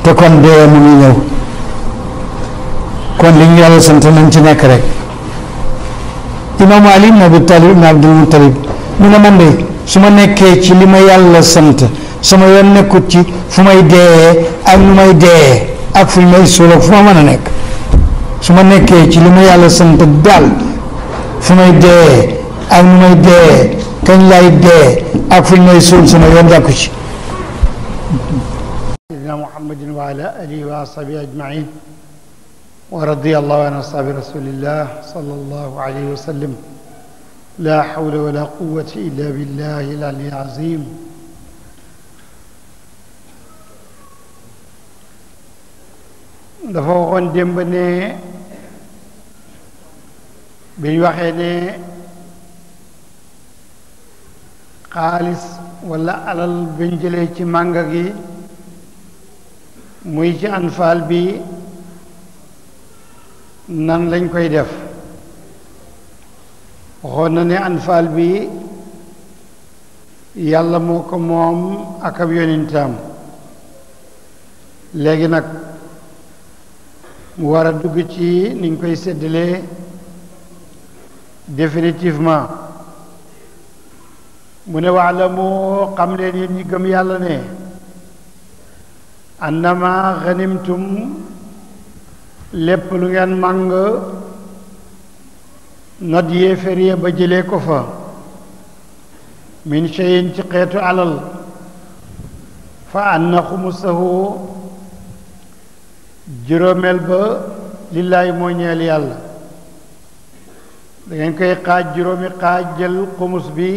te kon dee mu ngi ñëw kon li ñu yàlla sant nañ ci nekk rek imaamu ali ibn abi talib ibn abdul muttalib mu ne man de su ma nekkee ci li ma yàlla sant sama yoon nekkut ci fu may dee ak nu may dee ak fu ñu may suul ak fu ma mën a nekk su ma nekkee ci li ma yàlla sant daal fu may dee ak nu may dee kañ lay dee ak fu ñu may suul sama yoon jàkku ci سيدنا محمد وعلى آله وأصحابه أجمعين ورضي الله عن أصحاب رسول الله صلى الله عليه وسلم لا حول ولا قوة إلا بالله العلي العظيم dafa waxoon démb ne bi ñu waxee ne xaalis walla alal biñ jëlee ci mànga gi muy ci anfaal bi nan lañ koy def waxoon na ne anfaal bi yàlla moo ko moom ak ab yonentam léegi nag mu war a dugg ci niñ koy séddalee définitivement mu ne wax la mu xam leen yéen ñi gëm yàlla ne annama xanimtum lépp lu ngeen màng not yéefér ya ba jëlee ko fa min cheyin ci xeetu alal fa anna xumusahu juróomeel ba lillaahi moo ñeel yàlla da ngeen koy xaaj juróomi xaaj jël xumus bi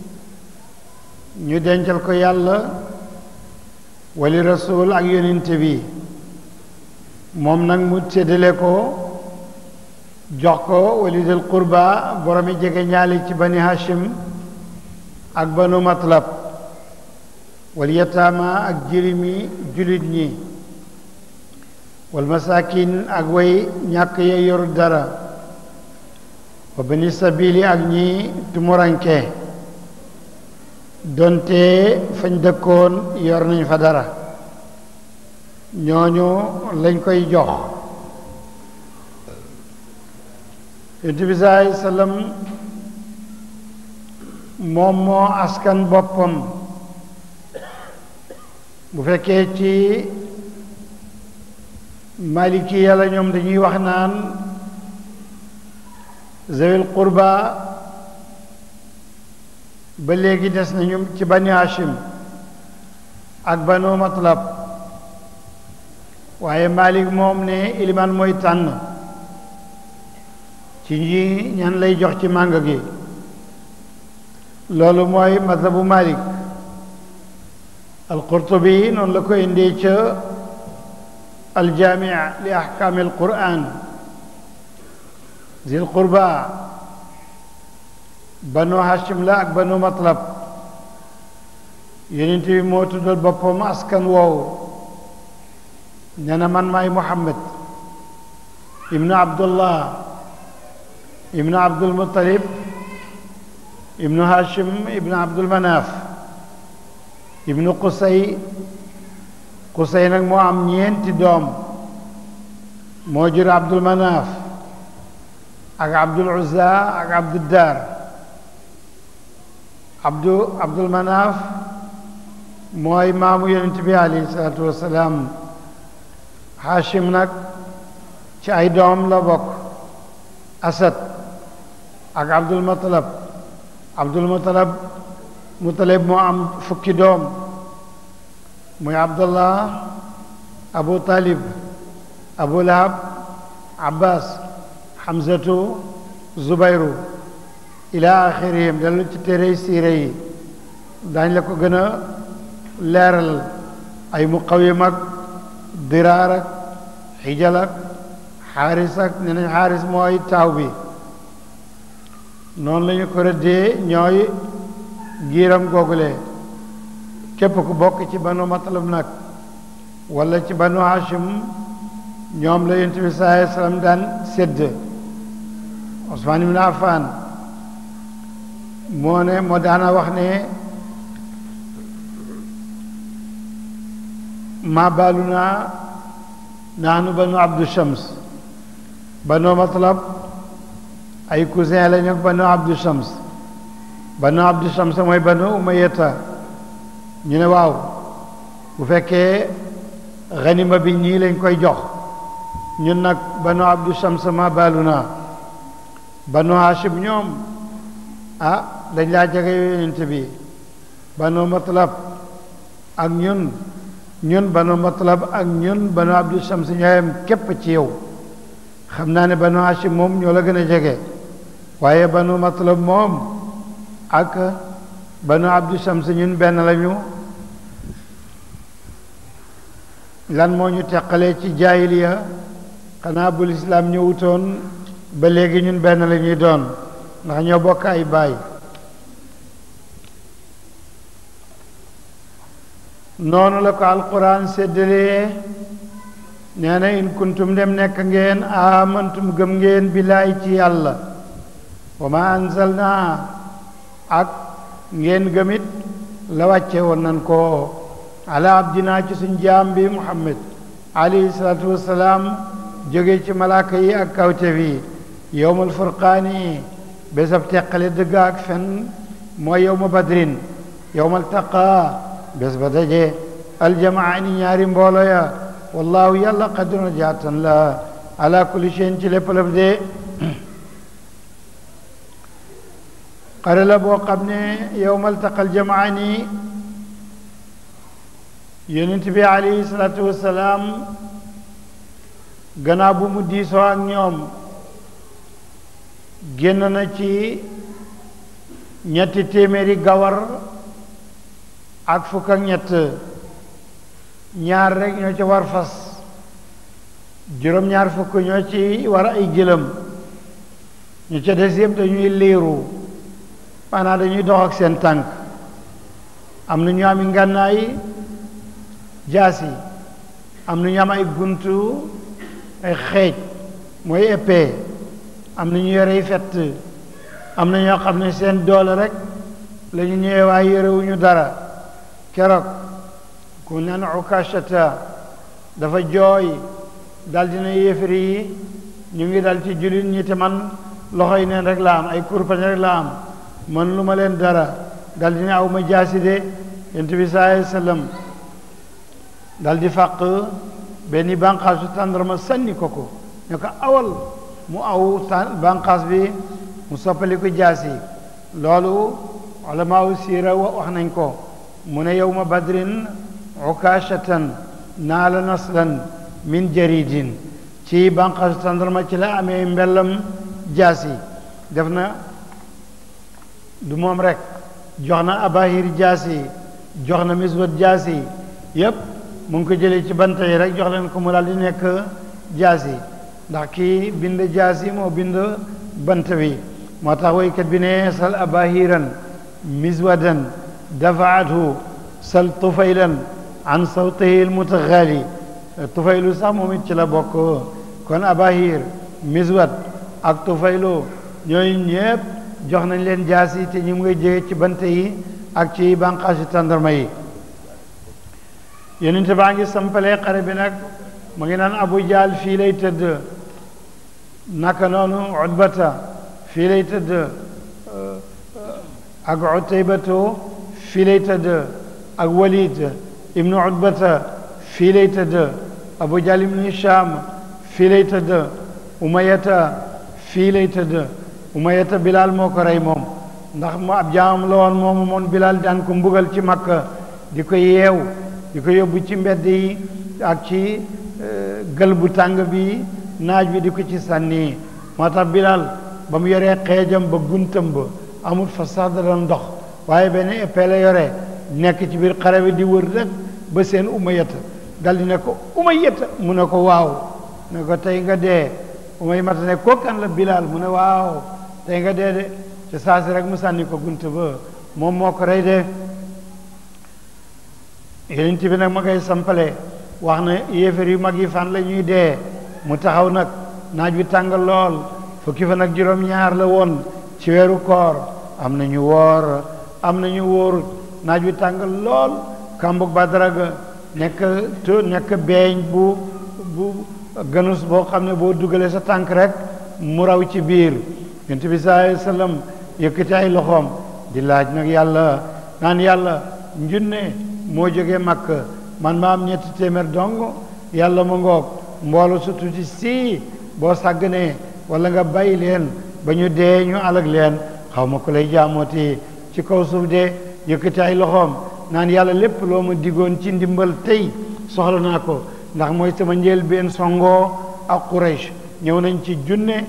ñu dencal ko yàlla wali rasul ak yonente bi moom nag mu séddale ko jox ko wali del qurba boromi jege ñaali ci bani hashim ak banu matlab wal yataama ak jirimi julit ñi wal masakin ak way ñàkk ya yor dara wa bani sabili ak ñi tumuranke donte fañ dëkkoon yor nañ fa dara ñooñu lañ koy jox yonent bi saai sallam moom moo askan boppam bu fekkee ci maliki yàlla ñoom dañuy wax naan zawil qurba ba léegi des nañu ci bani hashim ak banu matlab waaye malik moom ne ilimaan mooy tànn ci ñi ñan lay jox ci màng gi loolu mooy mazhabu malik alqurtubi noonu la ko indee ca aljaami li ahkaami alquran zil qurba banu hashim la ak banu matlab yonent bi moo tuddal boppam askan woowu nee na man maay muhammad ibnu abdullah ibnu abdul muttalib ibnu hashim ibnu abdul manaaf ibnu qusay qusay nag moo am ñeenti doom moo jur abdul manaaf ak abdul uzza ak abdul dar abdu abdul manaaf mooy maamu yonent bi alayhi salaatu wasalaam hashim nag ci ay doom la bokk asad ak abdul mutalab abdul mutalab mutalib moo am fukki doom muy abdullah abu talib abu lahab abbas hamzatu zubayru ila axirihim dellu ci téere siire yi daañ la ko gën a leeral ay muqawim ak diraar ak xijal ak xaaris ak ne nañ xaaris mooy taaw bi noonu la ñu ko rëddee ñooy giiram googule képp ku bokk ci banu matalab nag wala ci banu hashim ñoom la yonent bi sallallahu alayhi wasallam daan sédd Usmaan ibn Affan moo ne moo daana wax ne ma baaluna nahnu banu abdu shams banu matlab ay cousin lañu ak banu abdu shams banu abdu shams mooy banu umayata ñu ne waaw bu fekkee xanima bi ñii lañ koy jox ñun nag banu abdu shams ma baaluna banu hashim ñoom ah dañ laa jege yonent bi banu matlab ak ñun ñun banu matlab ak ñun banu abdu shams ñooyam képp ci yow xam naa ne banu hashim moom ñoo la gën a jege waaye banu matlab moom ak banu abdu shams ñun benn lañu lan moo ñu teqalee ci jaahiliya xanaa bu lislaam ñëwutoon ba léegi ñun benn la ñuy doon ndax ñoo bokk ay baay noonu la ko alquran séddalee nee na in kuntum dem nekk ngeen amantum gëm ngeen billaay ci yàlla wa ma anzalna ak ngeen gëmit la wàcce woon nan ko ala abdina ci suñ jaam bi muhammad alayhi salaatu wassalaam jóge ci malaaka yi ak kawte bi yowmal furqaani bésab teqale dëgg ak fen mooy yowma badrin yowmal taqa bés ba daje aljamaani ñaari mboolo ya wallahu yàlla qadirun jaatan la ala kulli shay'in ci lépp lëf de xare la boo xam ne yowmal taqa aljamaani yonent bi alayhi salaatu wassalaam gannaaw bu mu diisoo ak ñoom génn na ci ñetti téeméeri gawar ak fukk ak ñett ñaar rek ñoo ci war fas juróom-ñaar fukk ñoo ci war ay gëlëm ñu ca des yëpp dañuy liiru maanaam dañuy dox ak seen tànk am na ñu am ngànnaay jaasi am na ñu am ay guntu ay xeej mooy épée am na ñu yorey fett am na ñoo xam ne seen doole rek la ñu ñëwee waaye yorewuñu dara keroog ku naan ukashata dafa jooy dal dina yéefari yi ñu ngi dal ci jullit ñi te man loxo yi neen rek la am ay kurpañ rek la am man lu ma leen dara dal dina aw ma jaasi de yonent bi sallallahu alayhi wasallam dal di fàq benn bànqaasu tàndarma sànni ko ko ne ko awal mu aw bànqaas bi mu soppali ko jaasi loolu ulamaawu siira wax nañ ko mu ne yowma badrin ukashatan naala naslan min jaridin ci bànqaasu tàndarma ci la amee mbellam jaasi def na du moom rek jox na abahir jaasi jox na miswat jaasi yépp mu ngi ko jëlee ci banta yi rek jox leen ko mu daal di nekk jaasi ndax kii bind jaasi moo bind bant bi moo tax woykat bi ne sal abahiran miswadan dafaathu sal tufaylan an sawtihi almutaxaali tufaylu sax moom it ci la bokk kon abahir miswad ak tufaylu ñooyu ñépp jox nañ leen jaasi te ñu ngi jege ci bant yi ak ci bànqaasi tàndarma yi yonente baa ngi sampalee xare bi nag mu ngi naan abu jaal fii lay tëdd naka noonu utbata fii lay tëdd ak utaybatu fii lay tëdd ak walid ibnu utbata fii lay tëdd abu jaal ibnu hisham fii lay tëdd umayata fii lay tëdd umayata bilal moo ko rey moom ndax mu ab jaamam la woon moomu moon bilal daan ko mbugal ci makka di ko yeew di ko yóbbu ci mbedd yi ak ci gël bu tàng bi naaj bi di ko ci sànni moo tax bilal ba mu yoree xeejam ba guntam ba amul fa sax da doon dox waaye benn épée la yore nekk ci biir xare bi di wër rek ba seen umayata dal di ne ko umayata mu ne ko waaw ne ko tey nga dee umayata ne ko kan la bilal mu ne waaw tey nga dee de ci saasi rek mu sànni ko gunt ba moom moo ko rey de yonent bi nag ma koy sampale wax na yéefar yu mag yi fan la ñuy dee mu taxaw nag naaj bi tàng lool fukki fan ak juróom-ñaar la woon ci weeru koor am na ñu woor am na ñu wóorut naaj bi tàng lool kambug Badara ga nekk to nekk beeñ bu bu ganus boo xam ne boo dugalee sa tànk rek mu raw ci biir yonent bi sallallahu alayhi wa sallam yëkkati ay loxoom di laaj nag yàlla naan yàlla njunne moo jógee màkk man ma am ñetti téeméer dong yàlla ma ngoog mboolu su tuuti si boo sàgganee wala nga bàyyi leen ba ñu dee ñu alag leen xaw ma ko lay jaamooti ci kaw suuf de yëkkati ay loxoom naan yàlla lépp loo ma digoon ci ndimbal tey soxla naa ko ndax mooy sama njël benn songoo ak Quraysh ñëw nañ ci junne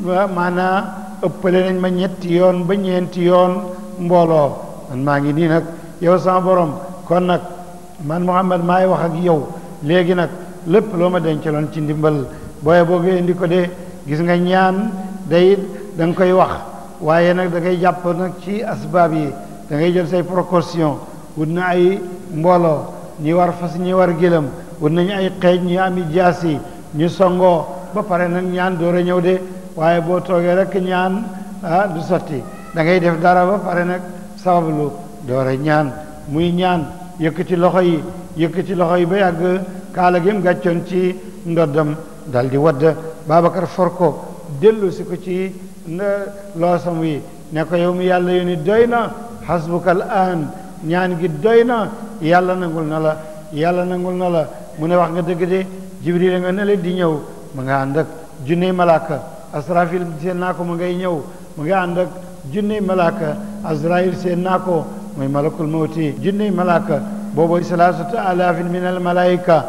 maanaa ëppale nañ ma ñetti yoon ba ñeenti yoon mbooloo man maa ngi nii nag yow sama borom kon nag man Muhammad maay wax ak yow léegi nag lépp loo ma dencaloon ci ndimbal booye boo nga indi ko de gis nga ñaan day da nga koy wax waaye nag da ngay jàpp nag ci asbaab yi da ngay jël say précaution wut na ay mbooloo ñi war fas ñi war gëlëm wut nañu ay xeej ñi ami jaas yi ñu songoo ba pare nag ñaan door a ñëw de waaye boo toogee rek ñaan ah du sotti da ngay def dara ba pare nag sabablu door a ñaan muy ñaan yëkkati loxo yi yëkkati loxo yi ba yàgg kaala gi mu gàccoon ci ndoddam dal di wadd Babacar for ko dellu si ko ci loosam wi ne ko yow mi yàlla yónni doy na hasbukal aan ñaan gi doy na yàlla nangul na la yàlla nangul na la mu ne wax nga dëgg de jibril nga ne leen di ñëw mu nga ànd ak junney malaaka asrafil seen naa ko mu ngay ñëw mu nga ànd ak junney malaaka azrail seen naa ko muy malakul mawti junney malaaka booboy salaasatu alaafin min al malaayika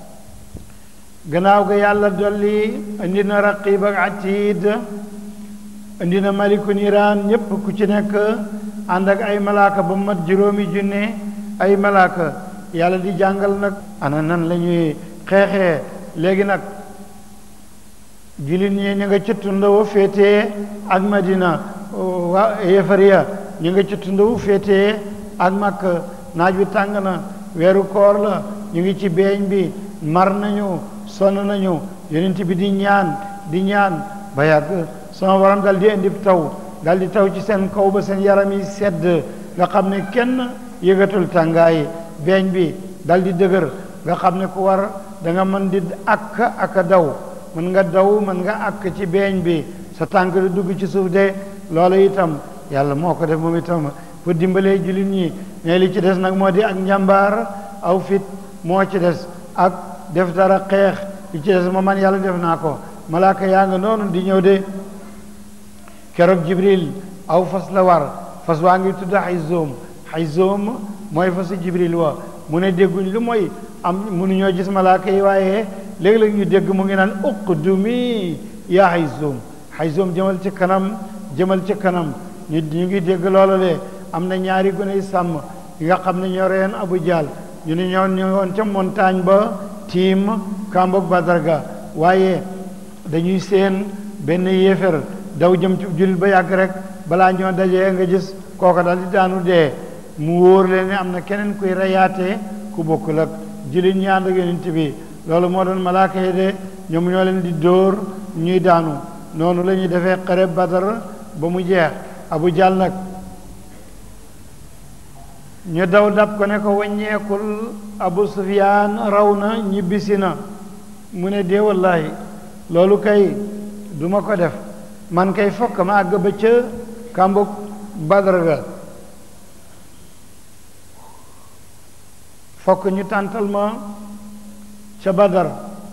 gannaaw ga yàlla dolli indi na raqib ak atid indi na malikun iran ñépp ku ci nekk ànd ak ay malaaka ba mat juróomi junne ay malaaka yàlla di jàngal nag ana nan la ñuy xeexee léegi nag jullit ñi ñu nga ci tund wu féetee ak madina waa yefariya ñu nga ci tund wu féetee ak makk naaj wi tàng na weeru koor la ñu ngi ci beeñ bi mar nañu sonn nañu yonent bi di ñaan di ñaan ba yàgg sama borom dal di indi taw dal di taw ci seen kaw ba seen yaram yi sedd nga xam ne kenn yëgatul tàngaay beeñ bi dal di dëgër nga xam ne ku war da nga mën di akk ak daw mën nga daw mën nga akk ci beeñ bi sa tànk di dugg ci suuf de loolu itam yàlla moo ko def moom itam pour dimbalee jullit ñi mais li ci des nag moo di ak njàmbaar aw fit moo ci des ak def dara xeex li ci des ma man yàlla def naa ko malaaka yaa nga noonu di ñëw de keroog jibril aw fas la war fas waa ngi tudd xayzoom xayzoom mooy fasu jibril wa mu ne dégguñ lu mooy am mënuñoo gis malaaka yi waaye léeg-léeg ñu dégg mu ngi naan uqdumi yaa xayzoom xayzoom jëmal ci kanam jëmal ci kanam ñu ñu ngi dégg loola de am na ñaari gune yi sàmm yi nga xam ne ñoo reen abu jaal ñu ne ñoo ñu woon ca montagne ba tiim kambok badarga waaye dañuy seen benn yéefér daw jëm ci jullit ba yàgg rek balaa ñoo dajee nga gis kooka dal di daanu dee mu wóor leen ne am na keneen kuy reyaatee ku bokkul ak jullit ñi ànd ak yonent bi loolu moo doon malaaka yi de ñoom ñoo leen di dóor ñuy daanu noonu la ñuy defee xare badar ba mu jeex abu jàll nag ñu daw dab ko ne ko wàññeekul abu sufyaan raw na ñibbisi na mu ne dee wallahi loolu kay duma ko def man kay fokk ma àgg ba ca kàmbug badar ga fokk ñu tàntal ma ca badar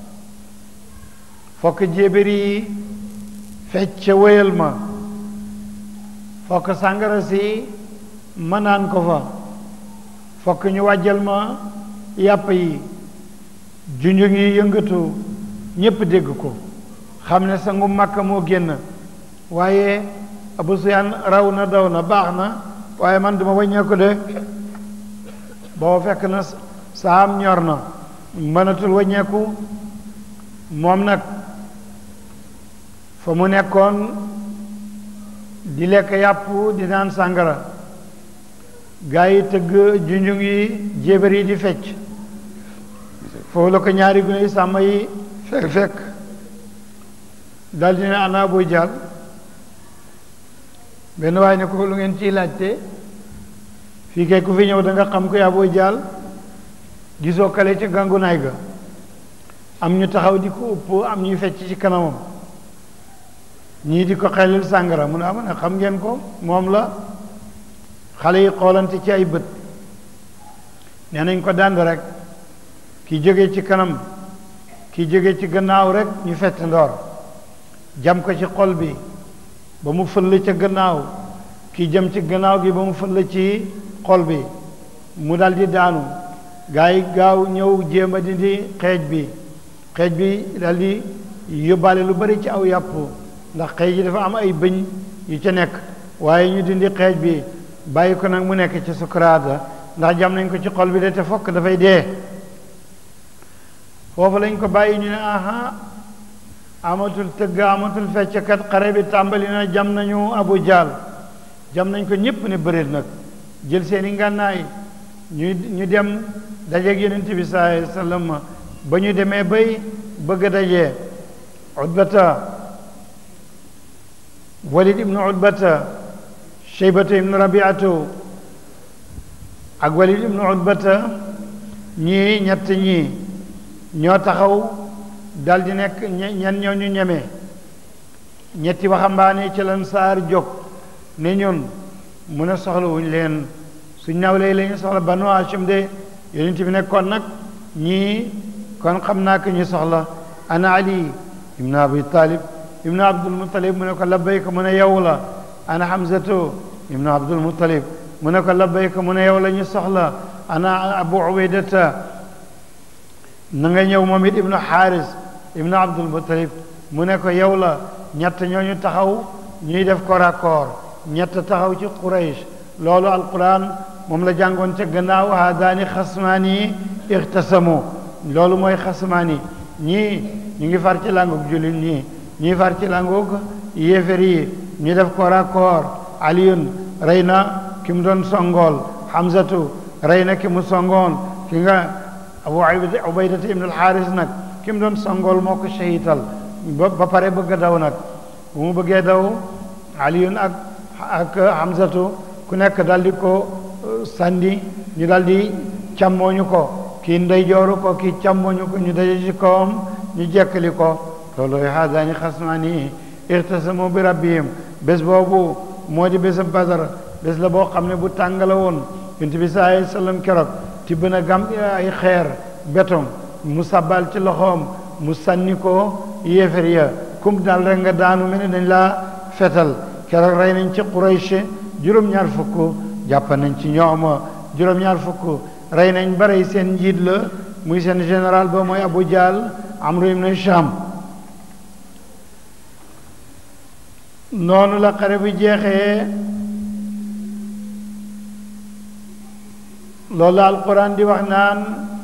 fokk jébéri yi fecc ca wéyal ma fokk sàngara si ma naan ko fa fokk ñu wàjjal ma yàpp yi junjung yi yëngatu ñépp dégg ko xam ne sangu màkka moo génn waaye abu suyaan raw na daw na baax na waaye man duma wàññeeku de boo fekk na saam ñor na mënatul wàññeeku moom nag fa mu nekkoon di lekk yàpp di naan sàngara gaa yi tëgg junjung yi jébar yi di fecc foofu la ko ñaari gune yi sàmm yi fekk fekk daldi ne ana Abu Jahl benn waaye ne ko lu ngeen ciy laajte fii kay ku fi ñëw da nga xam koy Abu Jahl gisoo kale ca gàngunaay ga am ñu taxaw di ko upp am ñuy fecc ci kanamam ñii di ko xelil sàngara mu ne am ne xam ngeen ko moom la xale yi xoolante ci ay bët nee nañ ko dànd rek ki jóge ci kanam ki jóge ci gannaaw rek ñu fett ndoor jam ko ci xol bi ba mu fëll ca gannaaw ki jëm ci gannaaw gi ba mu fëll ci xol bi mu dal di daanu gaa yi gaaw ñëw jéem a dindi xeej bi xeej bi dal di yóbbaale lu bari ci aw yàpp ndax xeej yi dafa am ay bëñ yu ca nekk waaye ñu dindi xeej bi bàyyi ko nag mu nekk ci sukuraata ndax jam nañ ko ci xol bi de te fokk dafay dee foofu lañ ko bàyyi ñu ne aha amatul tëgg amatul fecckat xare bi tàmbali na jam nañu abu jaal jam nañ ko ñépp ne bëreet nag jël seeni ngànnaay ñu ñu dem dajeeg yonent bi sallallahu alayhi wa sallam ba ñu demee bay bëgg a dajee utbata walid ibnu utbata cheybata ibnu rabiatu ak walid ibnu utbata ñii ñett ñii ñoo taxaw dal di nekk ñen ñoo ñu ñeme ñetti waxambaane ci lan saar jóg ne ñun mun a soxla wuñ leen suñ nawlee la ñu soxla banu Hashim de yonent bi ne kon nag ñii kon xam naa ko ñu soxla ana ali ibnu abi talib ibnu abdul muttalib mu ne ko labbayka mu ne yow la ana hamzatu ibnu abdul muttalib mu ne ko labbayka mu ne yow la ñu soxla ana abu ubaydata na nga ñëw moom it ibnu xaaris ibnu abdul muttalib mu ne ko yow la ñett ñooñu taxaw ñuy def corps à corps ñett taxaw ci quraish loolu alquran moom la jàngoon ca gannaaw haadaani xasmaani ixtasamu loolu mooy xasmaani ñii ñu ngi far ci langug jullit ñii ñii far ci langug yéefér yi ñu def corps à corps aliyun rey na ki mu doon songool hamzatu rey na ki mu songoon ki nga abu ubaydata ibn alxaaris nag ki mu doon songool moo ko shahital ba ba pare bëgg a daw nag bu mu bëggee daw aliyun ak ak hamzatu ku nekk dal di ko sànni ñu dal di càmmooñu ko kii ndeyjooru ko kii càmmooñu ko ñu daje ci kawam ñu jekkali ko loolooy haadaani xasmaani ixtasamu bi rabbihim bés boobu moo di bésab badar bés la boo xam ne bu tàng la woon yonent bi saa alayhi sallam keroog tibb na gam ay xeer béton mu sabal ci loxoom mu sànni ko yéefar ya kum daal rek nga daanu mel ni dañ laa fetal keroog rey nañ ci Quraysh juróom-ñaar fukk jàpp nañ ci ñoom juróom-ñaar fukk rey nañ ba rey seen njiit la muy seen général ba mooy Abu Jahl Amru ibn Hisham noonu la xare bi jeexee loolu la alquran di wax naan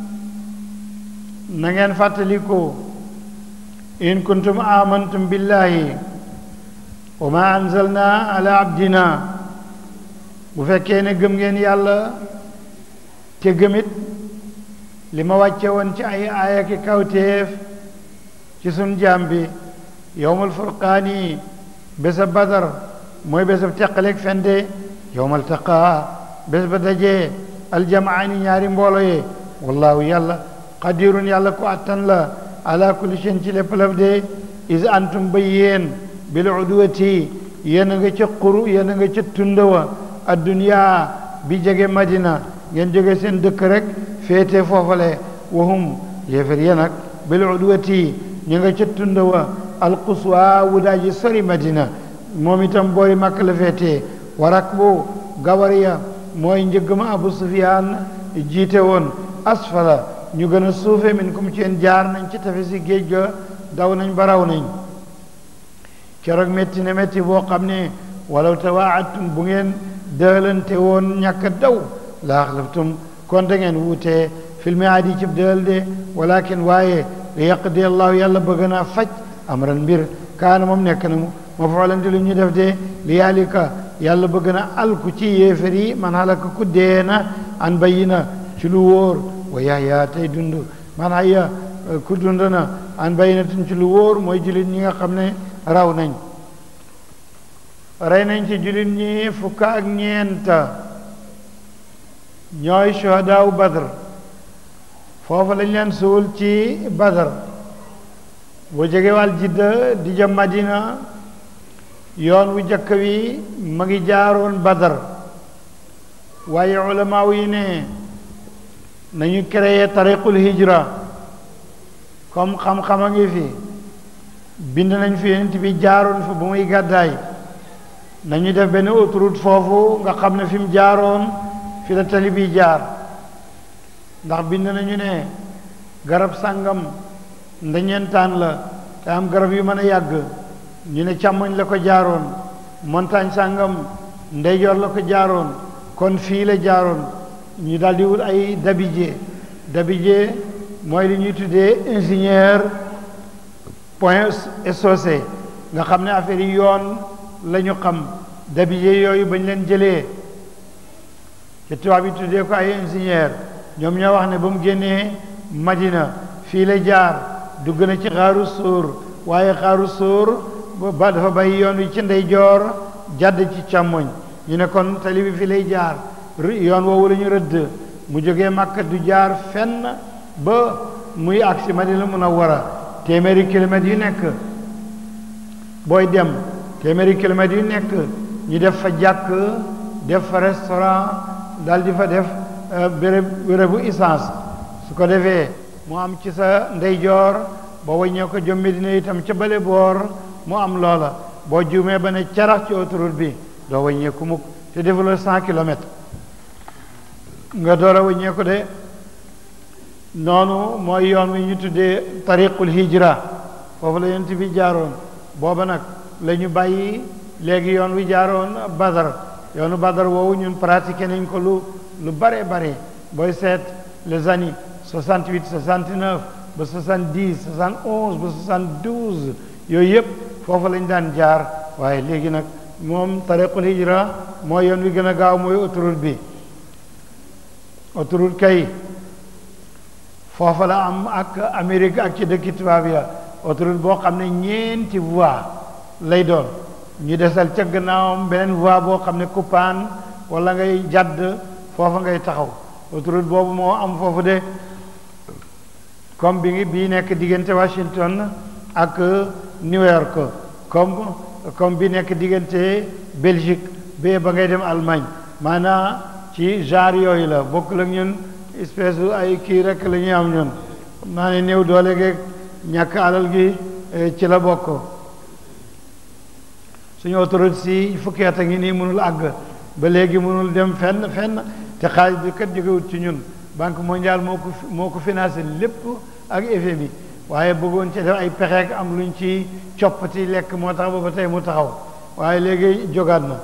na ngeen fàttaliku in kuntum amantum billahi wa ma anzalna ala abdina bu fekkee ne gëm ngeen yàlla te gëmit li ma wàcce woon ci ay aaya ki kawteef ci sun jaam bi yowmal furqaani bésa badar mooy bésa teqaleeg fende yowmal taqaa bés ba dajee aljamaani ñaari mboolo ye wallahu yàlla qadirun yàlla ko attan la ala kulli seen ci lépp laf de is antum ba yéen bil udwati yéen a nga ca xuru yéen a nga ca tundawa adduniya bi jege madina ngeen jóge seen dëkk rek féete foofale wahum yéefar yéen nag bil udwati ñu nga ca tundawa alquswa wudaaji sori madina moom itam boori màkk la féete warak bu gawariya mooy njëgg ma abu sufyaan jiite woon asfala ñu gën a suufe min kum ci yéen jaar nañ ci tefesi géej ga daw nañ ba raw nañ keroog métti ne métti boo xam ne walaw tawaatum bu ngeen dëlante woon ñàkk daw la axlaftum kon da ngeen wuutee fil miaadi cib dël de walakin waaye li yaqdi allahu yàlla bëgg naa faj amran mbir kaana moom nekk na mu ma foolanti lu ñu def de li yaalika yàlla bëgg na alku ci yéefar yi man halaka ku dee na an bayina ci lu wóor wa yahya tey dund man hayya ku dund na an bayinatin ci lu wóor mooy julit ñi nga xam ne raw nañ rey nañ ci julit ñi fukk ak ñeenta ñooy shuhadaaw badr foofu lañ leen suul ci badar boo jógee wàll jidda di jëm madina yoon wu jëkk wi ma ngi jaaroon badar waaye ulamaaw yi ne nañu créé tariqul hijra comme xam-xam a ngi fi bind nañ fi yonent bi jaaroon fi bu muy gàddaay nañu def benn autoroute foofu nga xam ne fi mu jaaroon fi la tali bi jaar ndax bind nañu ne garab sàngam ndañeentaan la te am garab yu mën a yàgg ñu ne càmmoñ la ko jaaroon montagne sàngam ndeyjoor la ko jaaroon kon fii la jaaroon ñu daal di wut ay dabije dabije mooy li ñuy tuddee ingénieur point SOC nga xam ne affaire yi yoon la ñu xam dabije yooyu bañ leen jëlee ci tubaab yi tuddee ko ay ingénieur ñoom ñoo wax ne ba mu génnee Madina fii la jaar dugg na ci xaaru sóor waaye xaaru sóor ba dafa bàyyi yoon wi ci ndeyjoor jàdd ci càmmoñ ñu ne kon tali bi fii lay jaar yoon woowu la ñu rëdd mu jógee Makka du jaar fenn ba muy agsi Madina Munawwara téeméeri kilomètres yu nekk booy dem téeméeri kilomètres yu nekk ñu def fa jàkk def fa restaurant daal di fa def béréb bérébu essence su ko defee mu am ci sa ndeyjoor boo waññee ko jom Medina itam ca bale boor mu am loola boo juumee ba ne carax ci autoroute bi doo waññee ku mukk te defuloo cent kilomètres nga door a waññee ko de noonu mooy yoon wi ñu tuddee tariqul hijra foofu la yonent bi jaaroon booba nag la ñu bàyyi léegi yoon wi jaaroon badar yoonu badar woowu ñun pratiqué nañ ko lu lu bare bare booy seet les années 68 69 ba 70 71 ba 72 yooyu yëpp foofu lañ daan jaar waaye léegi nag moom tariqul hijra mooy yoon wi gën a gaaw mooy autoroute bi autoroute kay foofa la am ak Amérique ak ci dëkki tubaab ya autoroute boo xam ne ñeenti voie lay doon ñu desal ca gannaawam beneen voie boo xam ne coupaan wala ngay jàdd foofa ngay taxaw autoroute boobu moo am foofu de comme bi ngi bii nekk diggante Washington ak New York comme comme bi nekk diggante Belgique bee ba ngay dem Allemagne maanaam ci genre yooyu la bokkul ak ñun espèce ay kii rek la ñuy am ñun xam naa ne néew doole geeg ñàkk alal gi ci la bokk suñu autoroute si fukki at a ngi nii mënul àgg ba léegi mënul dem fenn fenn te xaalis bi kat jógewut ci ñun banque mondiale moo ko moo ko financé lépp ak effet bi waaye bëggoon ci def ay pexeek am luñ ci coppati lekk moo tax ba ba tey mu taxaw waaye léegi jógaat na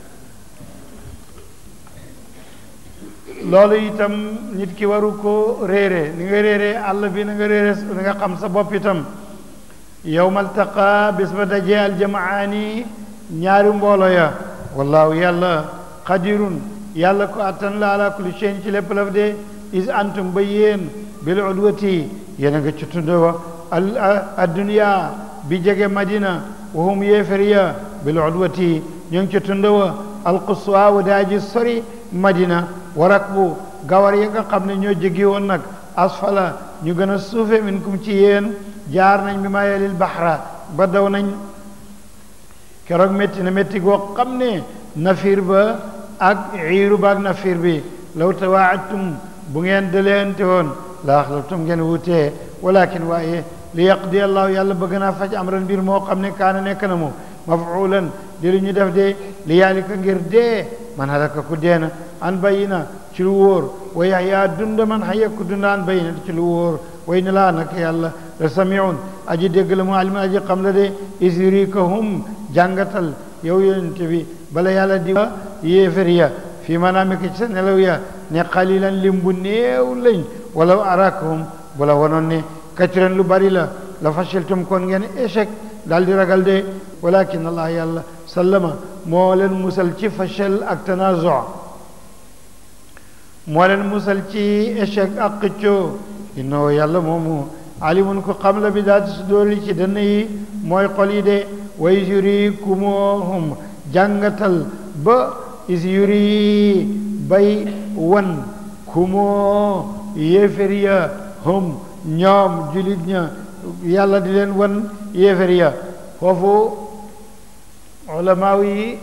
loolu itam nit ki waru ko réere ni nga réere àll bi na nga réere ni nga xam sa bopp itam yowma altaqa bis ba dajee aljamaani ñaari mboolo ya wallaahu yàlla qadirun yàlla ko attan la ala kulli shay'in ci lépp laf de is antum ba yéen bil udwati yéen a nga ci tund wa al addunya bi jege madina wa hum yéefariya bil udwati ñu ngi ci tund wa alquswa wa daaji sori madina warak bu gawar yi nga xam ne ñoo jéggi woon nag asfala ñu gën a suufe minkum ci yéen jaar nañ bi ma yelil baxra ba daw nañ keroog métti na métti goo xam ne nafir ba ak iiru ba ak nafir bi law tawaadtum bu ngeen dëleente woon la axlaftum ngeen wutee walakin waaye li yaqdi allahu yàlla bëgg naa faj amran mbir moo xam ne kaana nekk na mu mafuulan di lu ñu def de li yaalika ngir dee man halaka ku deena an bayina ci lu wóor wa yaxyaa dunda man xaya ku dunda an bayina ci lu wóor way ne laa nag yàlla la samiun aji dégg la mu alimun aji xam la de isrikahum jàngatal yow yonent bi bala yàlla di yéefar ya fii manaamika ci sa nelaw ya ne xalilan lim bu néew lañ wala arakahum bu la wonoon ne kacciran lu bari la la fashiltum kon ngeen échec daal di ragal de walakin allah yàlla sallama moo leen musal ci fachal ak tanazo moo leen musal ci échec ak xëccoo innoo yàlla moomu alimun ko xam la bi daal su dóori ci dënn yi mooy xol yi de way yurikumuhum jàngatal ba is yuri bay wan kumoo yéefér ya hum ñoom julit ña yàlla di leen wan yéefar ya foofu ulamaaw yi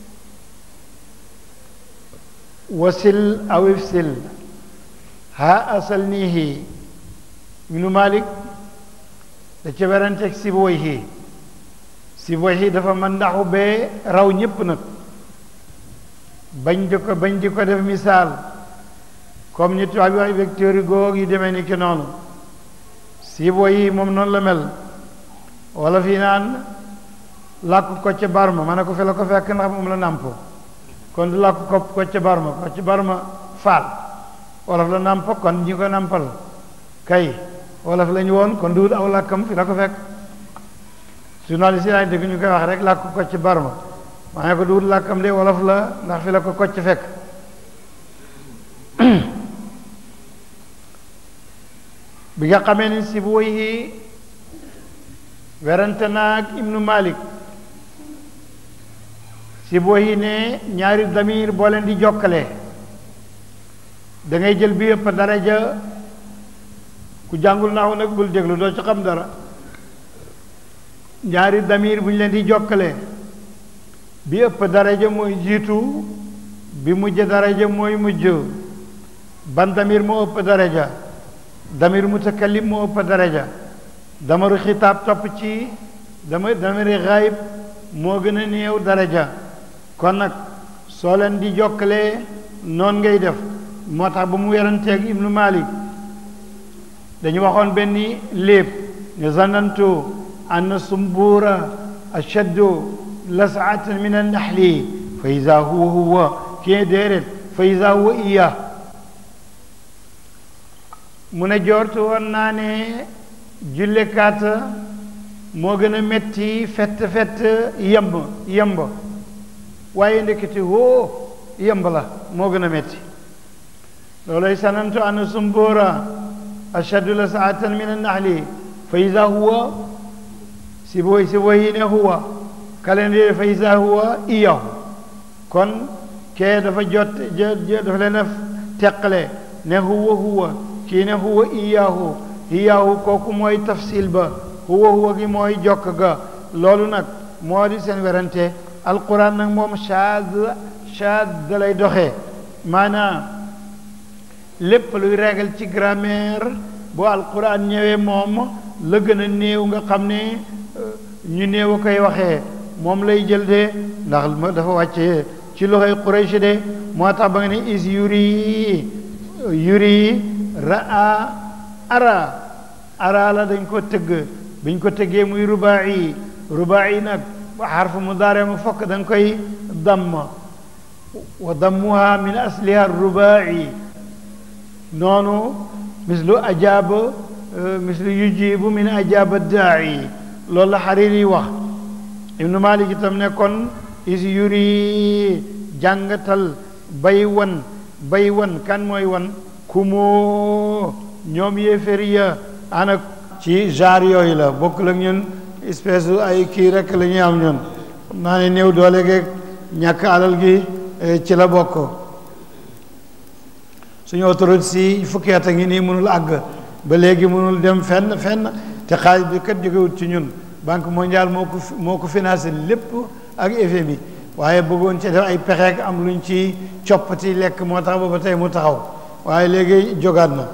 wasil aw ifsil ha asal niihi ibnu malik da ca weranteeg Sibawayhi Sibawayhi dafa mën ndaxu bee raw ñépp nag bañ di ko bañ di ko def misaal comme ni tubaab yi wax vecteur yi góog yu demee ni ki noonu Sibawayhi moom noonu la mel wala fii naan làkk ko ca barma ma ne ko fi la ko fekk ndax moom la nàmpo kon du làkk ko ko ca barma ko ca barma faal wolof la nàmpo kon ñi ko nàmpal kay wolof lañu woon kon duut aw làkkam fi la ko fekk journaliste yi laay dégg ñu koy wax rek làkk ko ci barma maa ne ko duut làkkam de wolof la ndax fi la ko kocc fekk bi nga xamee ni si bu woy werante naag ibnu malik si bu woy ne ñaari damir boo leen di jokkale da ngay jël bi yëpp daraja ku jàngul naaw nag bul déglu doo ci xam dara ñaari damir bu ñu leen di jokkale bi ëpp daraja mooy jiitu bi mujj daraja mooy mujj ban damir moo ëpp daraja damir mutakallim moo ëpp daraja damaru xitaab topp ci dama damiri xaayib moo gën a néew daraja kon nag soo leen di jokkale noon ngay def moo tax ba mu weranteeg ibnu malik dañu waxoon benn léeb ne zanantu anna sumbuura ashaddu lasaatan min annaxli fa ida huwa huwa kii déedéet fa ida huwa iya mu ne joortu woon naa ne jullekaat moo gën a metti fett fett yemb yemb waaye ndekete woo yemb la moo gën a metti looloy sanantu anna sumbuura ashaddu lasaatan min annaxli fa ida huwa si booy si booy ne huwa calendrier fa ida huwa iyahu kon kee dafa jot dafa leen a teqale ne huwa huwa kii ne huwa iyahu iyahu kooku mooy tafsil ba huwa huwa gi mooy jokk ga loolu nag moo di seen werante alquran nag moom shaad shaad da lay doxee maanaam lépp luy régal ci grammaire bu alquran ñëwee moom la gën a néew nga xam ne ñu néew a koy waxee moom lay jël de ndax dafa wàcce ci loxoy Quraysh de moo tax ba nga ne is yuri yuri raa ara ara la dañ ko tëgg biñ ko tëggee muy rubaayi rubaayi nag xarfu mudaare mu fokk da nga koy damm wa dammuha min asliha rubaayi noonu mislu ajaaba mislu yujibu min ajaaba daa'i loolu la Hariri wax ibnu Malik itam ne kon is yuri jàngatal bay wan bay wan kan mooy wan kumoo ñoom yéeféri ya ana ci genre yooyu la bokk la ñun espèce ay kii rek la ñuy am ñun xam naa ne néew doole geeg ñàkk alal gi ci la bokk suñu autoroute si fukki at a ngi nii mënul àgg ba léegi mënul dem fenn fenn te xaalis bi kat jógewut ci ñun banque mondiale moo ko moo ko financé lépp ak FMI waaye bëggoon ci def ay pexeek am luñ ci coppati lekk moo tax ba ba tey mu taxaw waaye léegi jógaat na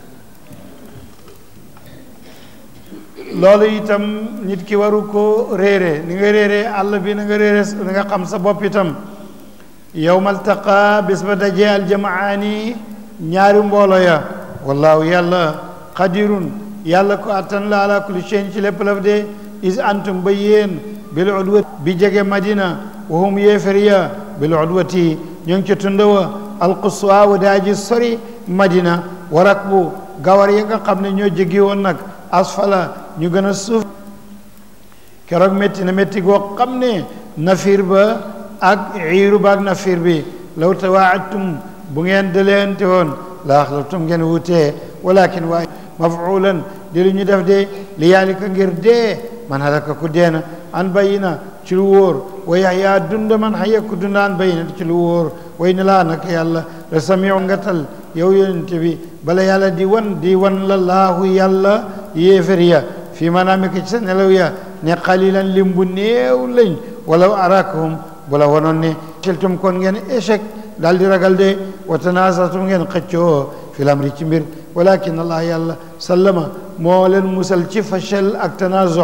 loolu itam nit ki waru ko réere ni nga réere àll bi na nga réere na nga xam sa bopp itam yowma altaqa bés ba dajee aljamaani ñaari mboolo ya wallaahu yàlla qadirun yàlla ko attan la ala kulli shay'in ci lépp laf de is antum ba yéen bil udwati bi jege madina wa hum yéefariya bil udwati ñu ngi ci tunda wa alquswa wa daaji sori madina wa rakbu gawar ya nga xam ne ñoo jegi woon nag asfala ñu gën a suuf keroog métti na métti goo xam ne nafir ba ak iiru ba ak nafir bi law tawaadtum bu ngeen dëleente woon la axlaftum ngeen wutee walakin waaye mafulan di lu ñu def de li yaalika ngir dee man halaka ku deena an bayina ci lu wóor wa yaxyaa dund man xaya ku dund an bayina ci lu wóor way ne laa nag yàlla la samiu ngatal yow yonent bi bala yàlla di wan di wan la laahu yàlla yéefar ya fii maanaam ci sa nelaw ya ne xalilan lim bu néew lañ walaw arakahum bu la wanoon ne siltum kon ngeen échec daal di ragal de wa tanasatum ngeen xëccoo fil amri ci mbir walakin allah yàlla sallama moo leen musal ci fachel ak tanazo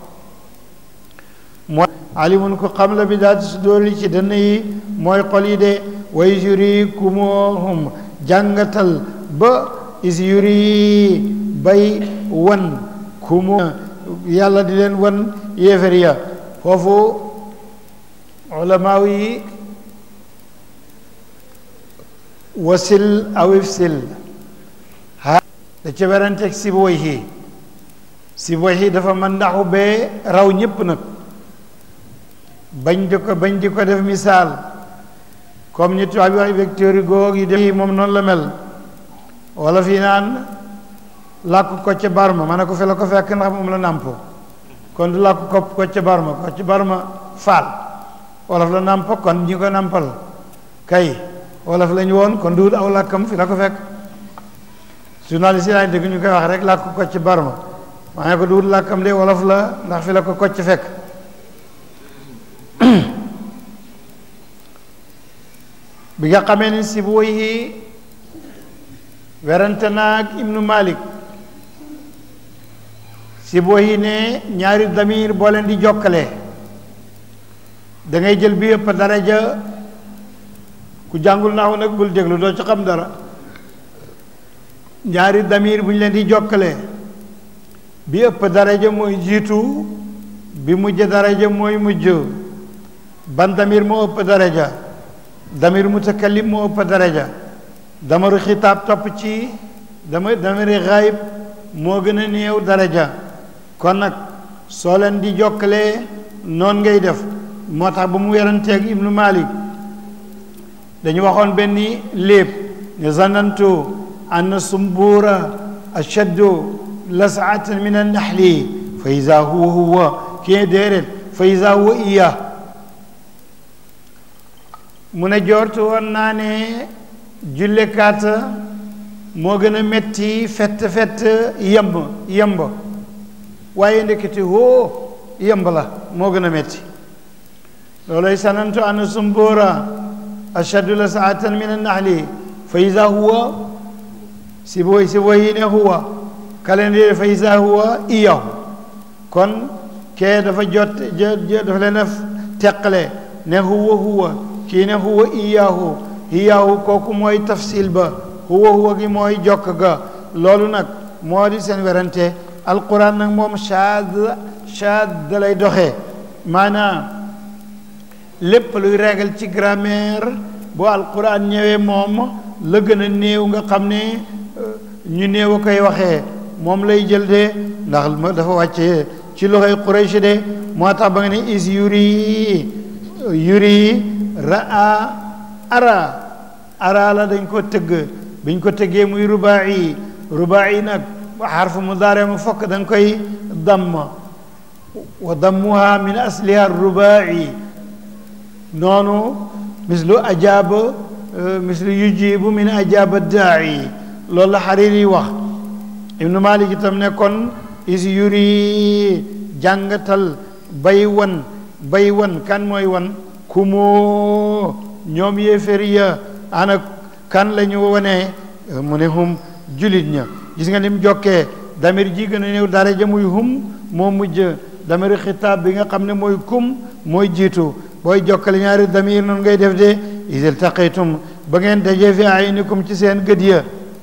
mooy alimun ko xam la bi daal su dóor ci dënn yi mooy xol yi de way yurikumuhum jàngatal ba is yuri bay wan kumu yàlla di leen wan yéefar ya foofu ulamaaw yi wasil aw ifsil ha da ca weranteeg Sibawayhi Sibawayhi dafa mën ndaxu bee raw ñépp nag bañ di ko bañ di ko def misaal comme ñi tubaab yi wax vecteur yi góog yi def moom noonu la mel wala fii naan làkk ko ca barma ma ne ko fi la ko fekk ndax moom la nàmpo kon du làkk ko ko ca barma ko ca barma faal wolof la nàmpo kon ñi ko nàmpal kay wolof lañu woon kon duut aw làkkam fi la ko fekk journaliste yi laay dégg ñu koy wax rek làkk ko ci barma maa ne ko duut làkkam de wolof la ndax fi la ko kocc fekk bi nga xamee ni si bu yi werante naag ibnu malik si boo yi ne ñaari damir boo leen di jokkale da ngay jël bi yëpp daraja ku jàngul naaw nag bul déglu doo ci xam dara ñaari damir bu ñu leen di jokkale bi ëpp daraja mooy jiitu bi mujj daraja mooy mujj ban damir moo ëpp daraja damir mutakallim moo ëpp daraja damaru xitaab topp ci dama damiri xaayib moo gën a néew daraja kon nag soo leen di jokkalee noon ngay def moo tax ba mu weranteeg ibnu malik dañu waxoon benn léeb ne zanantu ann sumbuura ashaddu lasaatan min annaxli fa ida huwa huwa kii déeréet fa ida huwa iya mu ne joortu woon naa ne jullekaat moo gën a metti fett fett yemb yemb waaye ndekete hoo yemb la moo gën a metti looloy sanantu ann sumbuura ashaddu la saatan min annaxli fa ida huwa si booy si booy yi ne huwa calendrier fa ida huwa iyahu kon kee dafa jot dafa leen def teqale ne huwa huwa kii ne huwa iyahu iyahu kooku mooy tafsil ba huwa huwa gi mooy jokk ga loolu nag moo di seen werante alquran nag moom shaad shaad da lay doxee maanaam lépp luy régal ci grammaire boo alquran ñëwee moom la gën a néew nga xam ne ñu néew a koy waxee moom lay jël de ndax dafa wàcce ci loxoy Quraysh de moo tax ba nga ne is yuri yuri raa ara ara la dañ ko tëgg biñ ko tëggee muy rubaayi rubaayi nag xarfu mudaare mu fokk da nga koy damm wa dammuha min asliha rubaayi noonu mislu ajaaba mislu yujibu min ajaaba daa'i loolu la Hariri wax ibnu Malik itam ne kon is yuri jàngatal bay wan bay wan kan mooy wan kumoo ñoom yéeféri ya ana kan la ñu wane mu ne hum julit ña gis nga ni mu jokkee damir ji gën a néew daraja muy hum moo mujj damir xitaab bi nga xam ne mooy kum mooy jiitu booy jokkale ñaari damir noonu ngay def de isil taqaytum ba ngeen dajee fi aynikum ci seen gët ya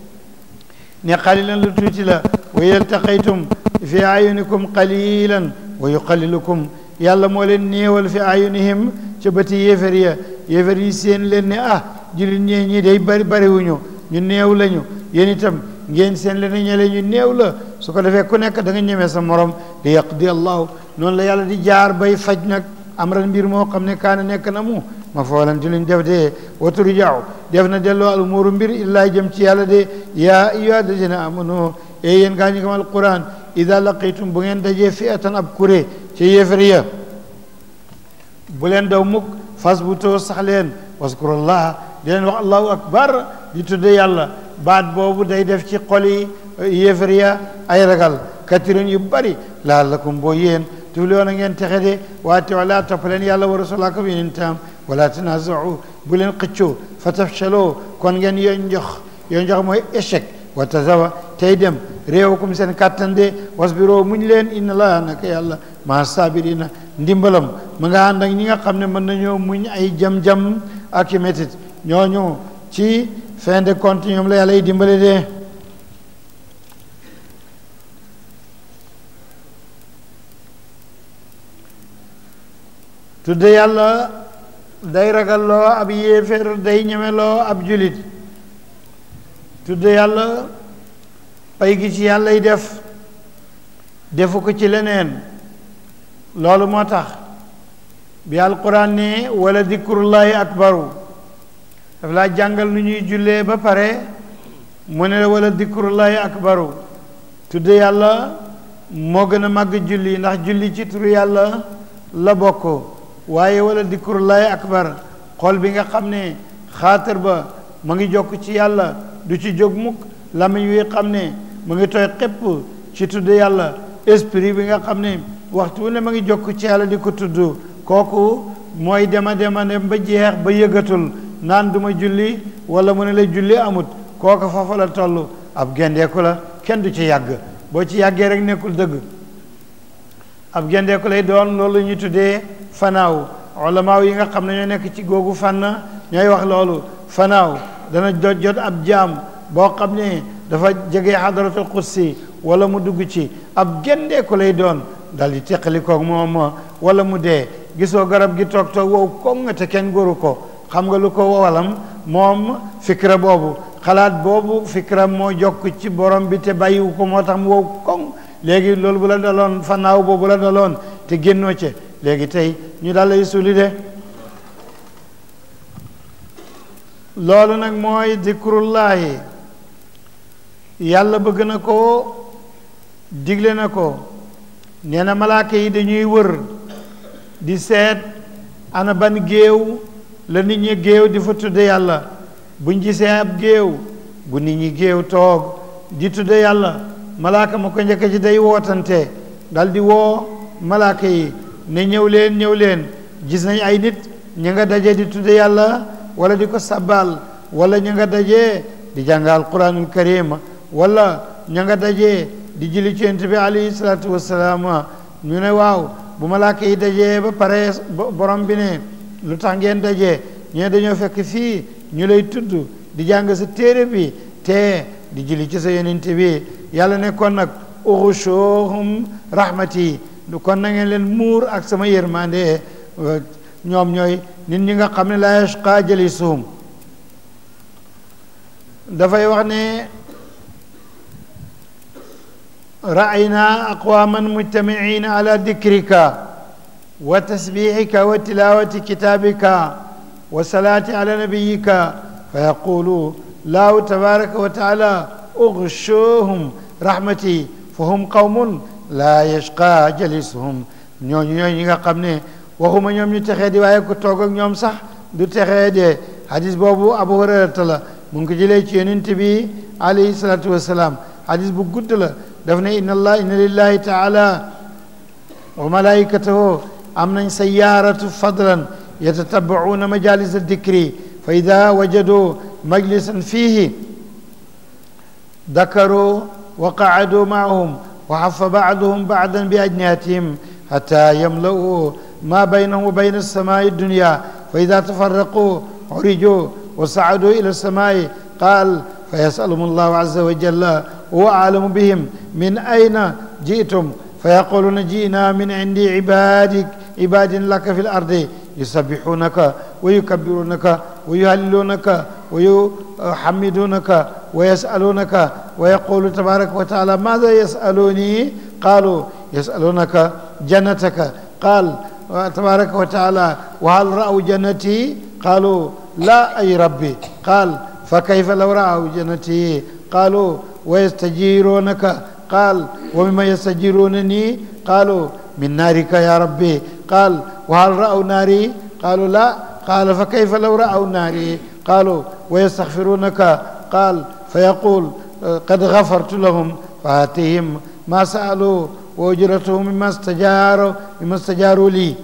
ne qalilan lu tuuti la wa isil taqaytum fi ayunikum qalilan wa yuqallilukum yàlla moo leen néewal fi ayunihim ca bëti yéefar ya yéefar yi seen leen ne ah jullit ñee ñii day bari bariwuñu ñu néew lañu yéen itam ngeen seen leen ñele ñu néew la su ko defee ku nekk da nga ñemee sa morom di yaqdi allahu noonu la yàlla di jaar bay faj nag amran mbir moo xam ne kaana nekk na mu ma foolan ci luñ def de waturu jaaw def na delloo al umuuru mbir illaa jëm ci yàlla de yaa ayyuha alladina amanu e yéen gaa ñu gëm alquran ida laqitum bu ngeen dajee fi'atan ab kuré ci yéefar ya bu leen daw mukk fas bu too sax leen waskurullah di leen wax allahu akbar di tudde yàlla baat boobu day def ci xol yi yéefar ya ay ragal katirin yu bari laallakum boo yéen tuflihoon a ngeen texe de waate wala topp leen yàlla wa rasulaka bi yonentam wala tanazau bu leen xëccoo fa tafshaloo kon ngeen yo njox yo njox mooy échec wa tazawa tey dem réewukum seen kàttan de wasbiroo muñ leen inna laa naka yàlla maa sabirina ndimbalam mu nga ànd ak ñi nga xam ne mën nañoo muñ ay jam-jam ak i métit ñooñu ci fin de compte ñoom la yàlla yi dimbale de tudde yàlla day ragalloo ab yéeféer day ñemeloo ab julit tudde yàlla pay gi ci yàlla yi def defu ko ci leneen loolu moo tax bi alquran ne wala dikrullahi akbaru daf laa jàngal nu ñuy jullee ba pare mu ne wala dikrullahi akbaru tudde yàlla moo gën a màgg julli ndax julli ci turu yàlla la bokk waaye wala dikrullahi akbar xol bi nga xam ne xaatar ba ma ngi jokk ci yàlla du ci jóg mukk lamiñ wi xam ne mu ngi tooy xépp ci tudd yàlla esprit bi nga xam ne waxtu wu ne ma ngi jokk ci yàlla di ko tudd kooku mooy dema dema dem ba jeex ba yëgatul naan duma julli wala mu ne la julli amut kooku foofa la toll ab gendeeku la kenn du ci yàgg boo ci yàggee rek nekkul dëgg ab gendeeku lay doon loolu ñu tuddee fanaaw ulamaaw yi nga xam ne ñoo nekk ci googu fànn ñooy wax loolu fanaaw dana jot jot ab jaam boo xam ne dafa jege xadaratul qudsi wala mu dugg ci ab gendeeku lay doon dal di teqali koog moom wala mu dee gisoo garab gi toog toog wow koŋ te kenn góoru ko xam nga lu ko walam moom fikra boobu xalaat boobu fikra moo jokk ci borom bi te bàyyiwu ko moo tax mu wow koŋ léegi loolu bu la daloon fanaaw boobu la daloon te génnoo ci léegi tey ñu daal lay suuli de loolu nag mooy dikrullahi yàlla bëgg na ko digle na ko nee na malaaka yi dañuy wër di seet ana ban géew la nit ñi géew di fa tudde yàlla buñ gisee ab géew bu nit ñi géew toog di tudde yàlla malaaka ma ko njëkk ci day wootante dal di woo malaaka yi ne ñëw leen ñëw leen gis nañ ay nit ñi nga daje di tudde yàlla wala di ko sabbal wala ñi nga daje di jàng alquranul karim wala ña nga daje di julli ci yonent bi alayhi salaatu wassalaam ñu ne waaw bu malaaka yi dajee ba pare borom bi ne lu tax ngeen dajee ñee dañoo fekk fii ñu lay tudd di jàng sa téere bi te di julli ci sa yonent bi yàlla ne kon nag uxushuhum rahmati kon na ngeen leen muur ak sama yërmande ñoom ñooy nit ñi nga xam ne la yashqa jalisuhum dafay wax ne رأينا أقواما مجتمعين على ذكرك وتسبيحك وتلاوة كتابك والصلاة على نبيك فيقول الله تبارك وتعالى اغشوهم رحمتي فهم قوم لا يشقى جلسهم ñooñu ñooñu ñi nga xam ne waxuma ñoom ñu texee di waaye ku toog ak ñoom sax du texee de hadis boobu abu hurayrata la mu ngi ko jëlee ci yonent bi alayhi salaatu wasalaam hadis bu gudd la daf ne inna allah inna lillahi taala wa malaikatahu am nañ sayaaratu fadlan yatatabacuuna majalis aldikri fa ida wajadu majlisan fihi dakaru wa qacadu macahum wa xafa bacduhum bacdan biajnihatihim xata yamla'u ma baynahum wa bayna alsamai addunya fa ida tafaraquu curiju wa sacaduu ila alsamai qaal fa yasaluhum allahu aza wa jalla هو أعلم بهم من أين جئتم فيقولون جئنا من عند عبادك عباد لك في الأرض يسبحونك ويكبرونك ويهللونك ويحمدونك ويسألونك ويقول تبارك وتعالى ماذا يسألوني قالوا يسألونك جنتك قال تبارك وتعالى وهل رأوا جنتي قالوا لا أي ربي قال فكيف لو رأوا جنتي قالوا ويستجيرونك قال ومما يستجيرونني قالوا من نارك يا ربي قال وهل رأوا ناري قالوا لا قال فكيف لو رأوا ناري قالوا ويستغفرونك قال فيقول قد غفرت لهم فآتهم ما سألوا وأجرتهم مما استجاروا مما استجاروا لي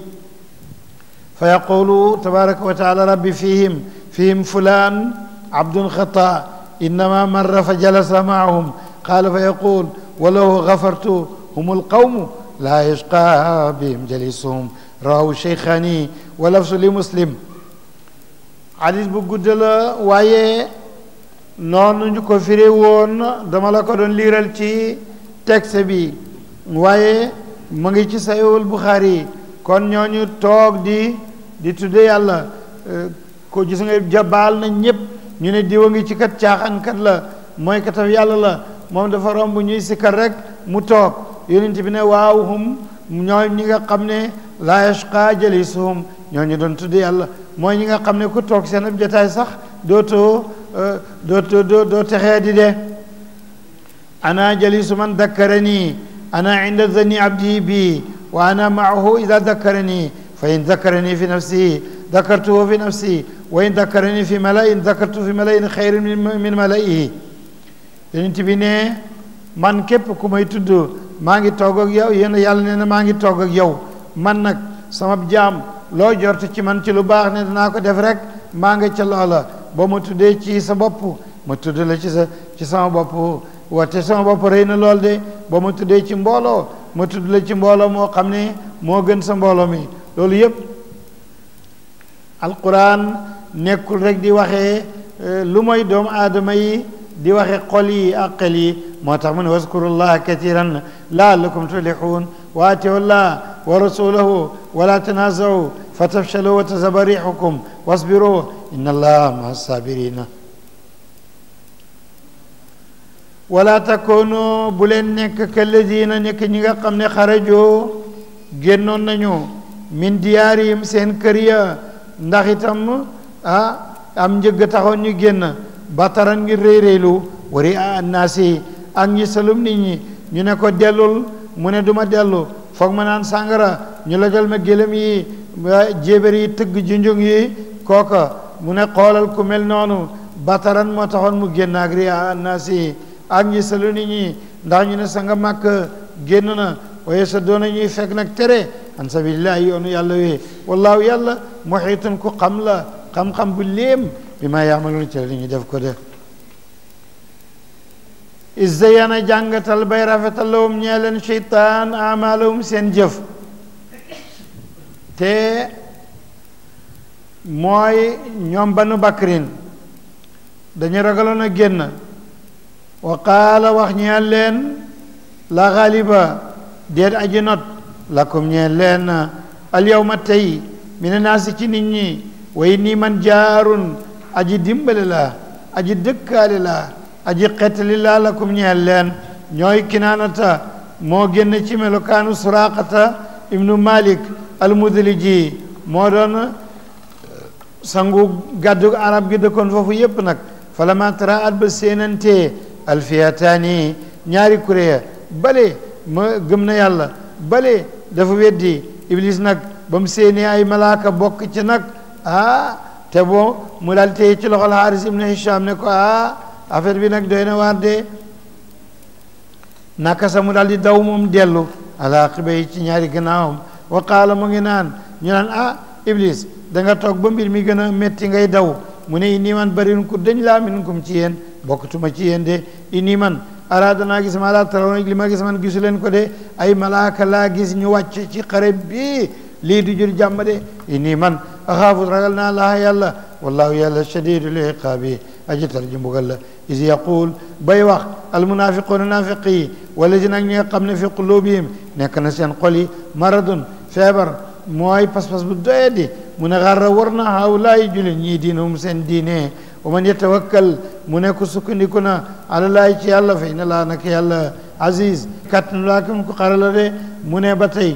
فيقول تبارك وتعالى ربي فيهم فيهم فلان عبد خطأ إنما مر فجلس معهم قال فيقول ولو غفرت هم القوم لا يشقى بهم جليسهم رواه الشيخاني ولفظ لمسلم حديث bu gudd la waaye noonu ñu ko firi woon dama la ko doon liiral ci texte bi waaye mu ngi ci sayowul Buxaari kon ñooñu toog di di tudde yàlla ko gis nga jabaal na ñépp ñu ne diwa ngi ci kat caaxaankat la mooy kataf yàlla la moom dafa romb ñuy sikkar rek mu toog yonent bi ne waaw hum ñooy ñi nga xam ne laa yashqa jalisuhum ñoo ñu doon tudd yàlla mooy ñi nga xam ne ku toog seen ab jotaay sax dootoo dootoo doo doo texee di de ana jalisu man dakkarani ana inda zanni abdi bi wa ana maahu ida dakkarani fa in dakkarani fi nafsi dakartuhu fi nafsi wa in dakkarani fi malain dakartu fi malain xayrin min malaihi yonent bi ne man képp ku may tudd maa ngi toog ak yow yéen yàlla nee na maa ngi toog ak yow man nag sama jaam loo jort ci man ci lu baax ne danaa ko def rek maa nga ca loola ba ma tuddee ci sa bopp ma tudd la ci sa ci sama bopp wate sama bopp rëy na lool de ba ma tuddee ci mbooloo ma tudd la ci mbooloo moo xam ne moo gën sa mbooloo mi loolu yépp alquran nekkul rek di waxee lu mooy doomu aadama yi di waxe xol yi ak xel yi moo tax mu ne waskurullaha katiran laallakum tuflixuun wa atiu llah wa rasulahu wala tanazau fa tafshalu wa tazaba rixukum wasbiru inna allaha maa sabirina wala takunu bu leen nekk kalladina nekk ñi nga xam ne xarajoo génnoon nañu min diyaarihim seen kër ya ndax itam ah am njëgg taxoon ñu génn bataran ngir réy réylu wari a annaasi ak ñi salum nit ñi ñu ne ko dellul mu ne duma dellu foog ma naan sàngara ñu lajal ma gélém yi jéebér yi tëgg junjung yi kooka mu ne xoolal ku mel noonu bataran moo taxoon mu génn ak ri a annaasi ak ñi salu nit ñi ndax ñu ne sa nga màkk génn na waaye sa doona ñuy fekk nag tere an sabilillahi yoonu yàlla wee wallaahu yàlla muhiitun ku xam la xam-xam bu léem bi ma yaamaloon ci li ñu def ko de izzayana jàngatal bay rafetal lawum ñee leen cheytaan amalahum seen jëf te mooy ñoom banu bakrin dañu ragaloon a génn wa qaala wax ñeel leen la xaaliba déet aji not lakum ñeel leen al yawma tey mina naasi ci nit ñi way nii man jaarun aji dimbale la aji dëkkaale la aji xettali la lakum ñeel leen ñooy kinaanata moo génn ci melokaanu suraqata ibnu malik almudliji moo doon sangu gàddu arab gi dëkkoon foofu yépp nag falama tara at ba séenante alfiyataani ñaari kuréya bale ma gëm na yàlla bale dafa weddi iblis nag ba mu séenee ay malaaka bokk ci nag ah te bon mu daal téye ci loxol Haaris ibnu Hisham ne ko ah affaire bi nag doy na waar de naka sa mu daal di daw moom dellu ala xiba yi ci ñaari gannaawam wa qaala mu ngi naan ñu naan ah iblis da nga toog ba mbir mi gën a métti ngay daw mu ne inni man bariun ku dañ laa minkum ci yéen bokkatuma ci yéen de inni man araada naa gis ma laa taraw li ma gis man gisu leen ko de ay malaaka laa gis ñu wàcc ci xare bi lii du jur jàmm de inni man axaafu ragal naa laa yàlla wallahu yàlla shadidul iqaabi aji tar ji mbugal la is yaqul bay wax almunafiquuna naafiq yi wala si nag ñi nga xam ne fi qulubihim nekk na seen xol yi maradun feebar mooy pas-pas bu doye di mu ne xarra war na hawlaayi julit ñii diinahum seen diine wa man yatawakkal mu ne ku sukkandiku na alalaayi ci yàlla fa inna laa nak yàlla aziz kàttanu laa kam ko xarala de mu ne ba tey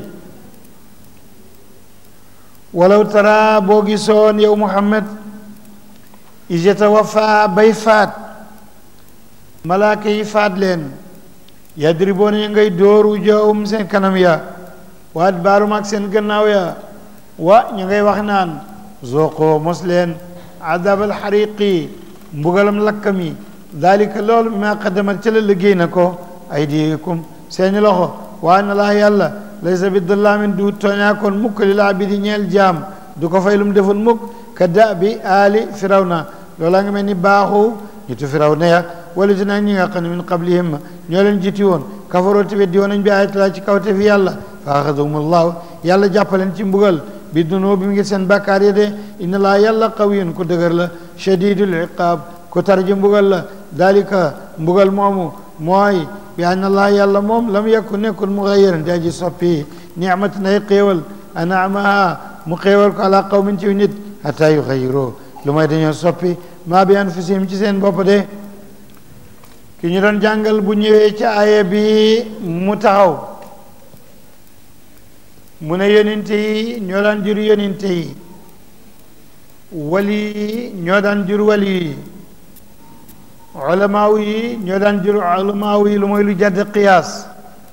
walaw tara boo gisoon yow muhammad is yatawafa bay faat malaaka yi faat leen yadriboona ñu ngay dóoru jawum seen kanam ya waat baarum ak seen gannaaw ya wa ñu ngay wax naan zooqoo mos leen adab alxariqi mbugalam lakkam yi dalika loolu bi ma qaddamat ci la liggéey na ko aydikum seeni loxo waa na laa yàlla laysa bi dallaamin du tooñaakoon mukk li laa bi di ñeel jaam du ko fay lu mu defoon mukk ka da bi aali firawna loolaa nga mel ni baaxu ñitu firawna ya wala dina ñi nga xam ne min qablihim ñoo leen jiti woon kafaroo te weddi woon nañ bi ayatilaa ci kawte fi yàlla fa axadahum allahu yàlla jàppaleen ci mbugal bi dunoo bi mu ngi seen bàkkaar ya de inna laa yàlla qawiyun ku dëgër la shadidul iqaab ku tarji mbugal la dalika mbugal moomu mooy bi anna laa yàlla moom lam yakku nekkul mughayyiran di aji soppi nicmat nay xéewal anaamaha mu xéewal ko ala qawmin ci nit hatta yuxayyiroo lu may dañoo soppi maa bi anfusihim ci seen bopp de ki ñu doon jàngal bu ñëwee ci aaya bi mu taxaw mu ne yonente yi ñoo daan jur yonente yi wali yi ñoo daan jur wali yi ulamaaw yi ñoo daan jur ulamaaw yi lu mooy lu jàdd qiyaas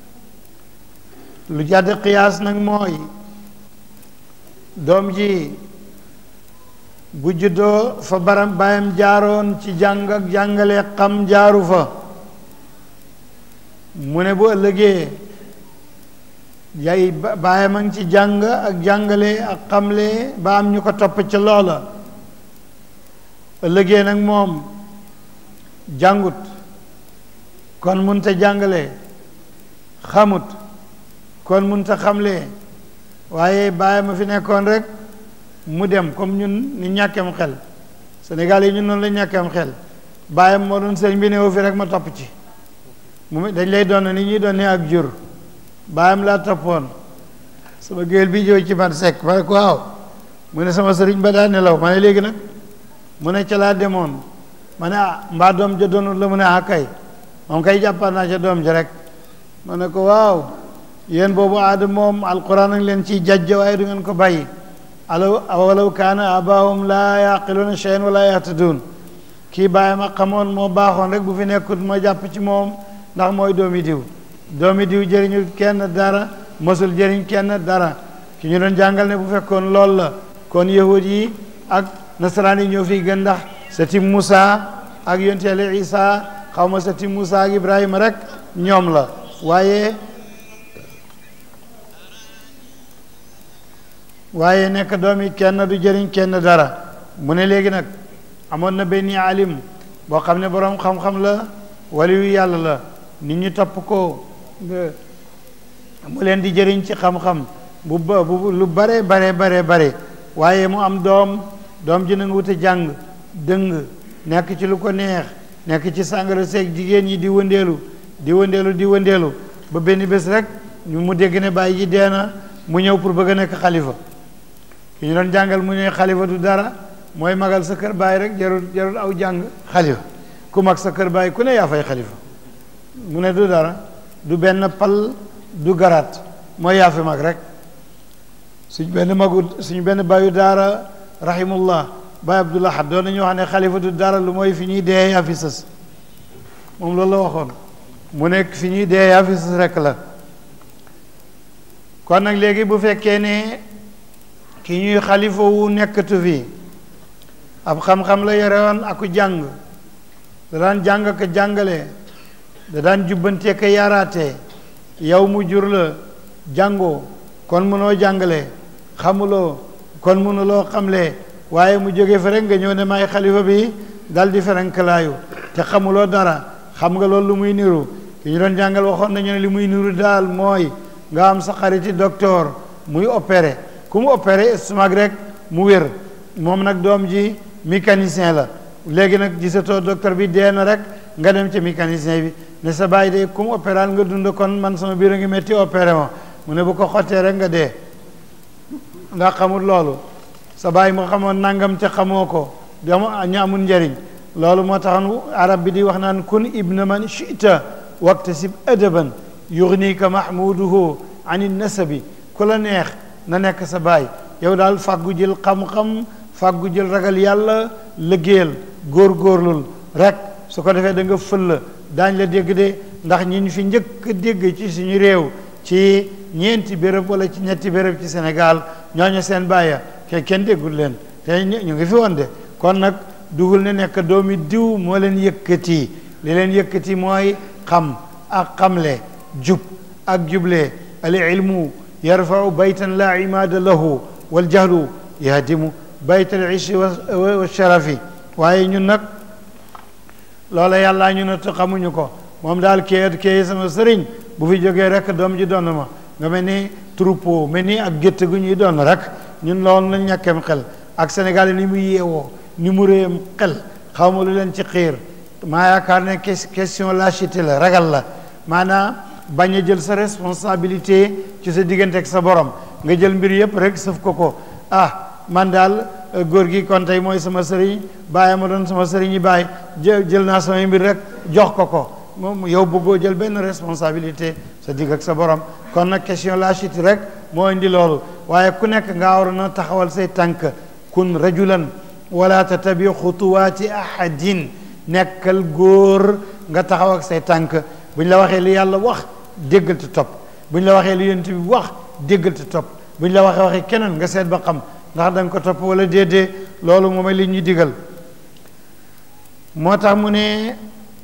lu jàdd qiyaas nag mooy doom ji bu juddoo fa baram baayam jaaroon ci jàng ak jàngale xam jaaru fa mu ne bu ëllëgee yay baayam a ngi ci jàng ak jàngale ak xamle ba am ñu ko topp ca loola ëllëgee nag moom jàngut kon munta jàngale xamut kon munta xamle waaye baayam a fi nekkoon rek mu dem comme ñun ni ñàkkeem xel Sénégal yi ñun noonu la ñàkkeem xel baayam moo doon sëñ bi néew fi rek ma topp ci mu dañ lay doon ni ñuy doon ne ak jur baayam laa toppoon sama géwél bi jow ci man sekk ma ne ko waaw mu ne sama sëriñ ba daa nelaw ma ne léegi nag mu ne ca laa demoon ma ne ah mbaa doom ja doonul la mu ne ah kay moom kay jàppaan naa ca doom ja rek ma ne ko waaw yéen boobu aada moom alquran ak leen ciy jajja waaye du ngeen ko bàyyi alaw walaw kaana abaahum laa yaqiluuna shay'an wala yahtadun kii bàyyi ma xamoon moo baaxoon rek bu fi nekkut ma jàpp ci moom ndax mooy doomi diw doomi diw jëriñu kenn dara mosul jëriñ kenn dara ki ñu doon jàngal ne bu fekkoon lool la kon yahud yi ak nasaraan yi ñoo fiy gën ndax sati Musa ak yonteele Isa xaw ma sati Musa ak Ibrahima rek ñoom la waaye waaye nekk doomi kenn du jëriñ kenn dara mu ne léegi nag amoon na benn alim boo xam ne boroom xam-xam la waliyu yàlla la nit ñi topp ko mu leen di jëriñ ci xam-xam bu ba bu lu bare bare bare bare waaye mu am doom doom ji nanga wute jàng dëng nekk ci lu ko neex nekk ci sàngara seeg jigéen ñi di wëndeelu di wëndeelu di wëndeelu ba benn bés rek ñu mu dégg ne bàyyi ji dee na mu ñëw pour bëgg a nekk xalifa ki ñu doon jàngal mu ne xalifa du dara mooy magal sa kër baay rek jarul jarul aw jàng xalifa ku mag sa kër baay ku ne yaa fay xalifa mu ne du dara du benn pal du garaat mooy yaa fi mag rek suñ benn magu suñ benn baayu daara rahimullah baay abdullah xat doon nañu wax ne xalifa du dara lu mooy fi ñuy dee yaa fi sës moom loolu la waxoon mu nekk fi ñuy dee yaa fi sës rek la kon nag léegi bu fekkee ne ki ñuy xalifa wu nekkatu fi ab xam-xam la yore woon aku jàng da daan jàng ak jàngale da daan jubbantee ka yaaraate yow mu jur la jàngoo kon mënoo jàngale xamuloo kon mënuloo xamle waaye mu jóge fa rek nga ñëw ne may xalifa bi dal di ferenkalaayu te xamuloo dara xam nga loolu lu muy niru ki ñu doon jàngal waxoon nañu ne li muy niru daal mooy nga am sa xariti docteur muy opéré ku mu opéré estomac rek mu wér moom nag doom ji mécanicien la léegi nag gisatoo docteur bi dee na rek nga dem ci mécanicien bi ne sa bàyyi de ku mu opéral nga dund kon man sama biir a ngi métti opéré ma mu ne bu ko xottee rek nga dee ndax xamul loolu sa bàyyi mu xamoon nangam te xamoo ko dama ñu amul njëriñ loolu moo taxoon arab bi di wax naan kun ibna man chita waktasib adaban yugnika mahmuduhu an nasabi ku la neex na nekk sa baay yow daal fàggu jël xam-xam fàggu jël ragal yàlla liggéeyal góor-góorlul rek su ko defee da nga fël daañ la dégg de ndax ñi ñu fi njëkk a dégg ci suñu réew ci ñeenti béréb wala ci ñetti béréb ci Sénégal ñooñu seen bàyya ke kenn déggul leen te ñu ngi fi woon de kon nag dugul ne nekk doomi diw moo leen yëkkati li leen yëkkati mooy xam ak xamle jub ak juble al ilmu yarfau baytan la imaada lahu wal jahlu yahdimu bayt al ishi wa sharafi waaye ñun nag loola yàllaa ñu ne te xamuñu ko moom daal kii kii sama sëriñ bu fi jógee rek doom ji doon ma nga mel ni troupeau mel ni ak gétt gu ñuy doon rek ñun loolu lañ ñàkkeem xel ak Sénégal yi ni mu yeewoo ni mu réyam xel xaw ma lu leen ci xiir maa yaakaar ne question lâcheté la ragal la maanaam bañ a jël sa responsabilité ci sa diggante ak sa borom nga jël mbir yëpp rek sëf ko ko ah man daal góor gi kon tey mooy sama sëriñ bàyyi ma doon sama sëriñ yi bàyyi jël naa samay mbir rek jox ko ko moom yow bëggoo jël benn responsabilité sa digg ak sa borom kon nag question lâcheté rek moo indi loolu waaye ku nekk nga war na taxawal say tànk kun rajulan wala tatabi xutuwaati ahadin nekkal góor nga taxaw ak say tànk bu ñu la waxee li yàlla wax déggal te topp bu ñu la waxee li yonent bi wax déggal te topp bu ñu la waxee waxee keneen nga seet ba xam ndax da nga ko topp wala déedee loolu moom li ñuy digal moo tax mu ne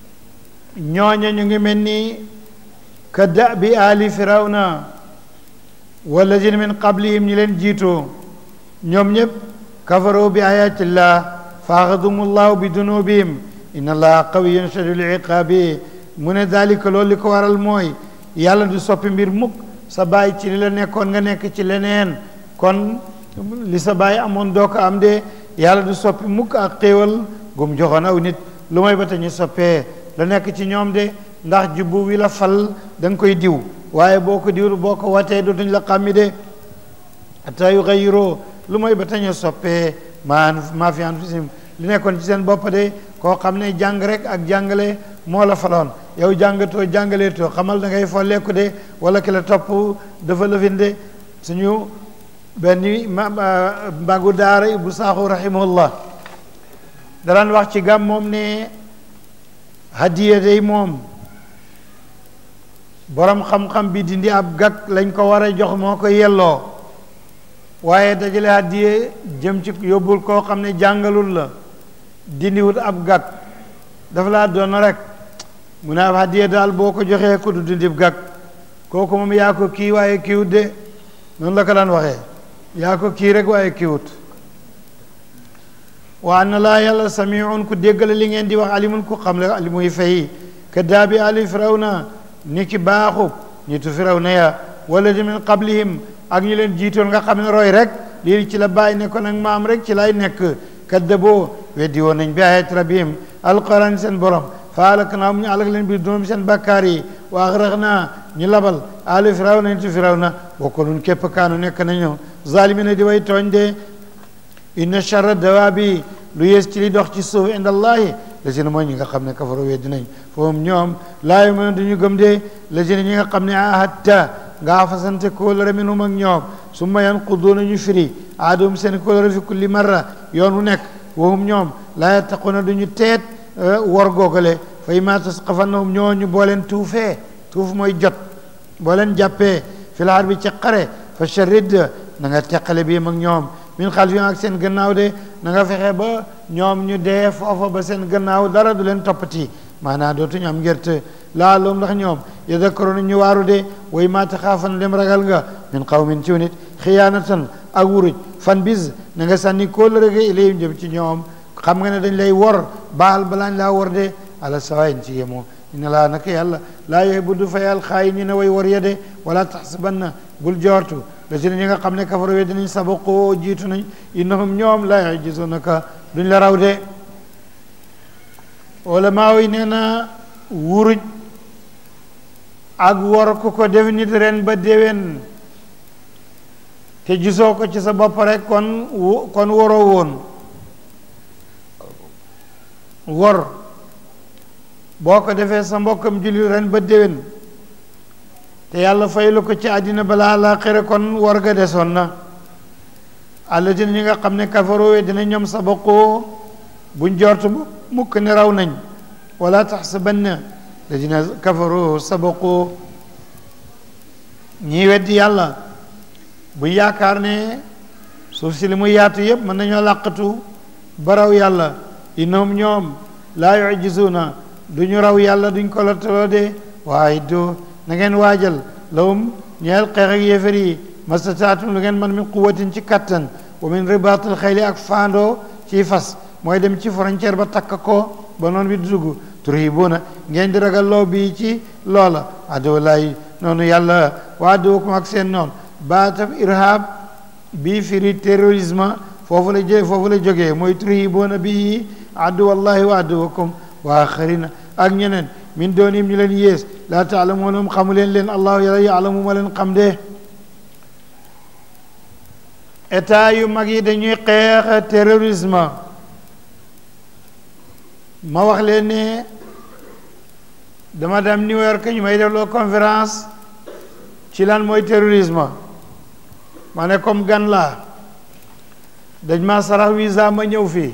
ñooña ñu ngi mel ni ka da bi ali firawna walladina min qablihim ñi leen jiitoo ñoom ñëpp kafaroo bi ayatillah faaxadum allahu bi dunubihim inna allaha qawiyun shadidul iqaabi mu ne daalika loolu li ko waral mooy yàlla du soppi mbir mukk sa baay ci li la nekkoon nga nekk ci leneen kon li sa baay amoon doo ko am de yàlla du soppi mukk ak xéewal gum joxoon aw nit lu may ba te ñu soppee la nekk ci ñoom de ndax jubbu wi la fal da nga koy diw waaye boo ko diwul boo ko watee dootuñ la xàmmi de hatta yugayyiroo lu may ba te ñu soppee maa maa fi anfusihim li nekkoon ci seen bopp de koo xam ne jàng rek ak jàngale moo la faloon yow jàngatoo jàngaleetoo xamal da ngay folleeku de wala ki la topp dafa lëfinde suñu benn mbagu daara Ibou Sakho rahimahullah daraan wax ci gàm moom ne hadiya day moom borom xam-xam bi dindi ab gàkk lañ ko war a jox moo ko yelloo waaye dajale hadiya jëm ci yóbbul koo xam ne jàngalul la dindiwut ab gàkk dafa laa doon rek mu ne ab hadiya daal boo ko joxee ku du dindib gàkk kooku moom yaa ko kii waaye kiiwut de noonu la ko daan waxee yaa ko kii rek waaye kiiwut wa anna laa yàlla samiun ku déggale li ngeen di wax alimun ku xam le li muy fay ka daabi ali firawna ni ki baaxu nitu firawna ya wala di min qablihim ak ñu leen jiitoon nga xam ne roy rek lii ci la bàyyi nekkoon ak maam rek ci lay nekk kaddaboo weddi woon nañ bi ayat rabbihim alquran seen borom fa alak naa mu ñu alak leen bi doom seen bakkaar yi wa axrax naa ñu labal ali firawna nitu firawna bokkoon képp kaanu nekk nañu zalimina di way tooñ de inna charra dawaabi lu yées ci li dox ci suuf inda allahi lazina mooy ñi nga xam ne kafaro weddi nañ foofu ñoom laa yu'minuun duñu gëm de lazina ñi nga xam ne ahadta nga fasante kóolare minhum ak ñoom summa yanquduuna ñu firi aadum seen kóolare fi kulli marra yoon wu nekk wahum ñoom laa yattaquuna duñu teet wor googale fa imma tasqafannahum ñoo ñu boo leen tuufee tuuf mooy jot boo leen jàppee fil harbi ci xare fa sharid na nga teqale bi ak ñoom min xalfihim ak seen gannaaw de na nga fexe ba ñoom ñu dee foofa ba seen gannaaw dara du leen toppati maanaam dootuñu am ngerte laalum ndax ñoom yadakkaroona ñu waaru de way maa taxaafan dem ragal nga min qawmin ciw nit xiyaanatan ak wuruj fan bis na nga sànni kóllëre ga ilayhim jëm ci ñoom xam nga ne dañ lay wor baal balaañ laa wor de ala sawayin ci yemoo inna laa naka yàlla laa yuhibbu du fayal xaayiniina way wor ya de wala taxsabanna bul joortu la si ñi nga xam ne kafaru we dinañ sabaqoo jiitu nañ innahum ñoom la yajizunaka duñ la raw de wala maa yi nee na wuruj ak wor ku ko def nit ren ba déwén te gisoo ko ci sa bopp rek kon kon waroo woon wor boo ko defee sa mbokkam julli ren ba déwén te yàlla faylu ko ci àddina balaa laaxira kon war ga desoon na alladina ñi nga xam ne kafaroo dina ñoom sabaqoo buñ jortu mukk ne raw nañ wala taxsabanna alladina kafaroo sabaqoo ñii weddi yàlla buñ yaakaar ne suuf si li muy yaatu yépp mën nañoo làqatu baraw yàlla innahum ñoom laa yujisuuna duñu raw yàlla duñ ko lottaloo de waaye do na ngeen waajal lawum ñeel xeex ak yéefar yi mastataatum lu ngeen man min quwatin ci kattan wa min ribaatil xayli ak faandoo ci fas mooy dem ci frontière ba takk ko ba noonu bi dugg turhibuuna ngeen di ragal loo bii ci loola aduwalaay noonu yàlla wa aduwakum ak seen noonu baatab irhab bii firi terrorisme foofu la jë foofu la jógee mooy turhibuuna bii aduwallahi wa aduwakum wa axarina ak ñeneen min doonim ñu leen yées laa taalamuunahum xamu leen leen allahu yàlla yaalamu ma leen xam de état yu mag yi dañuy xeex terrorisme ma wax leen ne dama dem New York ñu may def loo conférence ci lan mooy terrorisme ma ne comme gan laa dañ ma sarax visa ma ñëw fii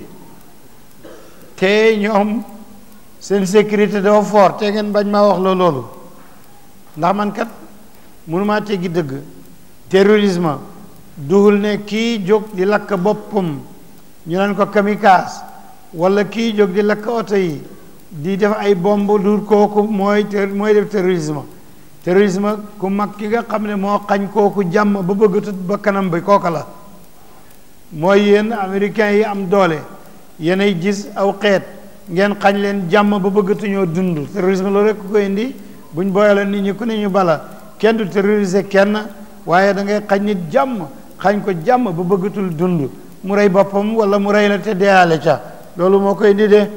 te ñoom seen sécurité dafa fort te ngeen bañ maa wax la loolu ndax man kat mënumaa teggi dëgg terrorisme duhul ne kii jóg di lakk boppam ñu naan ko kamikaze wala kii jóg di lakk oto yi di def ay bomb duul kooku mooy mooy def terrorisme terrorisme ku mag ki nga xam ne moo xañ kooku jàmm ba bëgg tut ba kanam bi kooka la mooy yéen américains yi am doole yéenay gis aw xeet ngeen xañ leen jàmm ba bëggatuñoo dund terrorisme loolu rek ku ko indi buñ booyale nit ñi ku ne ñu bala kenn du terroriser kenn waaye da ngay xañ nit jàmm xañ ko jàmm ba bëggatul dund mu rey boppam wala mu rey la te deyaale ca loolu moo koy indi de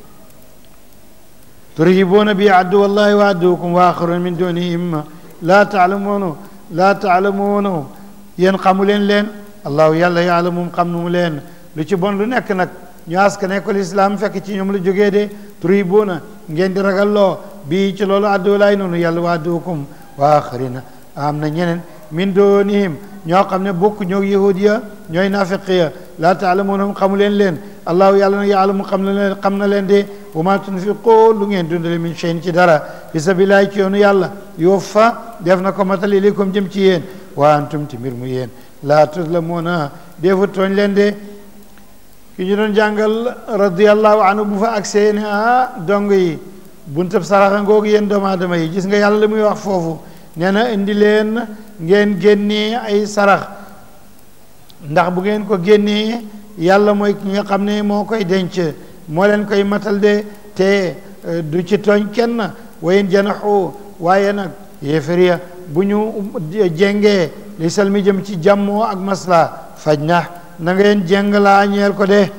turhibuuna bi aduwallahi wa aduwakum wa axaruna min dunihim laa taalamuuna laa taalamuuna yéen xamu leen leen allahu yàlla yaalamum xam nu mu leen lu ci bon lu nekk nag ñu aska nekkul islam fekk ci ñoom la jógee de turhibuuna ngeen di ragalloo bii ci loolu aduwalaay noonu yàlla wa aduwakum wa axarina am na ñeneen min doonihim ñoo xam ne bokk ñoo yahud ya ñooy nafiq ya laa taalamuunahum xamu leen leen allahu yàlla na yaalamu xam na leen xam na leen de wa ma tunfiqoo lu ngeen dundale min cheyin ci dara fi sabilillahi ci yoonu yàlla yuwaffa def na ko matal ilaykum jëm ci yéen wa antum ti mbir mu yéen laa tuzlamuuna defu tooñ leen de ki ñu doon jàngal radiallahu anhu bu fa agsee ne ah dong yi buntab saraxa ngoogu yéen doomu aadama yi gis nga yàlla la muy wax foofu nee na indi leen ngeen génnee ay sarax ndax bu ngeen ko génnee yàlla mooy ki nga xam ne moo koy denc moo leen koy matal de te du ci tooñ kenn wayen janaxu waaye nag yéefariya bu ñu jengee li salmi jëm ci jàmmoo ak masla faj na na ngeen jeng laa ñeel ko de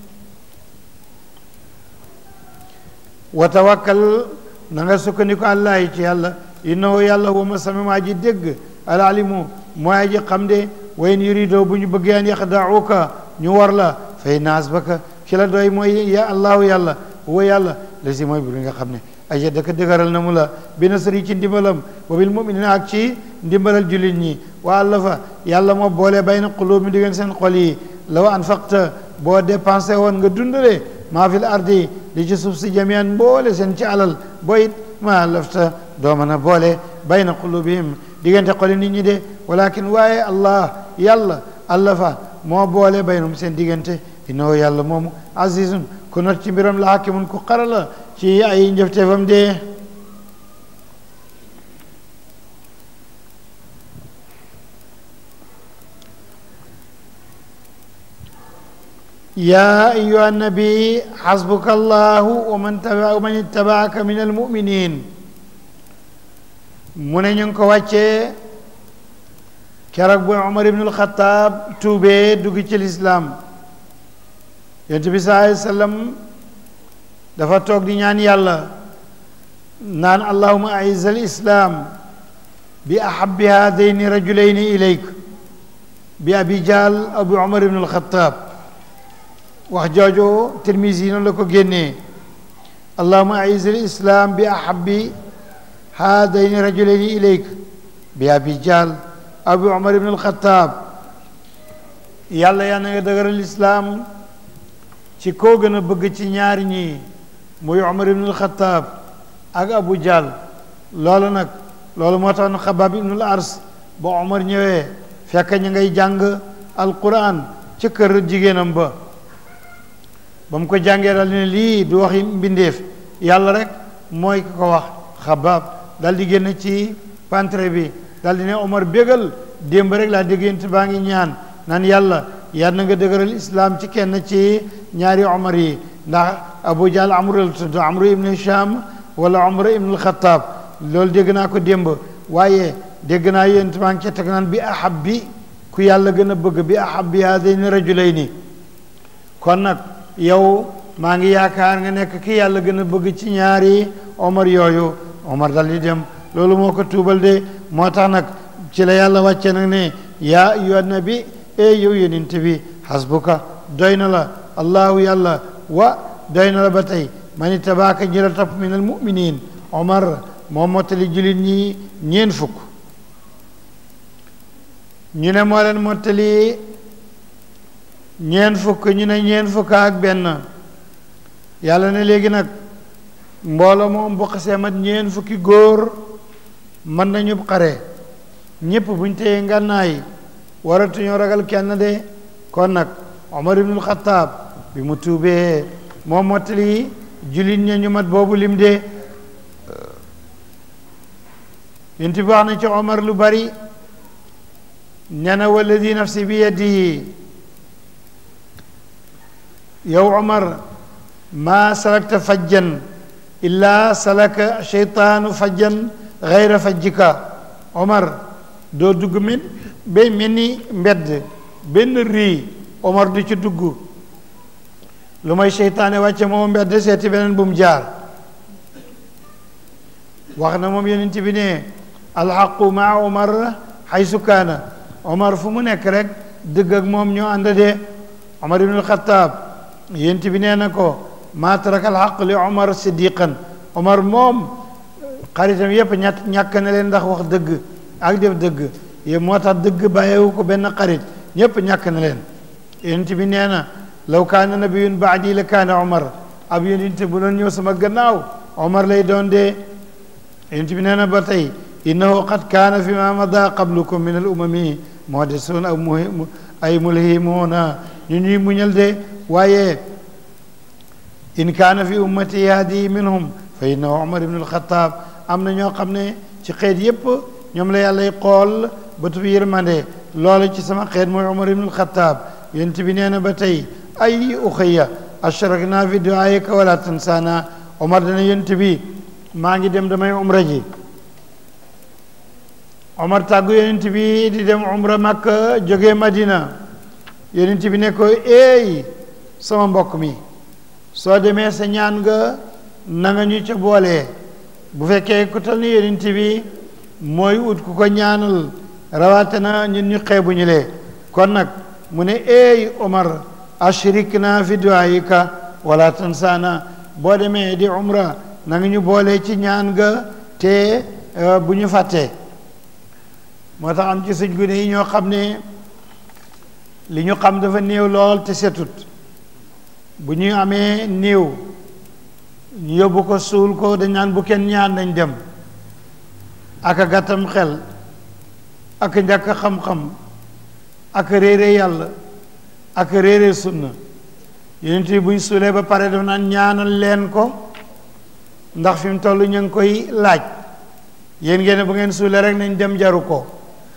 wa tawakkal na nga sukkandiku àllaahi ci yàlla innahu yàlla huwa ma sami maa ji dégg alalimu mooy ji xam de wayn yuridoo bu ñu bëggee an yaxdauka ñu war la fay naas baka ki la doy mooy ya allahu yàlla huwa yàlla la si mooy buri nga xam ne aja dëkk dëgëral na mu la bi nasri ci ndimbalam wa bil muminina ak ci ndimbalal jullit ñi wa allafa yàlla moo boole bayna qulub mi diggante seen xol yi law anfaqta boo dépensé woon nga dundale maa fil ardi li ci suuf si jamian mboole seen ci alal boyit ma lafta doo mën a boole bayna qulubihim diggante xoli nit ñi de walakin waaye allah yàlla allafa moo boole baynum seen diggante innahu yàlla moomu azizun ku not ci mbiram la hakimun ku xarala ci ay njëfteefam de يا أيها النبي حسبك الله ومن تبع ومن اتبعك من المؤمنين من ينكو واتشي keroog bu Umar ibn al-Khattab tuubee dugg ci lislaam yonent bi sallallahu alayhi wa sallam dafa toog di ñaan yàlla naan allahuma aiz al-islam bi ahabbi haadayni rajulayni ilayk bi abi jahl abu Umar ibn al-Khattab wax jooju Tirmisi noonu la ko génnee allahuma aiz al-islam bi ahabbi haadayni rajulayni ilayk bi abi jahl abu umar ibn alxataab yàlla yaa na nga dëgëral islaam ci koo gën a bëgg ci ñaari ñi muy umar ibn alxataab ak abu jahl loolu nag loolu moo tax na xabaab ibnul ars ba umar ñëwee fekk ñu ngay jàng alquran ci kër jigéenam ba ba mu ko jàngee dal ne lii du waxi mbindeef yàlla rek mooy ki ko wax xabaab dal di génn ci pantre bi dal di ne Omar bégal démb rek laa déggante baa ngi ñaan naan yàlla yàlla na nga dëgëral islam ci kenn ci ñaari Omar yi ndax Abu Jahl Amru la tudd Amru ibn Hisham wala Omar ibn al-Khattab loolu dégg naa ko démb waaye dégg naa yéen maa ngi ca teg naan bi ahab bi ku yàlla gën a bëgg bi ahab bi haadayni rajulayni kon nag yow maa ngi yaakaar nga nekk ki yàlla gën a bëgg ci ñaari Omar yooyu Omar dal di dem loolu moo ko tuubal de moo tax nag ci la yàlla wàcce nag ne yaa ayyuha nabi e yow yonent bi hasbuka doy na la allahu yàlla wa doy na la ba tey man itabaaka ñi la topp min al muminin Omar moo mottali jullit ñi ñeen fukk ñu ne moo leen mottali ñeen fukk ñu ne ñeen fukk ak benn yàlla ne léegi nag mbooloo moom bu xasee mat ñeen fukki góor mën nañu xare ñépp buñ téye ngànnaay waratuñoo ragal kenn de kon nag Omar ibnul Xataab bi mu tuubee moo mottali jullit ña ñu mat boobu lim de yént bi wax na ci Omar lu bari nee na walladi nafsi bi yadihi yow Omar maa salakta fajjan illa salaka cheytaanu fajjan gayra fajjika Omar doo dugg men ba mel ni mbedd benn rii Omar du ci dugg lu may cheytaane wàcce moom mbedd seeti beneen bu mu jaar wax na moom yonent bi ne alxaqu maa Omar xaysu kaana Omar fu mu nekk rek dëgg ak moom ñoo ànd de Omar ibnul Xataab yonent bi nee na ko maa taraka alxaq li Omar siddiqan Omar moom xaritam yépp ñàkk ñàkk na leen ndax wax dëgg ak def dëgg yé moo tax dëgg bàyyiwu ko benn xarit ñépp ñàkk na leen yonent bi nee na law kaana nabiyun baadi la kaana Omar ab yonent bu doon ñëw sama gannaaw Omar lay doon dee yonent bi nee na ba tey innahu qad kaana fi ma mada qablukum min al umami muhaddisun aw ay mulhimuuna ñu ñuy muñal de waaye in kaana fi ummati yaadi minhum fa innahu Omar ibn al-Khattab am na ñoo xam ne ci xeet yépp ñoom la yàllay xool bëtub yërmande loolu ci sama xeet mooy Omar ibn al-Khattab yonent bi nee na ba tey ay uxayya ashrakna fi duaayika wala tansaana Omar dana yonent bi maa ngi dem damay umra ji Omar tàggu yonent bi di dem umra Makka jógee Madina yonent bi ne ko eey sama mbokk mi soo demee sa ñaan nga na nga ñu ca boolee bu fekkee ku tal ni yonent bi mooy ut ku ko ñaanal rawaate na ñun ñu xeebu ñu lee kon nag mu ne eey Omar ashrik na fi duaayika wala tansaana boo demee di umra na nga ñu boolee ci ñaan nga te bu ñu fàttee moo tax am ci suñ gune yi ñoo xam ne li ñu xam dafa néew lool te setut bu ñu amee néew ñu yóbbu ko suul ko dañ naan bu kenn ñaan nañ dem ak a gàttam xel ak a njàkk xam-xam ak a réere yàlla ak a réere sunna yonent yi buñ suulee ba pare dafa naan ñaanal leen ko ndax fi mu toll ñu ngi koy laaj yéen ngeen bu ngeen suulee rek nañ dem jaru ko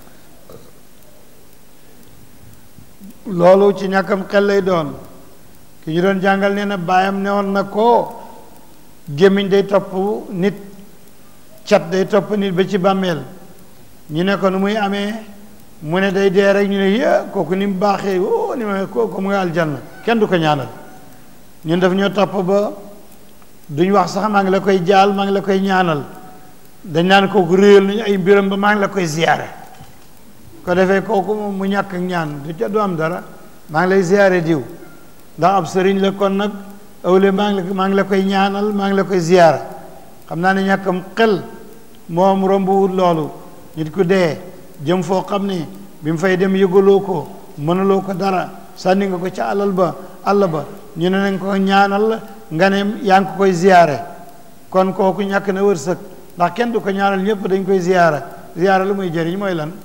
loolu ci ñàkkam xel lay doon ki ñu doon jàngal nee na baayam newoon na ko gémmiñ day topp nit cat day topp nit ba ci bàmmeel ñu ne ko nu muy amee mu ne day dee rek ñu ne yé kooku ni mu baaxee o ni ma kooku mu nga aljanna kenn du ko ñaanal ñun daf ñoo topp ba duñ wax sax maa ngi la koy jaal maa ngi la koy ñaanal dañ naan kooku réyal nañu ay mbiram ba maa ngi la koy ziyaare ko defee kooku moom mu ñàkk ñaan du ca du am dara maa ngi lay ziyaare diw ndax ab sëriñ la kon nag awle maa ngi la maa ngi la koy ñaanal maa ngi la koy ziyaara xam naa ne ñàkkam xel moom rombuwut loolu nit ku dee jëm foo xam ne bi mu fay dem yëgaloo ko mënuloo ko dara sànni nga ko ca alal ba àll ba ñu ne nañ ko ñaanal nga ne yaa ngi ko koy ziyaare kon kooku ñàkk na wërsëg ndax kenn du ko ñaanal ñëpp dañ koy ziyaara ziyaara lu muy jëriñ mooy lan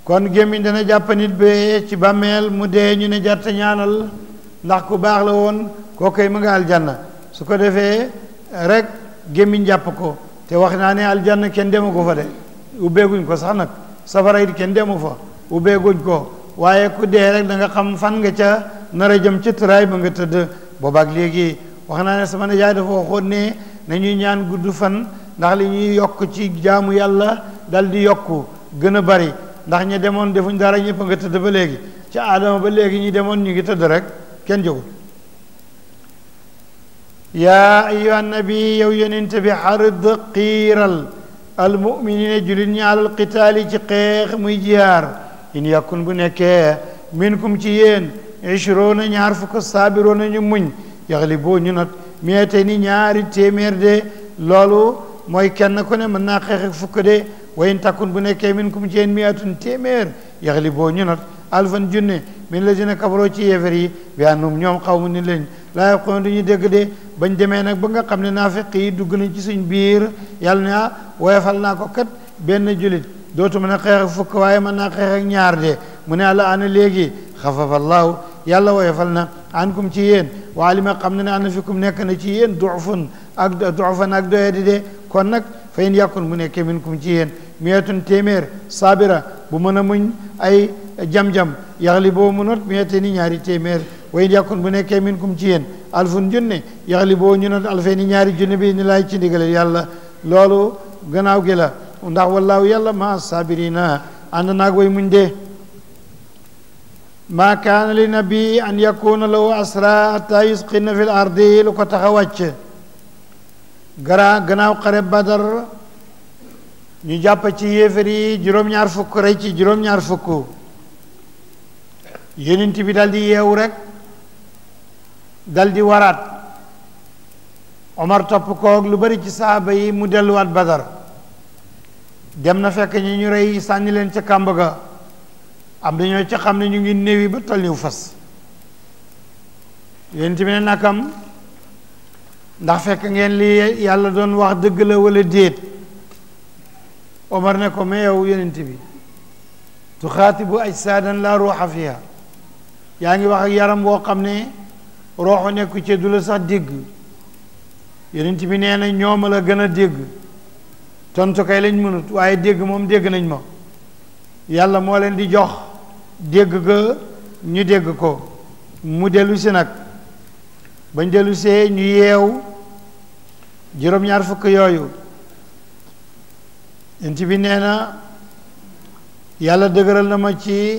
kon gémmiñ dana jàpp nit bee ci bàmmeel mu dee ñu ne jarta ñaanal ndax ku baax la woon koo koy mu nga aljanna su ko defee rek gémmiñ jàpp ko te wax naa ne aljanna kenn demu ko fa de ubbeeguñ ko sax nag safara it kenn demu fa ubbeeguñ ko waaye ku dee rek da nga xam fan nga ca nar a jëm ci tëraay ba nga tëdd boobaak léegi wax naa ne sama nijaay dafa waxoon ne nañuy ñaan gudd fan ndax li ñuy yokk ci jaamu yàlla dal di yokku gën a bari ndax ñi demoon defuñ dara ñëpp nga tëdd ba léegi ci aadama ba léegi ñi demoon ñu ngi tëdd rek kenn jógul yaa ayuha nabi yow yonente bi xarid xiiral almuminina julit ñi alal qitaali ci xeex muy jihaar in yakun bu nekkee minkum ci yéen ishroona ñaar fukk saabiroona ñu muñ yaxli boo ñu not meete ni ñaari téeméer de loolu mooy kenn ku ne mën naa xeex ak fukk de wayin takkun bu nekkee minkum ci yéen miatun téeméer yaxli boo ñu not alfan junne min la dina kabaroo ci yéefar yi bi annum ñoom xaw mu ni lañ laa yafqahuun du ñu dégg de bañ demee nag ba nga xam ne naafiq yi dugg nañ ci suñ biir yàlla ne ah woyofal naa ko kat benn julit dootu mën a xeex ak fukk waaye mën naa xeex ak ñaar de mu ne àlla ana léegi xafafa allahu yàlla woyofal na ankum ci yéen waa li ma xam ne ne ana fikum nekk na ci yéen duufun ak duufan ak doyadi de kon nag fa in yàkkun bu nekkee minkum ci yéen miyatun téeméer saabira bu mën a muñ ay jam-jam yaxli boo mu not miyate ni ñaari téeméer wa in yàkkun bu nekkee minkum ci yéen alfun junne yaxli boo ñu not alfee ni ñaari junne bi ni laay ci ndigale yàlla loolu gannaaw gi la ndax wallaahu yàlla ma saabirina ànd naag way muñ dee maa kaana li nabi an yakuna lahu asra hatta yusqina fi l ardi lu ko tax a wàcc gara gannaaw xare badar ñu jàpp ci yéefar yi juróom-ñaar fukk rey ci juróom-ñaar fukk yonent bi dal di yeewu rek dal di waraat Omar topp koog lu bari ci saaba yi mu delluwaat badar dem na fekk ñi ñu rey sànni leen ca kàmb ga am dañoo ca xam ne ñu ngi néewi ba tolliw fas yonent bi ne nakam ndax fekk ngeen li yàlla doon wax dëgg la wala déet Omar ne ko mais yow yonent bi tuxaatibu ajsaadan laa ruuxa fiha yaa ngi wax ak yaram boo xam ne rooxu nekku ci du la sax dégg yonent bi nee na ñooma la gën a dégg tontu kay lañ mënut waaye dégg moom dégg nañ ma yàlla moo leen di jox dégg ga ñu dégg ko mu dellu si nag bañ dellu see ñu yeew juróom-ñaar fukk yooyu yonent bi nee na yàlla dëgëral na ma ci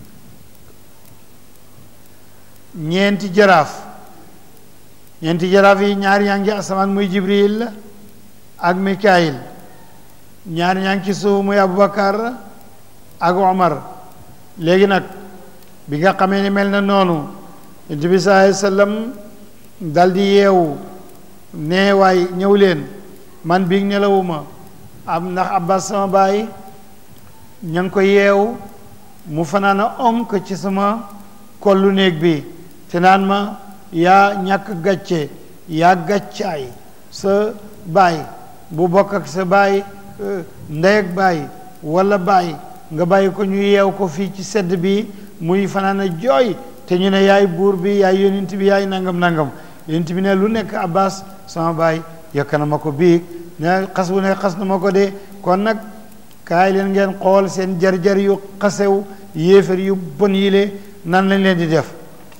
ñeenti jaraaf ñeenti jaraaf yi ñaar yaa ngi asamaan muy jibril ak mikaayil ñaar ñaa ngi ci suuf muy abubakar ak omar léegi nag bi nga xamee ni mel na noonu yonent bi sallallahu alayhi wasallam dal di yeewu nee waay ñëw leen man biig nelawuma am ndax abbas sama baay ña ngi ko yeew mu fanaana onk ci sama kollu néeg bi te naan ma yaa ñàkk gàcce yaa gàccaay sa baay bu bokk ak sa baay ndey ak baay wala baay nga bàyyi ko ñu yeew ko fii ci sedd bi muy fanaana jooy te ñu ne yaay buur bi yaay yonent bi yaay nangam nangam yonent bi ne lu nekk abbas sama baay yokk na ma ko biig ne xas bu ne xas na ma ko de kon nag kaay leen ngeen xool seen jar-jar yu xasew yéefar yu bon yile nan lañ leen di def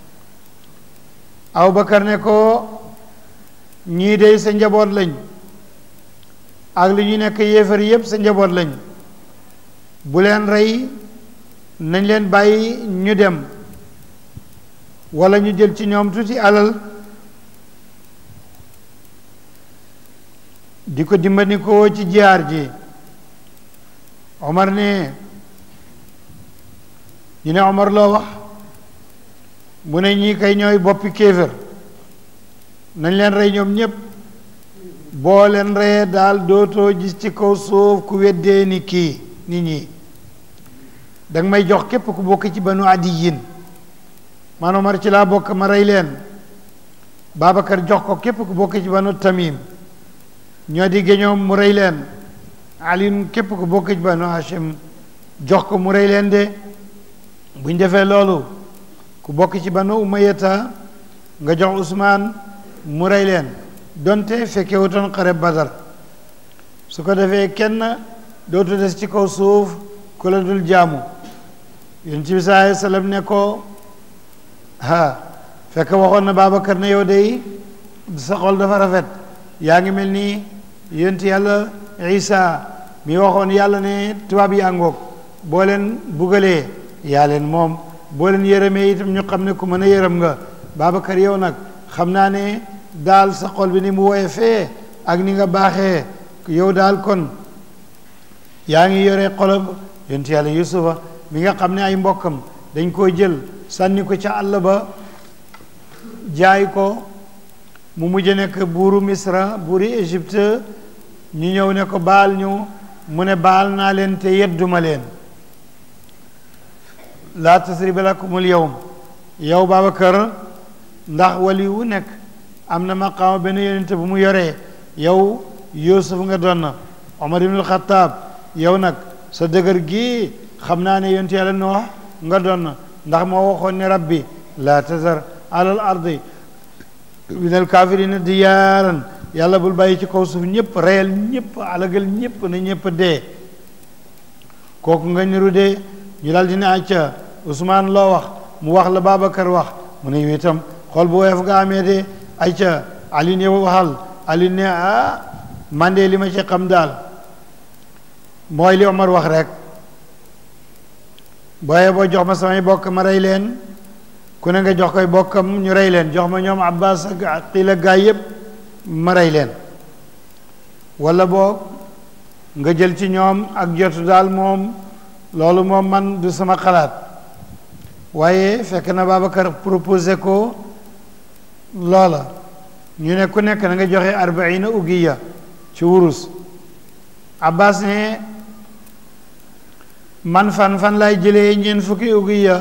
Abubakar ne ko ñii dey sa njaboot lañ ak li ñu nekk yéefar yépp sa njaboot lañ bu leen rey nañ leen bàyyi ñu dem wala ñu jël ci ñoom tuuti alal di ko dimbandikoo ci jihaar ji Omar ne ñu ne Omar loo wax mu ne ñii kay ñooy boppi kéefër nañ leen rey ñoom ñépp boo leen reyee daal dootoo gis ci kaw suuf ku weddee ni kii nit ñi danga may jox képp ku bokk ci banu adiyin man Omar ci laa bokk ma rey leen Babacar jox ko képp ku bokk ci banu tamim ñoo di géñoom mu rey leen alin képp ku bokk ci banu hashim jox ko mu rey leen de buñ defee loolu ku bokk ci banu umayata nga jox Usmaan mu rey leen donte fekke wutoon xare Badar su ko defee kenn dootu des ci kaw suuf ku la dul jaamu yonent bi sallallahu alayhi wa sallam ne ko ha fekk waxoon na Babacar ne yow day sa xol dafa rafet yaa ngi mel ni yonent yàlla Isa mi waxoon yàlla ne tubaab yi àngoog boo leen bugalee yaa leen moom boo leen yërëmee itam ñu xam ne ku mën a yërëm nga Babacar yow nag xam naa ne daal sa xol bi ni mu woye fee ak ni nga baaxee yow daal kon yaa ngi yore xolob yonent yàlla Yusufa mi nga xam ne ay mbokkam dañ koo jël sànni ko ca àll ba jaay ko mu mujj nekk buuru Misra buuri Égypte ñu ñëw ne ko baal ñu mu ne baal naa leen te yedduma leen laa tasriba lakumul yawm yow Babacar ndax wali wu nekk am na maqaama benn yonente bu mu yoree yow Yuusuf nga doon na Omar ibnul Xataab yow nag sa dëgër gii xam naa ne yonente yàlla Noox nga doon na ndax moo waxoon ne rabbi laa tazar alal ardi minal kaafirina diyaaran yàlla bul bàyyi ci kaw suuf ñëpp reyal ñëpp alagal ñëpp na ñëpp dee kooku nga niru dee ñu daal di ne acca Ousmane loo wax mu wax la Babacar wax mu ne yow itam xool bu woyof nga amee de acca Ali ne waxal Ali ne ah man de li ma ci xam daal mooy li Omar wax rek booye boo jox ma samay bokk ma rey leen ku ne nga jox koy bokkam ñu rey leen jox ma ñoom Abbas ak xiila gaay yépp ma rey leen wala boog nga jël ci ñoom ak jotu daal moom loolu moom man du sama xalaat waaye fekk na Babacar proposé ko loola ñu ne ku nekk na nga joxe arbaina ugiya ci wurus Abbas ne man fan fan lay jëlee ñeent fukki ugiya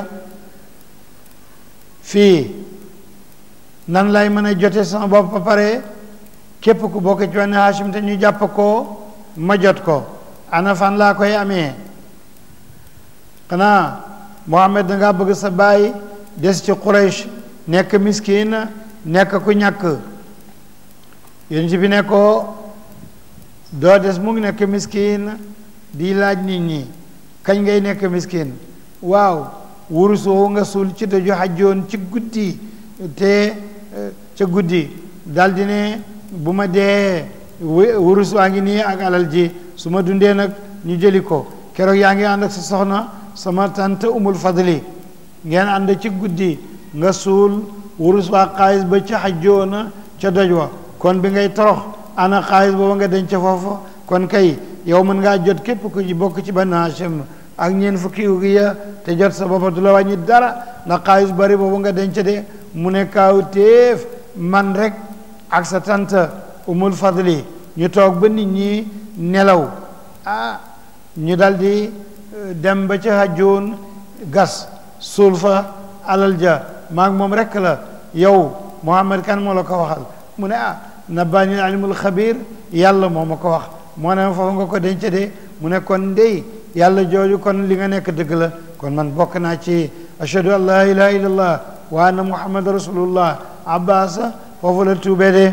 fii nan lay mën a jote sama bopp ba pare képp ku bokk ci wenn Hashim te ñu jàpp ko ma jot ko ana fan laa koy amee xanaa Muhammad dangaa bëgg sa baay des ci Quraysh nekk miskin nekk ku ñàkk yonent bi ne ko doo des mu ngi nekk miskin di laaj nit ñi kañ ngay nekk miskin waaw wurus woowu nga suul ci daju xajjoon ci guddi te ca guddi daldi ne bu ma dee wurus waa ngi nii ak alal ji su ma dundee nag ñu jëli ko keroog yaa ngi ànd ak sa soxna sama tante umul fadli ngeen ànd ci guddi nga suul wurus waa xaalis ba ca xajjoona ca doj wa kon bi ngay torox ana xaalis booba nga denc foofu kon kay yow mën ngaa jot képp ku ci bokk ci Banu Hashim ak ñeen fukki ugiya te jot sa boppa du la wàññi dara ndax xaalis bari boobu nga denc de mu ne kaaw téef man rek ak sa tante umul fadli ñu toog ba nit ñi nelaw ah ñu daldi dem ba ca hajjoon gas suul fa alal ja maag moom rek la yow Muhammad kan moo la ko waxal mu ne ah nabbaani alimul xabir yàlla moo ma ko wax moo ne foofu nga ko denc de mu ne kon ndey yàlla jooju kon li nga nekk dëgg la kon man bokk naa ci ashhadu an laa ilaha illallah wa anna muhammad rasulullah abbas foofu la tuubee de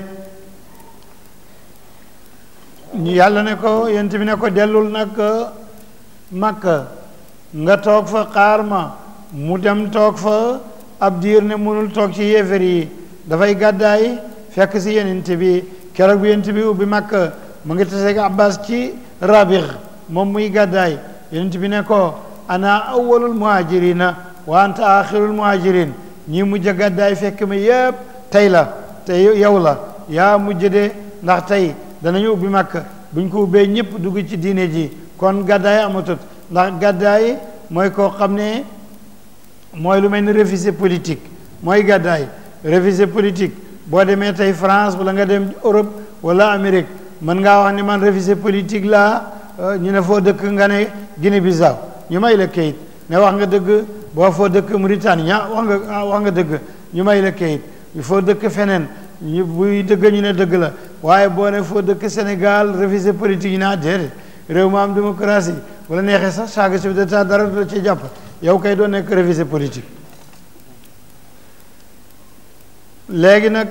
yàlla ne ko yent bi ne ko dellul nag makka nga toog fa xaar ma mu dem toog fa ab diir ne mënul toog ci yéefar yi dafay gàddaay fekk si yenent bi keroog bi yent bi ubbi makka mu ngi taseeg abbas ci rabix moom muy gàddaay yenent bi ne ko ana awwalul muhajirina wa anta axirul muhajirin ñi mujj a gàddaay fekk ma yépp tey la te yow la yaa mujj de ndax tey danañu ubbi makka buñ ko ubbee ñëpp dugg ci diine ji kon gàddaay amatut ndax gàddaay mooy koo xam ne mooy lu mel ni réfugié politique mooy gàddaay réfugié politique boo demee tey France wala nga dem Europe wala Amérique mën ngaa wax ne man réfugié politique laa ñu ne foo dëkk nga ne Guinée Bissau ñu may la kayit ne wax nga dëgg boo foo dëkk Mauritanie ña wax nga wax nga dëgg ñu may la kayit foo dëkk feneen ñu buy dëgg ñu ne dëgg la waaye boo ne foo dëkk Sénégal réfugié politique yi naa déedéet réew ma am démocratie wala neexee sax saaga chef d'état dara du la ci jàpp yow kay doo nekk révisé politique léegi nag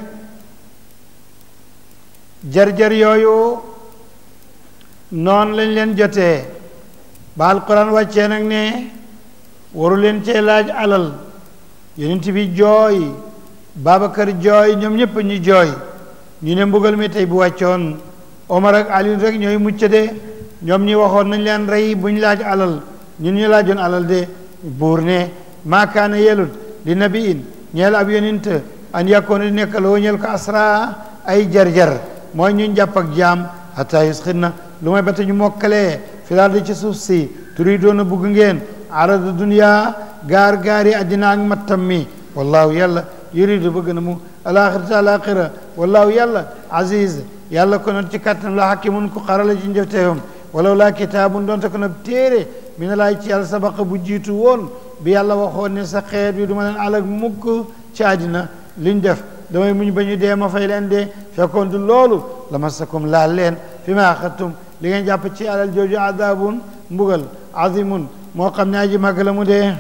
jar-jar yooyu noonu lañ leen jotee ba alquran wàccee nag ne waru leen cee laaj alal yonent bi jooy Babacar jooy ñoom ñëpp ñu jooy ñu ne mbugal mi tey bu wàccoon Omar ak Ali rek ñooy mucc de ñoom ñi waxoon nañ leen rey buñ laaj alal ñun ñu laajoon alal de buur ne maa kaana yelut li nabiin ñeel ab yonent an yàkkoon di nekk loo ñeel ko asra ay jar-jar mooy ñu jàpp ak jaam hatta yusxinna lu may ba te ñu mokkalee fi daal di ci suuf si turi doon a bugg ngeen arada dunya gaar gaari addina ak mattam mi wallaahu yàlla yuridu bëgg na mu alaxirata alaxira wallaahu yàlla aziz yàlla ko not ci kàttan la hakimun ku xarala ci njëfteefam walaw laa kitaabun doonte ko nag téere mi ne laay ci yàlla sabaqa bu jiitu woon bi yàlla waxoon ne sa xeet bi du ma leen alag mukk ci àddina liñ def damay muñ ba ñu dee ma fay leen dee fekkoon du loolu la masakum laal leen fi ma axattum li ngeen jàpp ci alal jooju adabun mbugal azimun moo xam ne aji màgg la mu dee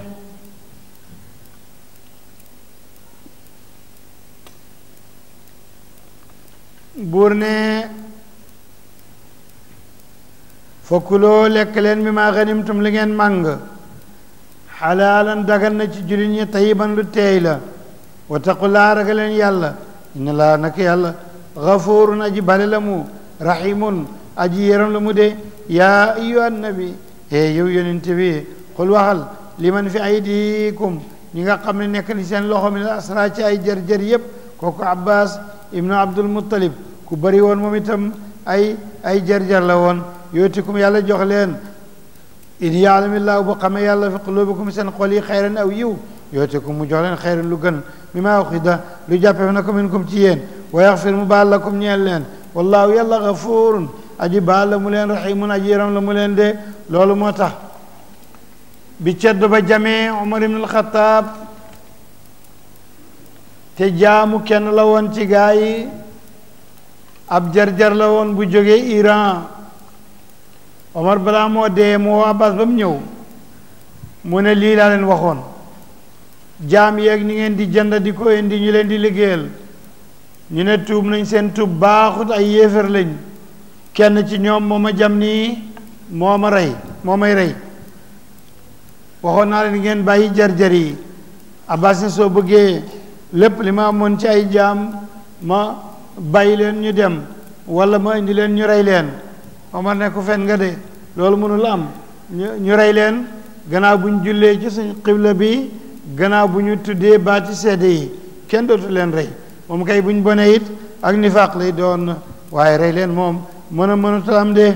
buur ne fokkuloo lekk leen mi maa ganimtum li ngeen màng xalaalan dagan na ci jullit ñi tayiban lu teey la wa taqullaa ragal leen yàlla inna laa nak yàlla gafurun aji bale la mu rahimun aji yéram la mu de yaa ayyuha nabi e yow yonent bi xul waxal liman fi aydikum ñi nga xam ne nekk ni seen loxo mi la asra ci ay jër-jër yépp kooku abbas ibnu abdul muttalib ku bari woon moom itam ay ay jër-jër la woon yootikum yàlla jox leen in yaalamillaahu bu xamee yàlla fi qulubikum seen xol yi xayran aw yiw yootikum mu jox leen xayran lu gën mi maa uxida lu jàppee na ko minkum ci yéen wa yaxfir mu baal lakum ñeel leen wallaahu yàlla gafurun aji baal la mu leen rahimun aji yaram la mu leen de loolu moo tax bi ceddo ba jamee Umar ibn al-Khattab te jaamu kenn la woon ci gaa yi ab jar-jar la woon bu jógee Iran Omar balaa moo dee mu woo Abbas ba mu ñëw mu ne lii laa leen waxoon jaam yeeg ni ngeen di jënd di ko indi ñu leen di liggéeyal ñu ne tuub nañ seen tuub baaxut ay yéefar lañ kenn ci ñoom moo ma jam nii moo ma rey moo may rey waxoon naa leen ngeen bàyyi jar-jar yi Abbas ne soo bëggee lépp li ma amoon ci ay jaam ma bàyyi leen ñu dem wala ma indi leen ñu rey leen Omar ne ko fen nga de loolu mënul am ñu rey leen gannaaw bu ñu jullee ci suñ xibla bi gannaaw bu ñu tuddee baati seede yi kenn dootu leen rey moom kay bu ñu bonee it ak nifaaq lay doon waaye rey leen moom mën a mënatul am de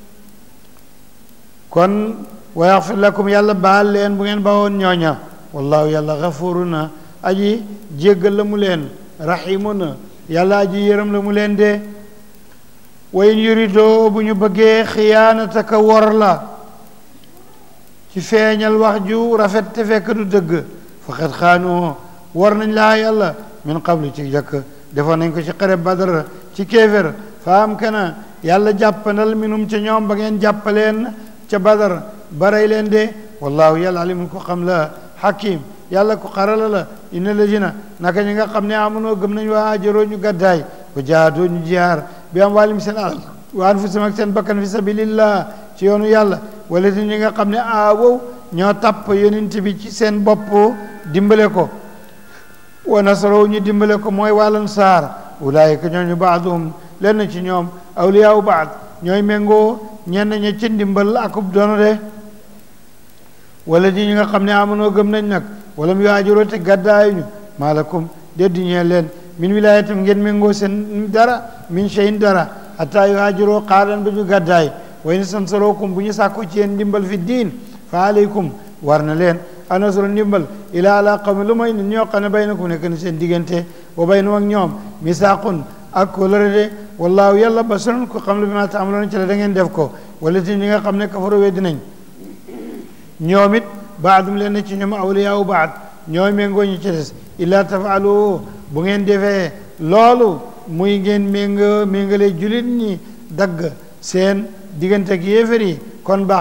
kon wa yaxfir lakum yàlla baal leen bu ngeen bawoon ñooña wallaahu yàlla xafuru na aji jéggal la mu leen rahimu na yàlla aji yërëm la mu leen de wayn yuridoo bu ñu bëggee xiyaanataka wor la ci feeñal wax ju rafet te fekk du dëgg faqad xaanoo war nañ laa yàlla min qablu ci jëkk defoon nañ ko ci xare badar ci kéefér fa am kana yàlla jàppandal minum ca ñoom ba ngeen jàppaleen ca badar baray leen de wallaahu yàlla alimun ko xam la hakim yàlla ko xarala la inna lazina naka ñi nga xam ne amunoo gëm nañ waa ajaroo ñu gàddaay ko jaadoo ñu jihaar bi am waalim seen alal wa anfusihim ak seen bakkan fi sabilillah ci yoonu yàlla wala ti ñi nga xam ne aawow ñoo tàpp yonent bi ci seen bopp dimbale ko wa nasaroo ñu dimbale ko mooy wàllan saar ulaayika ñooñu baaduhum lenn ci ñoom awliyaawu baad ñooy méngoo ñenn ña ci ndimbal akub dono de wala di ñi nga xam ne amonoo gëm nañ nag wala mu yaajuroo te gàddaayuñu maalakum deddi ñeel leen min wilaayatam ngeen méngoo seen dara min cheyin dara hatta yuhaajiroo xaaran ba ñu gàddaay way ni sansarookum bu ñu sàkku ci yéen ndimbal fi diin fa aleykum war na leen anasro ndimbal ila ala qawmi lu mooy nit ñoo xam ne baynakum nekk na seen diggante wa baynum ak ñoom misaaqun ak kóllëre de wallaahu yàlla basirun ko xam lu bi ma taamaloon ci la da ngeen def ko wala ti ñi nga xam ne kafaru weddi nañ ñoom it baadum leen ci ñoom awliyaawu baad ñooy méngoo ñu ci des illa tafaalu bu ngeen defee loolu muy ngeen ménga méngale julit ñi dagg seen diggante ak yéefar yi kon baax na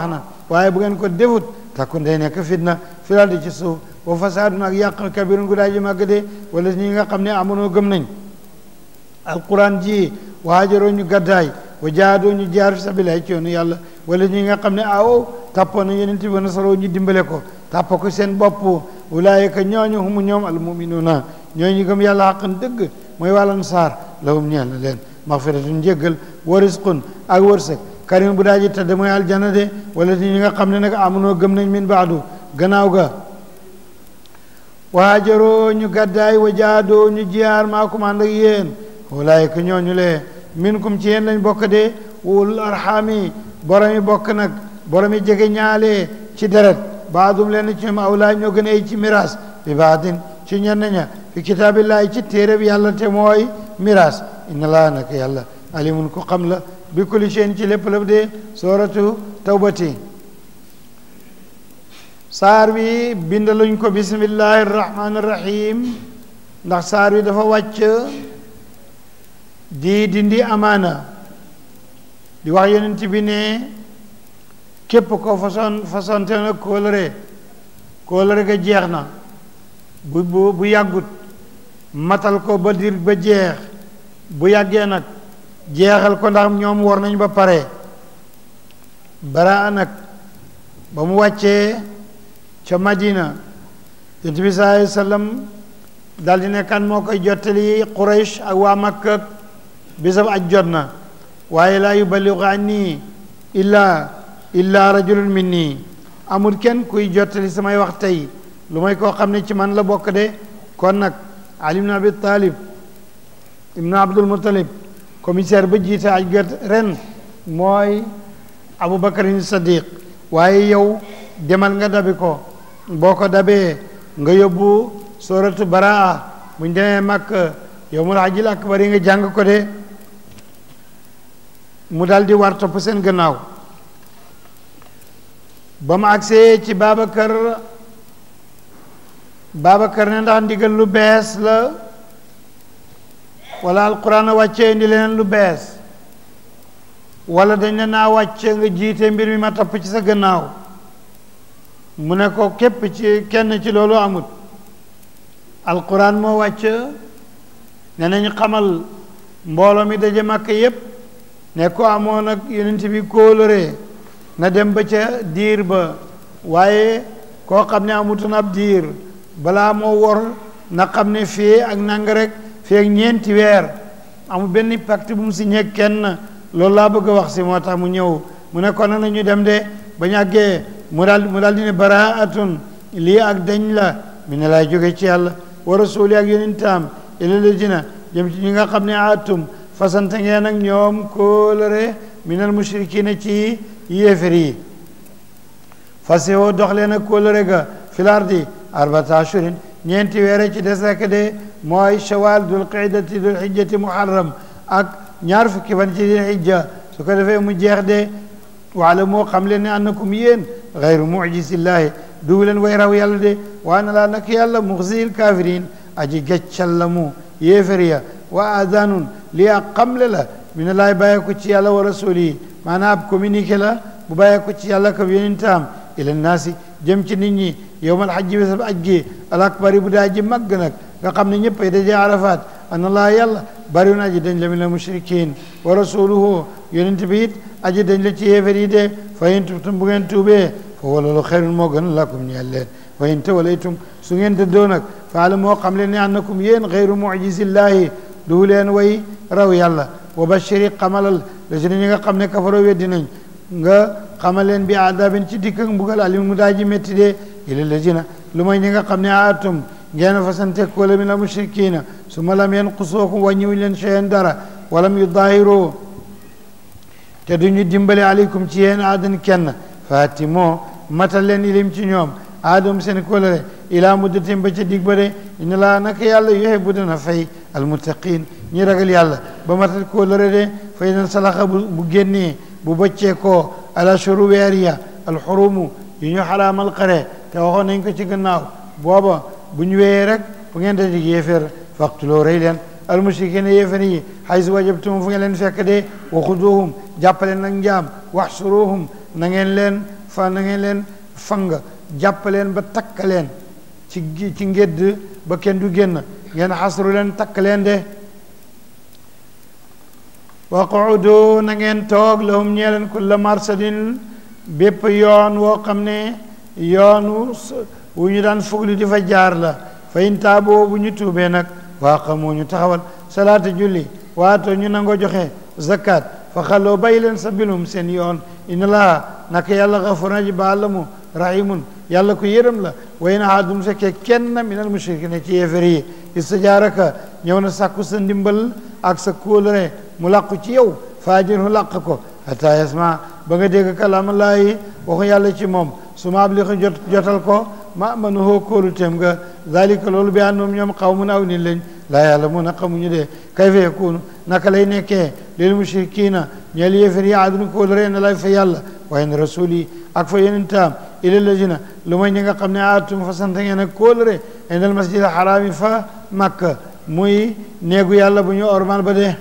waaye bu ngeen ko defut takku day nekk fitna filal di ci suuf wa fasaadun ak yàq kabirun gu daa ji màgg de wala ñi nga xam ne amonoo gëm nañ alquran ji waajaroo ñu gaddaay wa jaadoo ñu jaar fi sabilillah ci yoonu yàlla wala ñi nga xam ne awow tàppoon na yeneen ti ba nasaroo ñu dimbale ko tàpp ko seen bopp ulaayika ñooñu humu ñoom almuminuuna ñooñu gëm yàlla xaqan dëgg mooy wàllan saar lahum ñeel na leen maxfiratun njéggal wa risqun ak wërsëg karim bu daa ji tëdd mooy aljana de wala ñi nga xam ne nag amunoo gëm nañ min baadu gannaaw ga waajaroo ñu gaddaay wa jaadoo ñu jiyaar maakum ànd ak yéen ulaayika ñooñu lee minkum ci yéen lañ bokk de wul arxaami boromi bokk nag boromi jege ñaale ci deret baadum leen ci ñoom awlaa ñoo gën a ay ci miraas bi baadin ci ñenn ña fi kitaabillahi ci téere bi yàlla te mooy miraas inna laa nag yàlla alimun ku xam la bi kulli shay'in ci lépp lépp de sooratu tawbati saar wi bindaluñ ko bismillahi rahmaani rahim ndax saar wi dafa wàcc di dindi amaana di wax yonent bi ne képp ko façon façonte na kóolëre kóolëre ga jeex na bu bu bu yàggut matal ko ba dir ba jeex bu yàggee nag jeexal ko ndax ñoom war nañ ba pare bara nag ba mu wàccee ca Madina yonent bi sallallahu alayhi wa sallam daal di ne kan moo koy jottali Quraysh ak waa Makka bisab aj jot na waaye laa yuballigu anni illa illa rajulun minni amul kenn kuy jottali samay wax tey lu may koo xam ne ci man la bokk de kon nag Ali ibn Abi Talib ibn Abdul Muttalib commissaire ba jiite aj gat ren mooy Abu Bakarin Sadiq waaye yow demal nga dabi ko boo ko dabee nga yóbbu suratu baraa buñ demee Makka yawmul hajjil akbar yi nga jàng ko de mu dal di war topp seen gannaaw ba mu agsee ci Babacar Babacar ne ndax ndigal lu bees la wala alquran a wàccee indi leneen lu bees wala dañ ne naa wàcc nga jiite mbir mi ma topp ci sa gannaaw mu ne ko képp ci kenn ci loolu amut alquran moo wàcc ne nañ xamal mbooloo mi daje màkk yépp ne ko amoon ak yonent bi kóolëree na dem ba ca diir ba waaye koo xam ne amutoon ab diir balaa moo wor na xam ne fii ak nang rek fii ak ñeenti weer amul benn pacte bu mu signé kenn loolu laa bëgg a wax si moo tax mu ñëw mu ne kon na ñu dem de ba ñu àggee mu daal mu daal di ne baraatun lii ak dañ la mi ne laay jóge ci yàlla wa rasuli ak yonentam ila ladina jëm ci ñi nga xam ne atum fasante ngeen ak ñoom kóolëre minal mushrikina ci yéefér yi fase woo dox leen ak kóolëre ga fil ardi arbata ashurin ñeenti weere ci des rek de mooy shawal dul qidati dul hijjati muharram ak ñaar fukki fan ci dul hijja su ko defee mu jeex de waala moo xam leen ne annakum yéen gayru mujisillahi dugu leen way raw yàlla de waa na laa nak yàlla muxzil kafirin aji geccal la mu yéefér ya wa adanun lii ak xamle la mi ne laay bàyyee ko ci yàlla wa rasuli yi maanaam ab communiqué la bu bàyyee ko ci yàlla ko yonentam ila naasi jëm ci nit ñi yowmal xajji bisab aj gi al akbari bu daa ji màgg nag nga xam ne ñëpp ay dajee arafat ana laa yàlla bari na aji dañ la min al mushrikin wa rasuluhu yonent bi it aji dañ la ci yéefér yi de fa in tubtum bu ngeen tuubee fa wala lu xayrun moo gën lakum ñeel leen wa in tawalaytum su ngeen dëddoo nag faala moo xam leen ne annakum yéen xayru mujisillahi du leen way raw yàlla wa bashiri xamalal la si ñi nga xam ne kafaro weddi nañ nga xamal leen bi adabin ci dikk ak mbugal alim mu daa ji métti de ila lazina lu may ñi nga xam ne atum ngeen fasante kóola min al mushrikina su ma lam yanqusookum wàññiwuñ leen cheyen dara walam yudaahiroo te duñu dimbale aleykum ci yéen aadan kenn faati moo matal leen ilim ci ñoom aadum seen kóolare ilaa muddatin ba ca dig ba de inna laa naka yàlla yuhibbu dana fay almuttaqin ñi ragal yàlla ba matal kóolare de fay na salaxa bu bu génnee bu bëccee koo ala shuru weer ya alxurumu yu ñu xaraamal xare te waxoon nañ ko ci gannaaw booba bu ñu wéyee rek fu ngeen daje yéeféer faqtuloo rey leen almushrikina yéeféer yi haysu wajabtum fu ngeen leen fekk de wa xuduhum jàppaleen nag njaam waxsuruhum na ngeen leen fa na ngeen leen fang jàpp leen ba takk leen ci ci ngédd ba kenn du génn ngeen xasru leen takk leen de waqudu na ngeen toog lahum ñee leen kulla marsadin bépp yoon woo xam ne yoonu wu ñu daan fugli di fa jaar la fa in taaboo bu ñu tuubee nag waa xamoo ñu taxawal salaata julli waato ñu nangoo joxe zakat fa xaloo bàyyi leen sabilum seen yoon inna laa naka yàlla xafur na ji baal la mu rahimun yàlla ko yërëm la way na haadum fekkee kenn minal mushrikiina ci yéefar yi istajaaraka ñëw na sàkku sa ndimbal ak sa kóolare mu làqu ci yow faajirhu làq ko hatta yasma ba nga dégg kalaamallaahi waxu yàlla ci moom su ma abli jot jotal ko ma manu hoo kóolu téem nga dalika loolu bi àndoom ñoom xaw mun aw nit lañ laa yàlla mun a xamuñu dee kayfa yakunu naka lay nekkee lil mushrikiina ñeel yéefar yi aaduna kóolare na lay fa yàlla waaye ne rasul yi ak fa yonentaam ila lazina lu may ñi nga xam ne aatum fa sant ngeen ak kóolare indal masjid xaraami fa makka muy néegu yàlla bu ñu ormal ba dee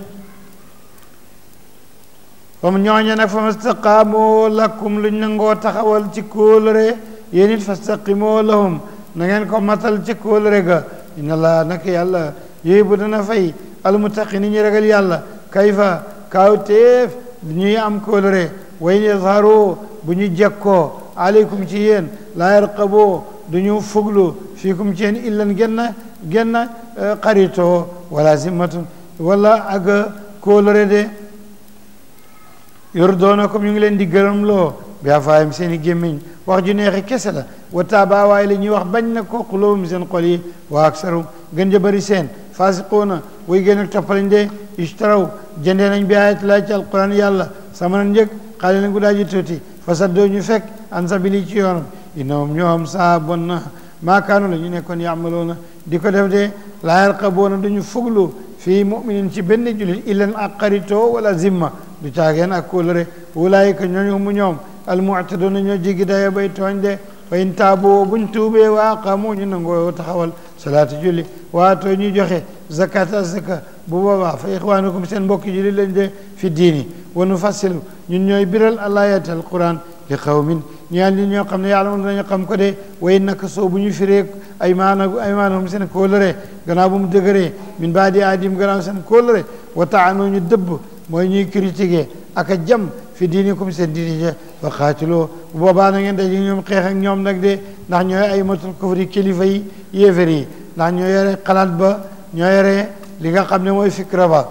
comme ñooñe nag fa mastaqaamoo lakum luñ nangoo taxawal ci kóolare yéen it fastaqimoo lahum na ngeen ko matal ci kóolare ga inna allah nak yàlla yooyu bu dana fay almutaqi ni ñu ragal yàlla kayfa kaaw téef ñuy am kóolare way yazharu bu ñu jekkoo aleykum ci yéen laa yarqaboo du ñu fuglu fiikum ci yéen illan genn genn xaritoo wala zimmatun wala ak kóolare de yurdoonakum ñu ngi leen di gërëmloo bi afaayam seen i gémmiñ wax ju neexi kese la wa taaba waaye la ñuy wax bañ na ko xulóobum seen xol yi wa aksarum gën ja bëri seen faasiquuna way gën ak toppalañ de ishtaraw jëndee nañ bi ayat laa ci alquran yàlla samanan njëg xaali lañ gu daa ji tuuti fasaddoo ñu fekk an sabili ci yoonam innahum ñoom saa bon na maakaanu la ñu nekkoon yaamaloona di ko def de laa yarqaboona duñu fuglu fii muminin ci benn julit illan ak xaritoo wala zimma du caageen ak kóolëre wulaayika ñooñu mu ñoom almuctadoona ñoo jigi dayo bay tooñ de fa in taaboo buñ tuubee waa aqaamu ñu nangoo taxawal salaatu julli waatoo ñu joxe zakat azaka bu boobaa fa ixwaanukum seen mbokki julli lañ de fi diini wa nufassilu ñun ñooy biral alayati alquran li qawmin ñaan ñi ñoo xam ne yàlla moom dañu xam ko de way naka soo bu ñu firee ay maana ay maanahum seen kóolëre gannaaw bu mu dëgëree min baadi aadim gannaaw seen kóolëre wa taanoo ñu dëbb mooy ñuy critiquer ak a jam fi diinikum seen diini ja wa xaatiloo bu boobaa na ngeen daje ñoom xeex ak ñoom nag de ndax ñooy ay matul kufri kilifa yi yéefar yi ndax ñoo yore xalaat ba ñoo yore li nga xam ne mooy fikra ba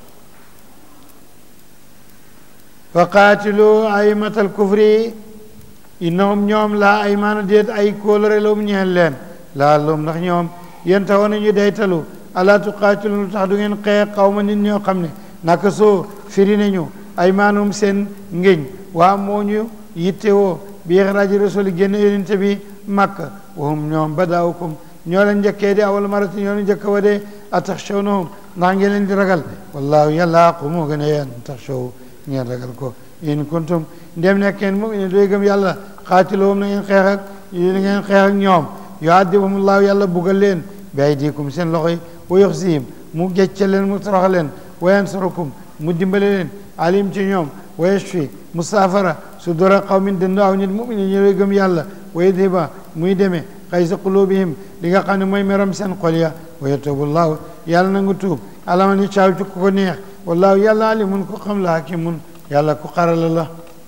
wa qaatiloo ay matal kufri innahum ñoom laa ay maana déet ay kóolare la mu ñeel leen laa loom ndax ñoom yéen taxoon nañu daytalu alaa tuqaatilu lu tax du ngeen xeex xawma nit ñoo xam ne naka soo firi nañu ay maanum seen ngéñ waa moo ñu yittewoo bi ixraaji rasuli génn yonente bi makka wahum ñoom badaawukum ñoo leen njëkkee de awal marati ñoo leen njëkk wa de ataxshawnahum ndax ngeen leen di ragal wallaahu yàlla aqu moo gën a yeen taxshaw ngeen ragal ko in kuntum ndem nekkeen mu'minin doy gëm yàlla xaatiloom na ngeen xeex ak na ngeen xeex ak ñoom yuadibahumullahu yàlla bugal leen bi aydikum seen loxo yi wa yuxzihim mu gecce leen mu torox leen wa yansurukum mu dimbale leen alim ci ñoom wa yashfi mu saafara su dora qawmin dënd aw nit muminin ñu doy gëm yàlla wa yudhiba muy demee xaysa qulubihim li nga xam ne mooy merom seen xol ya wa yatubu llahu yàlla na nga tuub ala man yashaaw ci ku ko neex wallaahu yàlla alimun ku xam la hakimun yàlla ku xarala la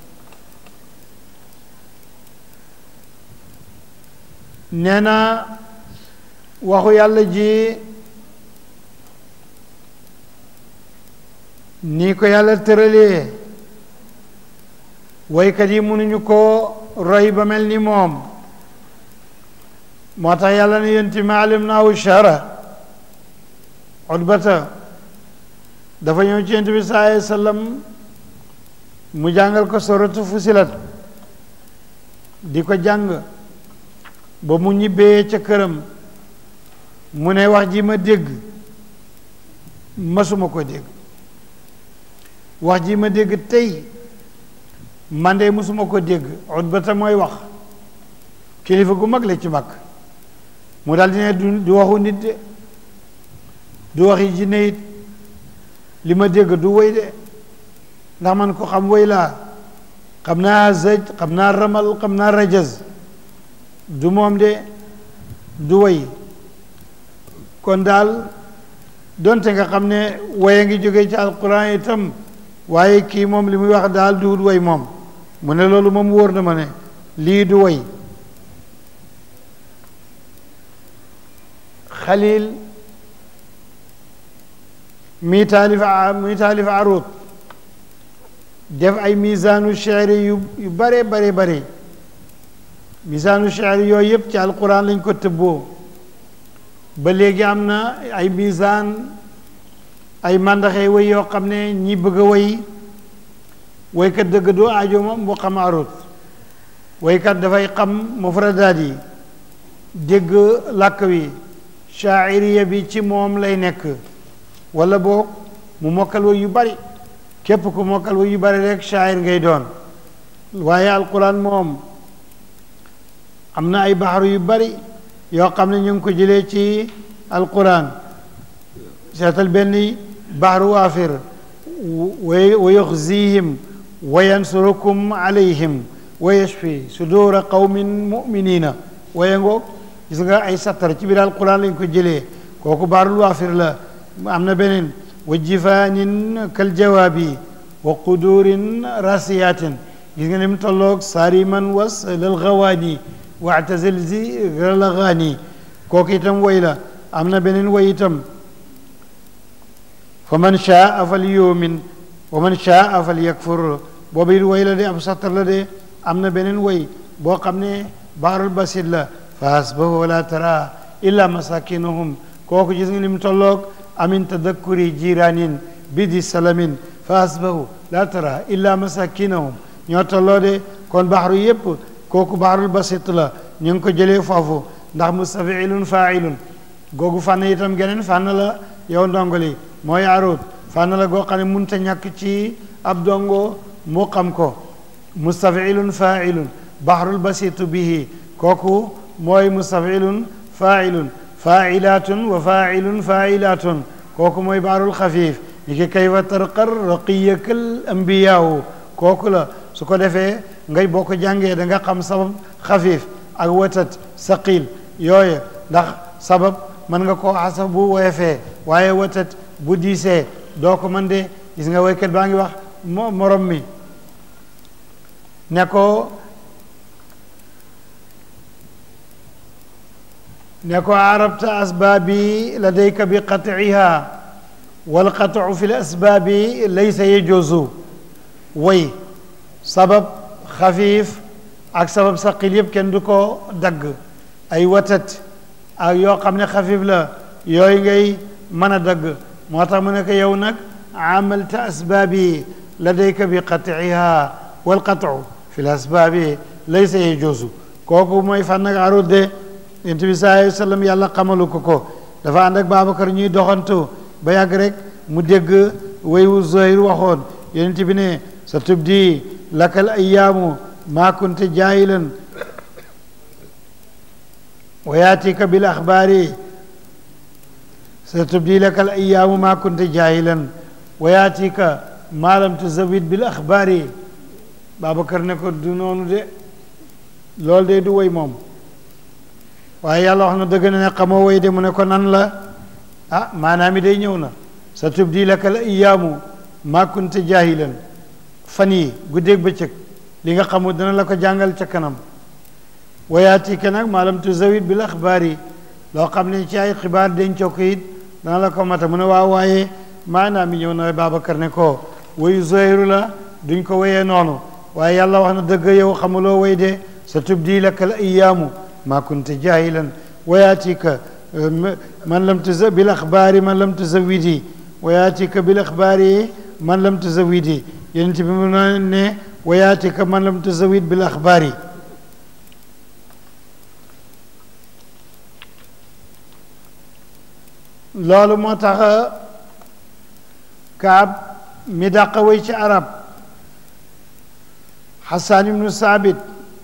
nee na waxu yàlla ji nii ko yàlla tëralee waykat yi mënuñu ko roy ba mel ni moom moo tax yàlla ne yenti ma alim naahu shara utbata dafa ñëw ci yent bi saa alayhi sallam mu jàngal ko soratu fusilat di ko jàng ba mu ñibbee ca këram mu ne wax ji ma dégg masuma ko dégg wax ji ma dégg tey man de musuma ko dégg utbata mooy wax kilifa gu mag la ci mag mu daal di ne du du waxu nit de du waxi jinne it li ma dégg du woy de ndax man ko xam woy laa xam naa zëj xam naa ramal xam naa rajaz du moom de du way kon daal donte nga xam ne waye ngi jóge ci alquran itam waaye kii moom li muy wax daal duwut way moom mu ne loolu moom wóor na ma ne lii du way xalil mi taalif mi taalif arut def ay misaanu cheri yu yu bare bare bare misaanu cheri yooyu yëpp ci alquran lañ ko tëbboo ba léegi am na ay misaan ay màndaxe way yoo xam ne ñi bëgg a way waykat dëgg doo aajo ma mu xam arut waykat dafay xam mufradaat yi dégg làkk wi shaa'iriya bi ci moom lay nekk wala boog mu mokkal way yu bari képp ku mokkal way yu bari rek shaa'ir ngay doon waaye alquran moom am na ay baxaru yu bari yoo xam ne ñu ngi ko jëlee ci alquran seetal benn baxru waafir wa yuxzihim wa yansurukum alayhim wa yashfi sudura qawmin muminina waye ngoog gis nga ay sattar ci biir alquran lañ ko jëlee kooku baarul waafir la am na beneen wa jifaanin kal jawaabi wa qudurin rasiyatin gis nga ni mu tolloog saariman was lal gawaani waatazil zi galagaani kooku itam way la am na beneen way itam fa man shaa fal yumin wa man shaa fal yakfur boobu it way la de ab sattar la de am na beneen way boo xam ne baarul basit la fa asbahu wala tara illa masakinuhum kooku gis nga ni mu tolloog amin tadakkuri jiraanin bidi salamin fa asbahu la tara illa masakinahum ñoo tolloo de kon baxaru yépp kooku baxarul basit la ñu ngi ko jëlee foofu ndax mustafiilun faailun googu fànn itam geneen fànn la yow ndongoli mooy arut fànn la goo xam ne munta ñàkk ci ab dongo mu xam ko mustafiilun faailun baxarul basitu bihi kooku mooy mustafiilun faailun faailatun wa faailun faailatun kooku mooy baxarul xafiif ni ki kayfa tarqar raqiyakal ambiyaawu kooku la su ko defee ngay boo ko jàngee da nga xam sabab xafiif ak watat saqil yooyu ndax sabab mën nga koo xasab bu woyefee waaye watat bu diisee doo ko mën de gis nga woykat baa ngi wax mo morom mi ne ko ne ko arabta asbaabi ladayka bi qat'iha wal qat'u fi l asbaabi laysa yajuzu way sabab xafiif ak sabab saqil yëpp kenn du ko dagg ay watat ak yoo xam ne xafiif la yooyu ngay mën a dagg moo tax mu ne ko yow nag amalta asbaabi ladayka bi qat'iha wal qat'u fi l asbaabi laysa yajuzu kooku mooy fan nag arut de yonent bi sallallahu alayhi wa sallam yàlla xamalu ko ko dafa ànd ak Babacar ñuy doxantu ba yàgg rek mu dégg wayu Zuhayr waxoon yonent bi ne sa tubdi lakal ayyaamu maa kunte jaahilan wa yaatika bil axbaari sa tubdi lakal ayyaamu maa kunte jaahilan wa yaatika maa lam tuzawid bil axbaari Babacar ne ko du noonu de loolu de du woy moom waaye yàlla wax na dëgg na ne xamoo woy de mu ne ko nan la ah maanaam i day ñëw na sa tubdi lakal ayyaamu maa kunte jaahilan fan yi guddeeg bëccëg li nga xamul dana la ko jàngal ca kanam wayaati ke nag maalam tuzawid bil axbaar yi loo xam ne ci ay xibaar dencoo ko it dana la ko mata mu ne waaw waaye maanaam mi ñëw na Babacar ne ko wayu Zuhayru la duñ ko wayee noonu waaye yàlla wax na dëgg yow xamuloo way de sa tubdi laka al ayyaamu maa kunte jaahilan wayaati ka man lam tuza bil axbaari man lam tuzawidi wayaati ka bil axbaari man lam tuzawidi yonent bi mu ne wayaatika man lam tuzawid bil axbaari loolu moo tax kaab mi dàq way ci arab xasaan ibnu saabit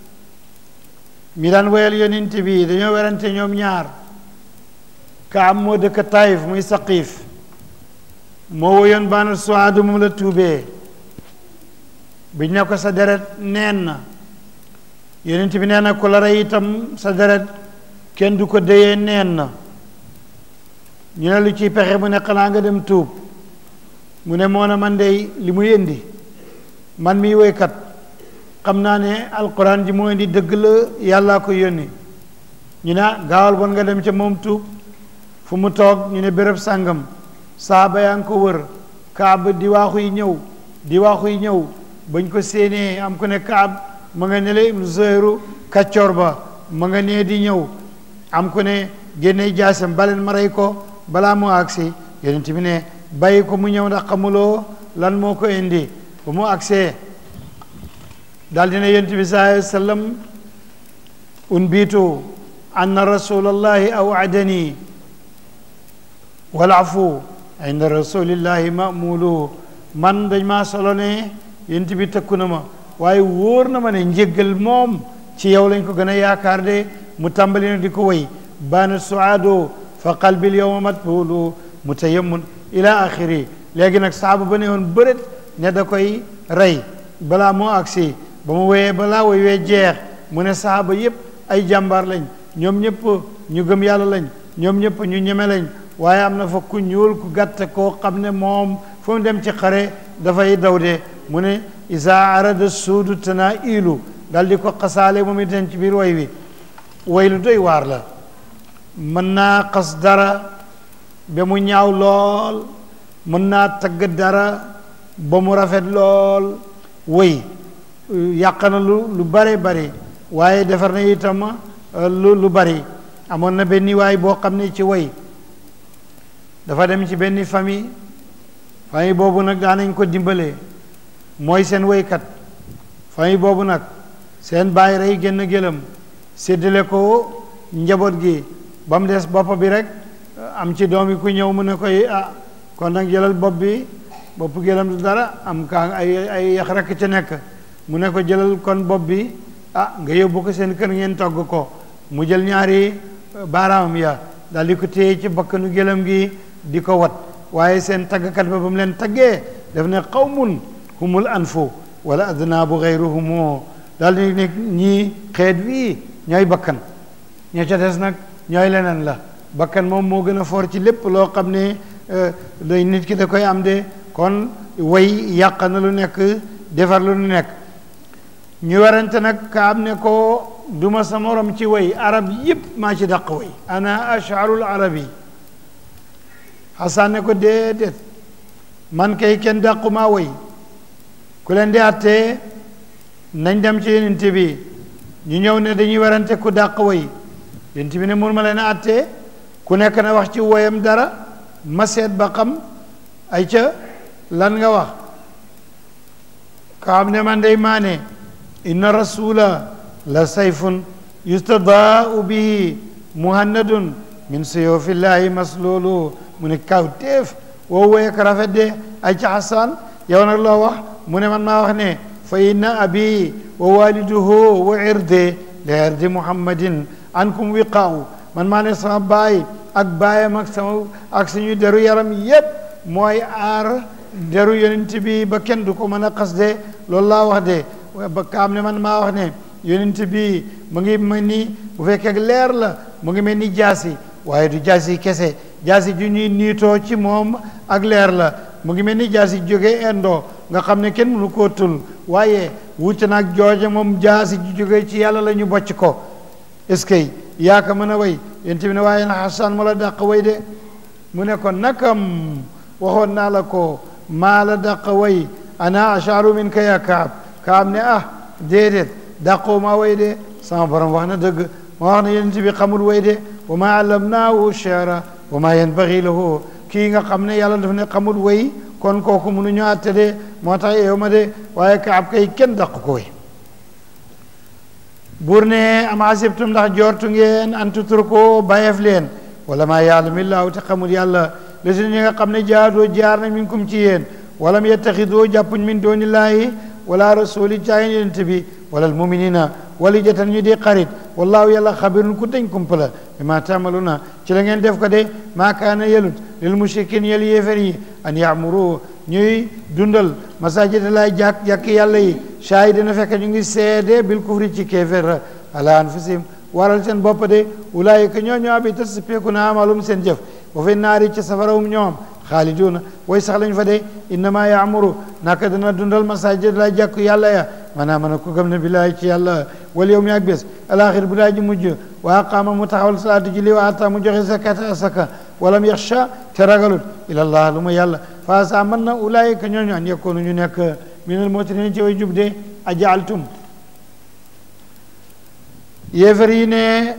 mi daan wayal yonent bi dañoo werante ñoom ñaar kaab moo dëkk taif muy saqiif moo woyoon baana suwaadu moom la tuubee biñ ne ko sa deret neen na yonent bi nee na ku la rey itam sa deret kenn du ko déyee neen na ñu ne lu ciy pexe mu ne xanaa nga dem tuub mu ne moo na man dey li muy indi man miy woykat xam naa ne alquran ji moo indi dëgg la yàllaa ko yónni ñu ne gaawal bon nga dem ca moom tuub fu mu toog ñu ne béréb sàngam saaba yaa ngi ko wër kaab di waaxu yi ñëw di waaxu yi ñëw bañ ko séenee am ku ne kaab ma nga ne la ibnu zuhayru kaccoor ba ma nga nee di ñëw am ku ne génne jaasam baleen ma rey ko balaa moo agsi yonent bi ne bàyyi ko mu ñëw ndax xamuloo lan moo ko indi ba mu agsee daal dina yonent bi sallallahu alayhi wa sallam unbitu anna rasulallahi awadani walafu inda rasulillahi mamulu man dañ maa solo ne yonent bi tëkku na ma waaye wóor na ma ne njéggal moom ci yow lañ ko gën a yaakaar de mu tàmbali na di ko way baana suaado fa qalbil yowma matbulu mutayammun ila axiri léegi nag saaba ba ne woon bërét ne da koy rey balaa moo agsi ba mu woyee balaa woy wee jeex mu ne saaba yépp ay jàmbaar lañ ñoom ñëpp ñu gëm yàlla lañ ñoom ñëpp ñu ñeme lañ waaye am na fa ku ñuul ku gàtt koo xam ne moom fu mu dem ci xare dafay daw de mu ne isa arada suudu tana ilu dal di ko xasaale moom itam ci biir way wi way lu doy waar la mën naa xas dara ba mu ñaaw lool mën naa tagg dara ba mu rafet lool way yàq na lu lu bare bari waaye defar na itam lu lu bari amoon na benn waay boo xam ne ci way dafa dem ci benn famille famille boobu nag daanañ ko dimbalee mooy seen woykat famille boobu nag seen baay rey génn gëlëm séddale ko njaboot gi ba mu des bopp bi rek am ci doom yi ku ñëw mu ne koy ah kon nag jëlal bopp bi bopp gëlëm du dara am kaa ay ay yax rek ca nekk mu ne ko jëlal kon bopp bi ah nga yóbbu ko seen kër ngeen togg ko mu jël ñaari baaraamam ya daal di ko téye ci bakkanu gëlëm gi di ko wat waaye seen taggkat ba ba mu leen taggee daf ne qawmun humul anfu wala adnaabu gayruhumu daal di ne ñii xeet wii ñooy bakkan ña ca des nag ñooy leneen la bakkan moom moo gën a foor ci lépp loo xam ne day nit ki da koy am de kon way yàq na lu nekk defar lu nekk ñu warante nag ka am ne ko duma sa morom ci way arab yépp maa ci dàq way ana asharul arabi xasan ne ko déedéet man kay kenn dàqumaa way ku leen di àttee nañ dem ci yonent bi ñu ñëw ne dañuy warante ku dàq way yonent bi ne mun ma leen a àttee ku nekk na wax ci woyam dara ma seet ba xam ay ca lan nga wax ka xam ne man day maane inna rasula la sayfun yustadaau bihi muhannadun min suyufillahi maslulu mu ne kaw téef woo woye ko rafet de ay ca xasan yow nag loo wax mu ne man maa wax ne fa inna abi wa waliduhu wa irde li irdi muhammadin ankum wiqaaw man maa ne sama baay ak baayam ak sama ak suñu deru yaram yépp mooy aar deru yonent bi ba kenn du ko mën a xas de loolu laa wax de ba kaam ne man maa wax ne yonent bi mu ngi mel ni bu fekkee leer la mu ngi mel ni jaasi waaye du jaasi kese jaasi ju ñuy niitoo ci moom ak leer la mu ngi mel ni jaasi jóge indo nga xam ne kenn mënu koo tul waaye wuute nag jooje moom jaasi ju jóge ci yàlla la ñu bocc ko est-ce que yaa ko mën a way yonent bi ne waaye na xasan ma la dàq way de mu ne ko nakam waxoon naa la ko maa la dàq way ana asharu min ka ya kaab kaab ne ah déedéet dàqoo maa way de sama borom wax na dëgg ma wax na yonent bi xamul way de wa ma allamnaahu shi'ra wa ma yanbaghi lahu kii nga xam ne yàlla daf ne xamul way kon kooku mënuñu àtte de moo tax yow ma de waaye kaab kay kenn dàq ko way buur ne am asibtum ndax jortu ngeen an tutruku bàyyeef leen wala maa ya'lamillaahu te xamul yàlla la si ñi nga xam ne jaadoo jaar nañ minkum ci yéen walam yettaxidoo jàppuñ min doonillaahi wala rasuli caayin yonent bi wala almuminina wali jatan ñu di xarit wallaahu yàlla xabirun ku dañ kumpala bi ma tamaluna ci la ngeen def ko de maa kaana yelut lil mushrikin yel yéefar yi an yaamuru ñuy dundal masajid lay jàkk jàkk yàlla yi shaahid dina fekk ñu ngi seede bil kufri ci kéefér ala anfusihim waral seen bopp de ulaayika ñoo ñoo bi tas peeku na amalum seen jëf wa fi naari ci safarawum ñoom xaaliduuna way sax lañ fa de innama yaamuru naka dana dundal masajid lay jàkk yàlla ya maanaam man ku gëm ne billaay ci yàlla wal yow mi ak bés alaxir bu daa ji mujj wa aqaama mu taxawal salaatu julli wa ata mu joxe zakata asaka walam yaxsha te ragalut ilallah lu ma yàlla fa sa mën na ulaayika ñooñu an yakkoonu ñu nekk minal mu'miniin ci way jub de ajaaltum yéefar yi ne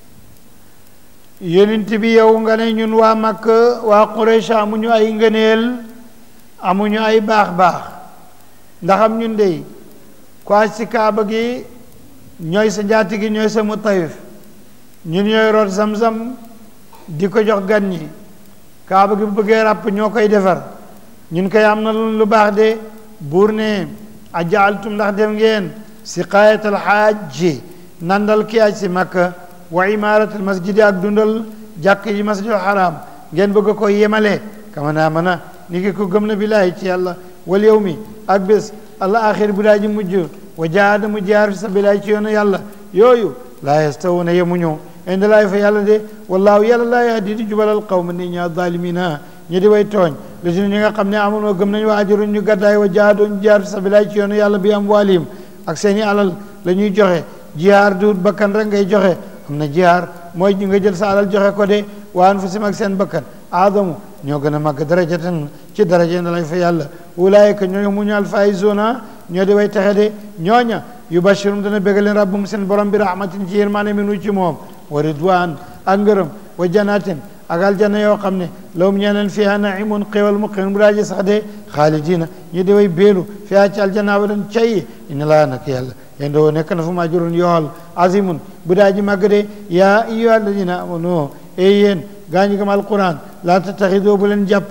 yonent bi yow nga ne ñun waa Makka waa Quraysh amuñu ay ngëneel amuñu ay baax-baax ndaxam ñun dey ko aj si kaaba gi ñooy sa njaati gi ñooy sa mutayif ñun ñooy root zam-zam di ko jox gan ñi kaaba gi bu bëggee ràpp ñoo koy defar ñun koy am na lu baax de buur ne ajaaltum ndax dem ngeen siqaayatal xaaji nandal ki aj si makka wa imaaratal masjidi ak dundal jàkk yi masjidul haram ngeen bëgg ko yemale kama naa mën a ni ki ko gëm na billaahi ci yàlla wal yow mi ak bés allah axir bu daa ji mujj wa jaada mu jaar fi sabilillahi ci yoonu yàlla yooyu laa yastawuna yemuñu inde laay fa yàlla de wallaahu yàlla laa yahdi di jubalal qawma ni ñaa zalimina ñi di way tooñ li si ñi nga xam ne amoon gëm nañu wa ajaruñ ñu gàddaay wa jaadoo ñu jaar fi sabilillahi ci yoonu yàlla bi am waalim ak seeni alal la ñuy joxe jihaar duut bakkan rek ngay joxe am na jihaar mooy ñu nga jël sa alal joxe ko de wa anfusim ak seen bakkan aadamu ñoo gën a màgg darajatan ci daraja inde laay fa yàlla ulaayika ñooñu mu ñu alfaizuna ñoo di way texe de ñooña yubashirum dana bégal leen rabbum seen borom bi rahmatin ci yërmaane minu ci moom wa ridwan ak ngërëm wa janatin ak aljanna yoo xam ne lawum ñeeneen fiha naimun xéwal muqiim bu daaji sax de xaalidina ñu di way béelu fiha ci aljanna abadan cay inna laa nak yàlla yéen doo nekk na fu ma ajrun yool azimun bu daaji màgg de yaa ayyuha alladina amanu e yéen gaa ñi gëm alquran laa tattaxidoo bu leen jàpp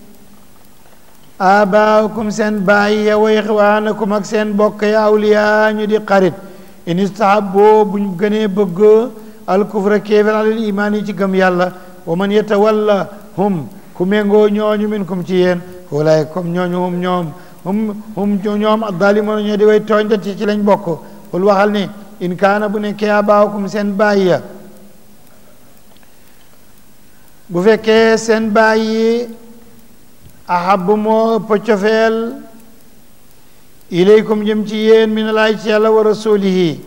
abaakum seen baay ya wa ixwaanakum ak seen bokk ya awliya ñu di xarit in istahaboo buñ gënee bëgg alkufra kéefér alal imaan yi ci gëm yàlla wa man yatawalla hum ku méngoo ñooñu minkum ci yéen walaay comme ñooñu hum ñoom hum hum ñoom addaalimoon ñoo di way tooñ da ci ci lañ bokk xul waxal ne in kaana bu nekkee abaakum seen baay ya bu fekkee seen baay yi ahabu moo ëpp cofeel ilaykum jëm ci yéen min laay ci yàlla wa rasulihi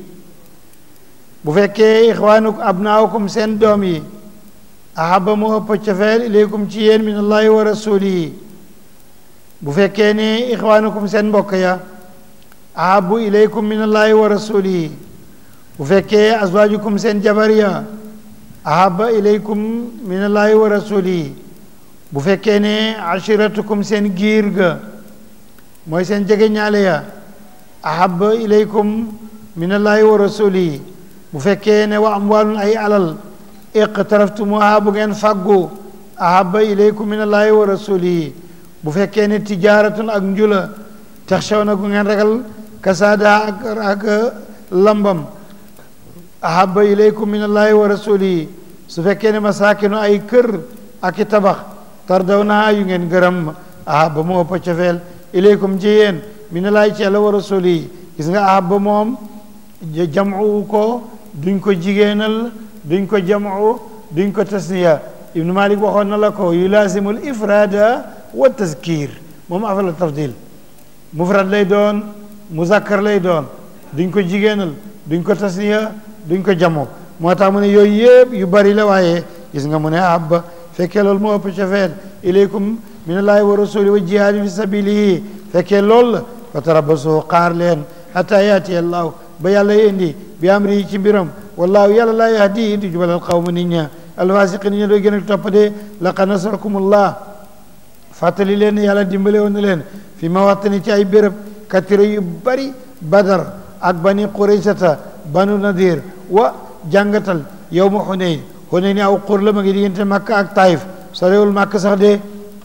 bu fekkee ixwaanuk abnaakum seen doom yi ahaba moo ëpp cofeel ilaykum ci yéen min allahi wa rasulihi bu fekkee ne ixwaanukum seen mbokk ya ahabu ilaykum min allahi wa rasulihi bu fekkee azwaajukum seen jabar ya ahaba ilaykum min allahi wa rasulihi bu fekkee ne ashiratukum seen giir ga mooy seen jege ñaale ya ahaba ilaykum min allahi wa rasulihi bu fekkee ne wa amwaalun ay alal iqtaraftumuha bu ngeen fàggu ahaba ilaykum min allahi wa rasulihi bu fekkee ne tijaaratun ak njula taxshawna gu ngeen ragal kasaada ak ak lambam ahaba ilaykum min allahi wa rasulihi su fekkee ne masaakinu ay kër ak i tabax tardawna yu ngeen gërëm ahaba moo ëpp cofeel ilaykum ci yéen min allahi ci yàlla wa rasulihi gis nga ahaba moom jamu ko duñ ko jigéenal duñ ko jamu duñ ko tasniya ibnu malik waxoon na la ko yulaasimul ifrada wa tazkir moom afala tafdil mufrad lay doon muzakkar lay doon duñ ko jigéenal duñ ko tasniya duñ ko jamo moo tax mu ne yooyu yëpp yu bari la waaye gis nga mu ne abba fekkee loolu moo ëpp cofeel ilaykum minallahi wa rasuli wa jihaadi fi sabilihi fekkee loolu la fa tarabasu xaar leen hatta yaati allahu ba yàlla indi bi amri ci mbiram wallahu yàlla laa yahdi di jubalal xawma nit ña alfasiqin ña doo gën a topp de laqad nasarakumullah fàttali leen yàlla dimbale woon na leen fi ma waxtani ci ay béréb katira yu bari badar ak bani quraysata banu nadir wa jàngatal yow ma xuneyn xuneyn aw xur la ma ngi diggante makka ak taif sorewul makka sax de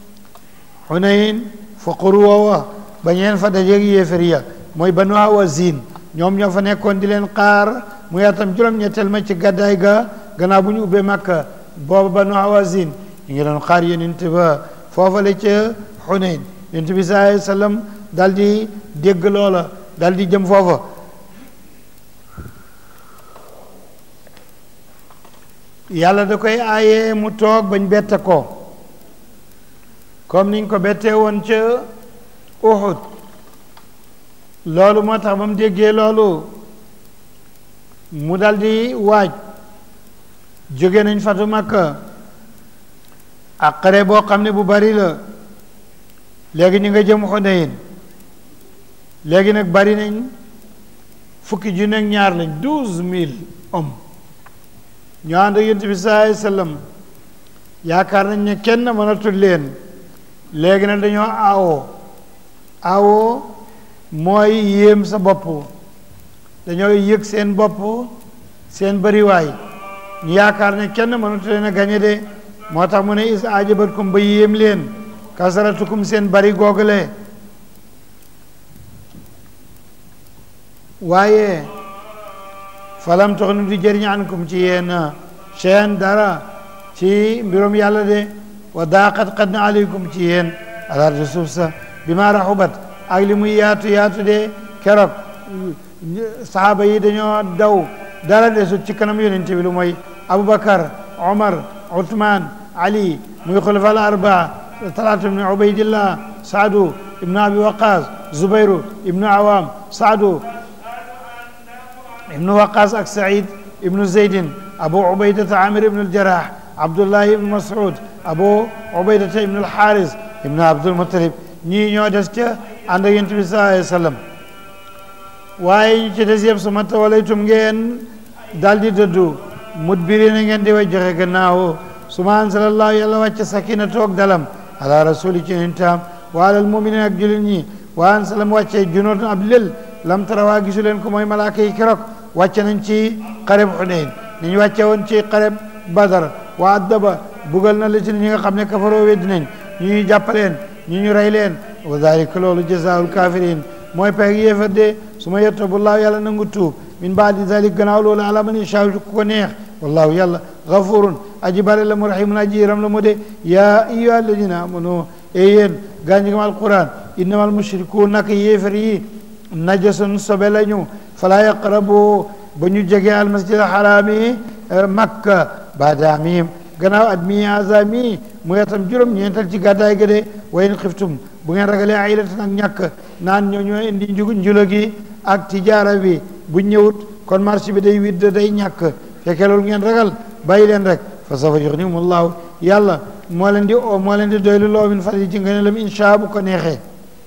xuneyn fa xur woowa ba ñeen fa dajeeg yéefar ya mooy banu hawazin ñoom ñoo fa nekkoon di leen xaar mu yaatam juróom-ñetteel ma ci gàddaay ga gannaaw bu ñu ubbee makka booba banu hawazin ñu ngi doon xaar yonent ba foofa la ca xuneyn yonent bi sallallahu alayhi wa sallam dal di dégg loola dal di jëm foofa yàlla da koy aaye mu toog bañ bette ko comme niñ ko bettee woon ca Uhud loolu moo tax ba mu déggee loolu mu dal di waaj jóge nañ fatu Makka ak xare boo xam ne bu bari la léegi ñu nga jëm Xunayn léegi nag bari nañ fukki junne ak ñaar lañ douze mille hommes ñoo ànd ak yonent bi sallallahu alayhi wasallam yaakaar nañ ne kenn mënatul leen léegi nag dañoo aawoo aawoo mooy yéem sa bopp dañoo yëg seen bopp seen bariwaay ñu yaakaar ne kenn mënatul leen a gañe de moo tax mu ne is ajabatkum ba yéem leen kasaratukum seen bari googale waaye falam toxnu di jëriñ ankum ci yéen cheyan dara ci mbirum yàlla de wa daaqat qad na aleykum ci yéen alardi suuf sa bi ma raxubat ak li muy yaatu yaatu de keroog sahaaba yi dañoo daw dara desut ci kanam yonent bi lu mooy aboubacar omar uthman ali muy xulafa al arbaa talaatu ibnu ubaydillah saadu ibnu abi waqas zubayru ibnu awam saadu ibnu waqas ak said ibnu zeydin abu ubaydata amir ibnu aljarah abdullahi ibnu masud abu ubaydata ibnu alxaaris ibnu abdulmutalib ñii ñoo des ca ànd ak yonent bi sallallahu alayhi wa sallam waaye ñu ci des yëpp su ma tawalaytum ngeen daal di dëddu mudbirina ngeen di way joxe gannaaw su ma ansalallahu yàlla wàcce sakina toog dalam ala rasuli ci yonentam wa alal muminin ak jullit ñi wa ansalam wàcce junoot ab lël lam tarawaa gisu leen ko mooy malaaka yi keroog wàcce nañ ci xareb xunayn ni ñu wàcce woon ci xareb badar wa addaba bugal na la ci ñi nga xam ne kafaroo weddi nañ ñu ñu jàppaleen ñu ñu rey leen wa dalika loolu jazaul kafirin mooy peeg yéefar de su ma yettabullaahu yàlla nangu tuub min baadi dalik gannaaw loolu ala man yashaa ku ko neex wallahu yàlla gafurun aji bare la mu rahimun aji yiram la mu de yaa ayyuha alladina amanu e yéen gaa ñi gëm alquran innama almushrikuun naka yéefar yi najasun sobe lañu fala yaqrabu ba ñu jege almasjid alxaraami makka baada miim gannaaw at mi haza mi mu yatam juróom ñeental ci gàddaay ga de wa in xiftum bu ngeen ragalee aylatan ak ñàkk naan ñoo ñoo indi njugu njulo gi ak tijaara bi bu ñëwut kon marché bi day widd day ñàkk fekkee loolu ngeen ragal bàyyi leen rek fa sawfa yuxnihumullahu yàlla moo leen di o moo leen di doylu loo min fadli ci ngëneelam insha bu ko neexee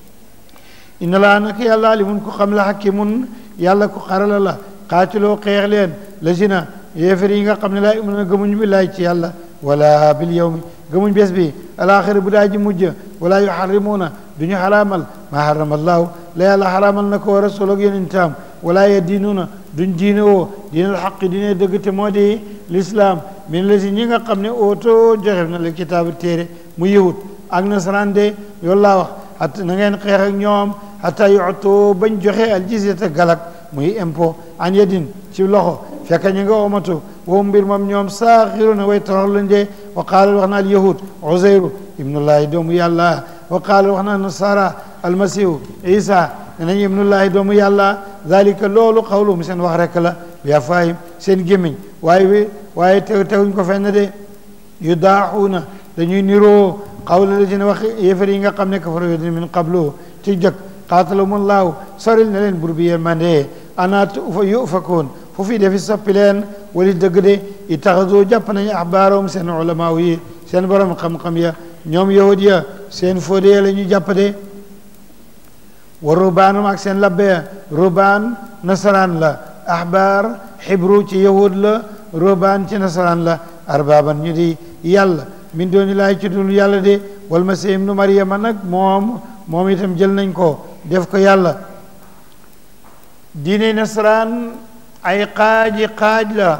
inna laa nak yàlla alimun ku xam la hakimun yàlla ku xarala la xaatiloo xeex leen la sina yéefar yi nga xam ne laa yu'minuuna gëmuñ billaay ci yàlla wala bil yawmi gëmuñ bés bi alaaxira bu daa ji mujj wala yuharrimuuna duñu xaraamal maa harrama allaahu la yàlla xaraamal na ko wa rasul ak yonentam wala yaddiinuuna duñ diine woo diinal xaqi diine dëgg te moo di lislaam min la si ñi nga xam ne oto joxe na la kitaabu téere mu yahud ak nasaraan de yoolu laa wax at na ngeen xeex ak ñoom hatta yu'tu bañ joxe al jizyata galak muy impôt an yadin ci loxo fekk ñu nga omatu woo mbir moom ñoom saaxiruna way torox lañ de wa qaala wax na al yahud uzayru ibnullahi doomu yàlla wa qaala wax na nasara almasihu isa ne nañ ibnullahi doomu yàlla dalika loolu xawlum seen wax rek la bi afaahim seen gémmiñ waaye wi waaye te teguñ ko fenn de yu daaxuuna dañuy niroo xawla la seen wax yéefar yi nga xam ne kafaru min qablu ci jëkk qaatalahumullahu soril na leen bur bi yërmande ana yufakoon fu fi defi soppi leen wali dëgg de itaxadu jàpp nañu axbaaroom seen ulamaaw yi seen borom xam-xam ya ñoom yahud ya seen fóode la ñu jàpp de wa rubaanum ak seen labbe ya rubaan nasaraan la axbaar xibru ci yahud la rubaan ci nasaraan la arbaaban ñu di yàlla min dooni laay ci dul yàlla de wal masih ibnu maryama nag moom moom itam jël nañ ko def ko yàlla diine nasaraan ay xaaji xaaj la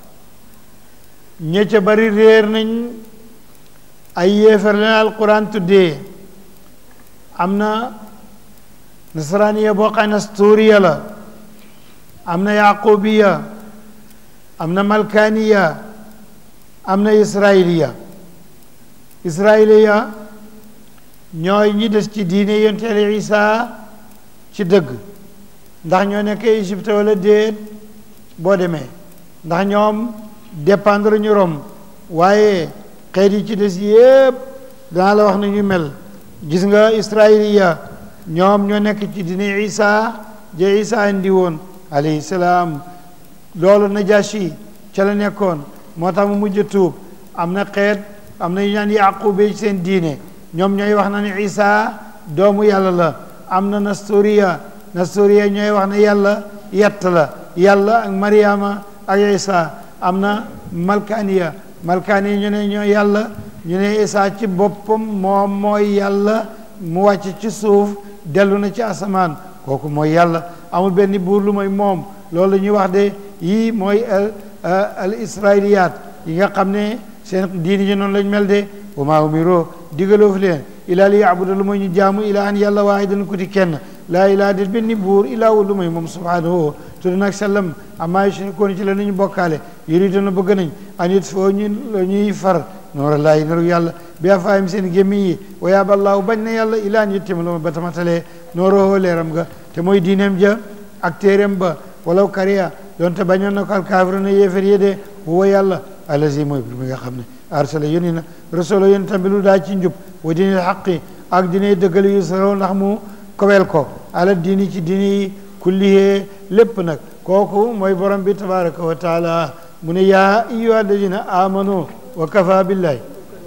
ña ca bari réer nañ ay yéefar leen alquran tuddee am na nasaraaniya boo xam ne sturiya la am na yaqubiya am na malkaniya am na israiliya israiliya ñooy ñi des ci diine yonteele Isa ci dëgg ndax ñoo nekk Égypte wala déet boo demee ndax ñoom dépendre ñu Rome waaye xeet yi ci des yépp danaa la wax na ñu mel gis nga israiliya ñoom ñoo nekk ci diine Isa je Isa indi woon alayhi salaam loolu Najashi ca la nekkoon moo tax mu mujj tuub am na xeet am na ñu ñaan yaqube ci seen diine ñoom ñooy wax na ne Isa doomu yàlla la am na Nestoriya Nestoriya ñooy wax ne yàlla yett la yàlla ak Mariama ak Isa am na Malkaniya Malkaniya ñu ne ñoo yàlla ñu ne Isa ci boppam moom mooy yàlla mu wàcc ci suuf dellu na ci asamaan kooku mooy yàlla amul benn buur lu mooy moom loolu la ñuy wax de yii mooy al al israiliyaat yi nga xam ne seen diini ji noonu lañ mel de wa maa umiroo digaloo fi leen ilaa li yaabuda lu mooy ñu jaamu ilaa an yàlla waahidan ku di kenn laa ilaa dit benn buur ilaa wu lu mooy moom subhaanahu tudd nag sallam amaa yushrikuun ci la nañu bokkaale yuriduna bëgg nañ an it foo ñu ñuy far noora laayi naru yàlla bi afaayim seen gémmiñ yi wa yaaba allaahu bañ na yàlla ilaa an yittima lu ma ba tamatalee nooroo leeram ga te mooy diineem ja ak téeréem ba walaw kariya donte bañoon na ko alkaafiru na yéefar yi de huwa yàlla allazi mooy bi nga xam ne arsala yónni na rasula yónni tamit lu daa ci njub wa diinil xaqi ak diine dëggal yu saraw ndax mu kowel ko ala diini ci diini yi kullihee lépp nag kooku mooy borom bi tabaraka wa taala mu ne yaa ayyuha alladina amanu wa kafa billahi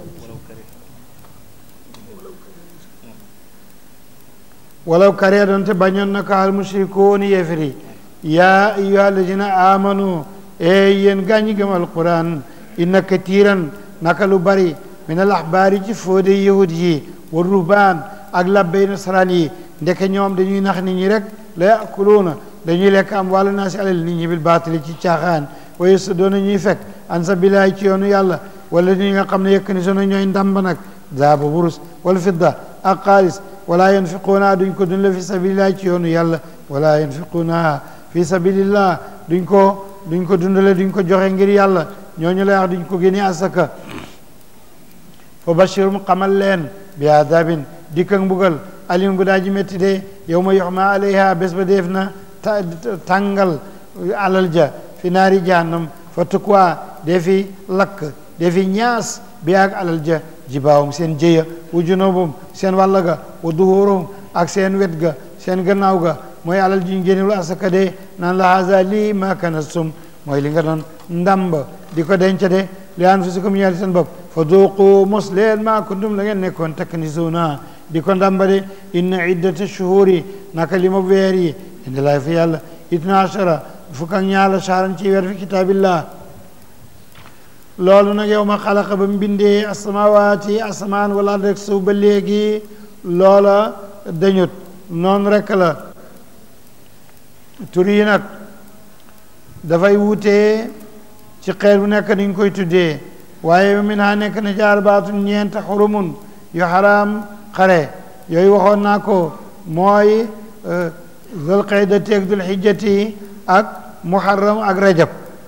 walaw kariya donte bañoon na ko al mushrikuun yéefar yi yaa ayyuha alladina amanu e yéen gàññi gëm alquran inna katiran naka lu bari min al axbaari ci fóode yahud yi wa ruhbaan ak labbey nasaraan yi ndeke ñoom dañuy nax nit ñi rek la yakuluuna dañuy lekk am wàllu naa si alal nit ñi bil baatili ci caaxaan wa yasudduuna ñuy fekk an sabilillahi ci yoonu yàlla wala ñi nga xam ne yëkk ni sono ñooy ndàmb nag zaaba wurus wala fidda ak xaalis wala yanfiquuna duñ ko dun la fi sabilillahi ci yoonu yàlla wala yanfiquuna fi sabilillah duñ ko duñ ko dundale duñ ko joxe ngir yàlla ñooñu lay wax duñ ko génne asaka fa bashirum xamal leen bi adabin dikk ak mbugal alim gu daa ji métti de yow ma yoxma alayha bés ba def na tàngal alal ja fi naari jahannam fa tukwa defi lakk defi ñaas bi ak alal ja jibaawum seen jëya wa junubum seen wàll ga wa duhurum ak seen wet ga seen gannaaw ga mooy alal ji ñu génnewul asaka de naan la haza lii ma kanastum mooy li nga doon ndàmb di ko denc de li anfusikum ñeel seen bopp fa duuqu mos leen ma kuntum la ngeen nekkoon taknisuuna di ko ndàmba de inna iddata shuhuri naka li ma weer yi indi laay fi yàlla itna ashara fukk ak ñaar la shahran ci weer fi kitaabillah loolu nag yow ma xalaqa ba mu bindee asamawaati asamaan wala rek suuf ba léegi loola dañut noonu rek la tur yi nag dafay wutee ci xeet bu nekk dañ koy tuddee waaye min ha nekk na jaar baatun ñeent xurumun yu xaraam xare yooyu waxoon naa ko mooy zul qeyda teeg dul xijjati ak muharram ak rajab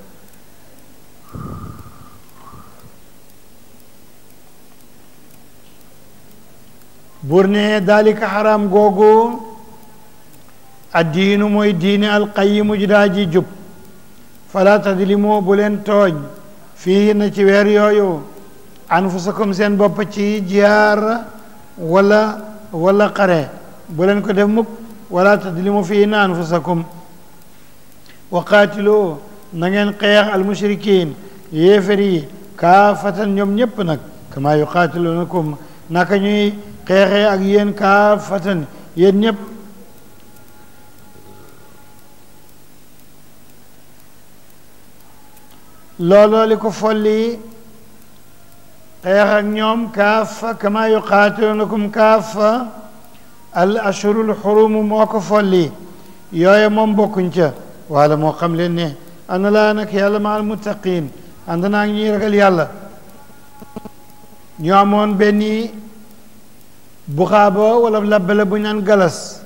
bur ne daalika xaraam googu addiinu mooy diine alqayimu ji daa ji jub fala tadlimu bu leen tooñ fii na ci weer yooyu anfusakum seen bopp ci jiyaar wala wala xare bu leen ko def mukk wala tadlimu fii na anfusakum wa qaatilu na ngeen xeex almushrikin yéefar yi kaafatan ñoom ñépp nag kama yuqaatilunakum naka ñuy xeexee ak yéen kaafatan yéen ñépp looloo li ko folli xeex ak ñoom kaafa kama yuqaatilunakum kaafa al ashurul xurumu moo ko folli yooye moom bokkuñ ca wala moo xam leen ne ana laa nag yàlla ma al muttaqin ànd naa ñuy ragal yàlla ñu amoon benn buxaaba wala labbale bu ñu naan galas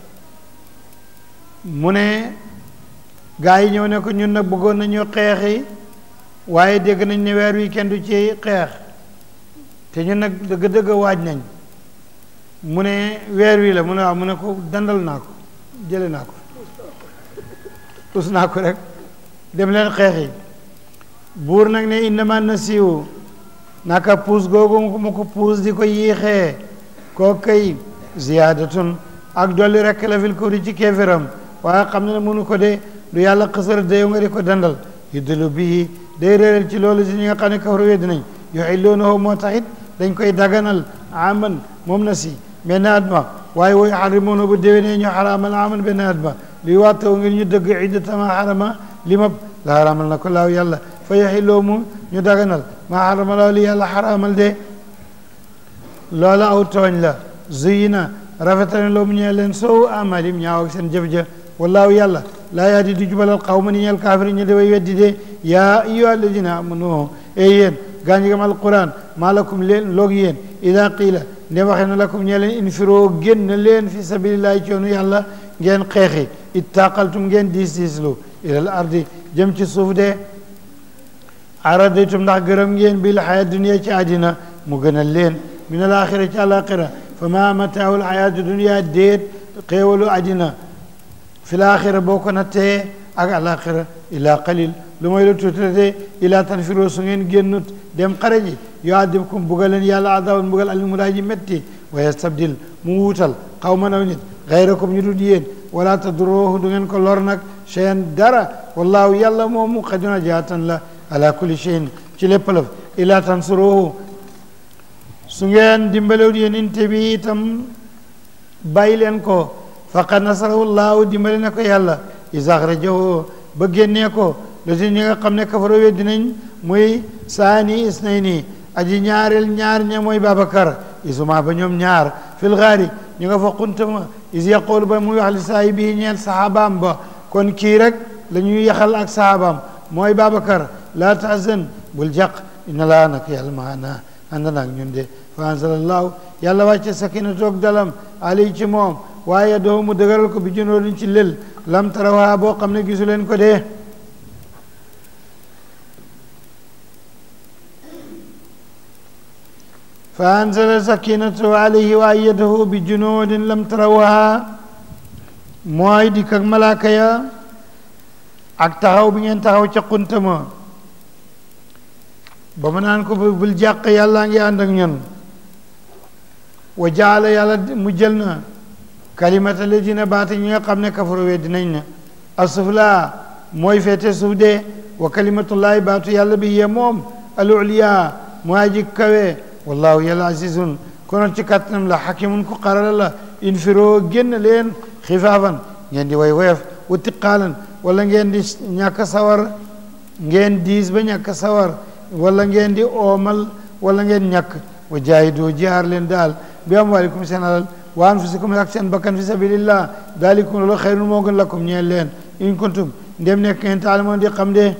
mu ne gaa yi ñëw ne ko ñun nag bëggoon nañu xeexi waaye dégg nañ ne weer wi kenn du ci xeex te ñun nag dëgg-dëgg waaj nañ mu ne weer wi la mu ne waaw mu ne ko dandal naa ko jële naa ko us naa ko rek dem leen xeexi buur nag ne innama nasiu naka puus googu mu ko puus di ko yiixee koo kay ziyaadatun ak dolli rek la fil kufri ci kéeféram waaye xam ne ne mënu ko de du yàlla xësara dayow nga di ko dandal yuddilu bii day réeral ci loolu si ñi nga xam ne kafaru weddi nañ yuxilloonahu moo taxit dañ koy daganal aman moom na si benn at ma waaye woy xarimoona bu déwénee ñu xaraamal aman benn at ma luy wattaw ngir ñu dëgg iddatama xarama li mab la xaraamal na ko laaw yàlla fa yaxilloo mu ñu daganal maa xarama laaw li yàlla xaraamal de loola aw tooñ la zuyina rafetane loo mu ñeel leen soow amalim ñaaw ak seen jëf ja wallaahu yàlla laa yaa di du jubalal xaw ma ni ñeel kaafiri ñu deway weddi de yaa ayyuha alladina amanu ey yéen gaa ñi gam alquran maa lakum leen loog yéen ida qiila nde waxee na lakum ñee leen infiroo génn leen fi sabilillahi ci yoonu yàlla ngeen xeexi ittaqaltum ngeen diis diislu ilal ardi jëm ci suuf de aradaytum ndax gërëm ngeen bil xaya dunia ci àddina mu gënal leen min al axira ci àlaxira fa ma mataawul xayaatu dunia déet xéewalu àddina fi l axira boo ko nattee ak àlaxira ila qalil lu mooy lu tuutate ila tanfiroo su ngeen génnut dem xare ji yuadibkum bugal leen yàlla adaban bugal alimu daa ji métti wa yastabdil mu wuutal xaw ma naw nit gayrakum ñu dul yéen wala taduroohu du ngeen ko lor nag cheyan dara wallahu yàlla moomu xaduna jaatan la ala kulli cheyin ci lépp lëf ila tansuruhu su ngeen dimbalewut yéen inte bi itam bàyyi leen ko faqad nasarahu llahu dimbale na ko yàlla is axrajahu ba génnee ko lati ñi nga xam ne kafaro weddi nañ muy saani isnayni aji ñaareel ñaar ña mooy Babacar isuma ba ñoom ñaar fil gaari ñu nga fa xuntama is yaqoolu ba muy wax li saahibihi ñeel sahabaam ba kon kii rek la ñuy yaxal ak sahabaam mooy Babacar laa tahzan bul jàq inna laa nag yàlla maana ànd naag ñun de fa anzalallahu yàlla wàcce sakina toog dalam ali ci moom waaye doo mu dëgëral ko bi junóoduñ ci lël lam tarawaa boo xam ne gisu leen ko dee fa anzala sakinatahu alayhi wa ayyadahu bi junuudin lam tarawha mooy dikk ak malaaka ya ak taxaw bi ngeen taxaw ca xuntama ba mu naan ko bul jàq yàllaa ngi ànd ak ñun wa jaala yàlla mu jël na kalimata ladina baata ñi nga xam ne kafaru wee dinañ na asufla mooy feete suuf de wa kalimatullahi baatu yàlla bi yee moom al uliya mooy aji kawe wallahu yàlla azizun konoon ci kàttanam la xakimun ku xarala la infiroo génn leen xifaafan ngeen di way woyof wa tiqaalan wala ngeen di ñàkk sawar ngeen diis ba ñàkk sawar wala ngeen di oomal wala ngeen ñàkk wa jaahidoo jihaar leen daal bi amwaalikum seen alal wa anfusikum ak seen bakkan fi sabilillah daalikum loolu xayrun moo gën lakum ñeel leen in kuntum ndem nekk ngeen taalamoon di xam de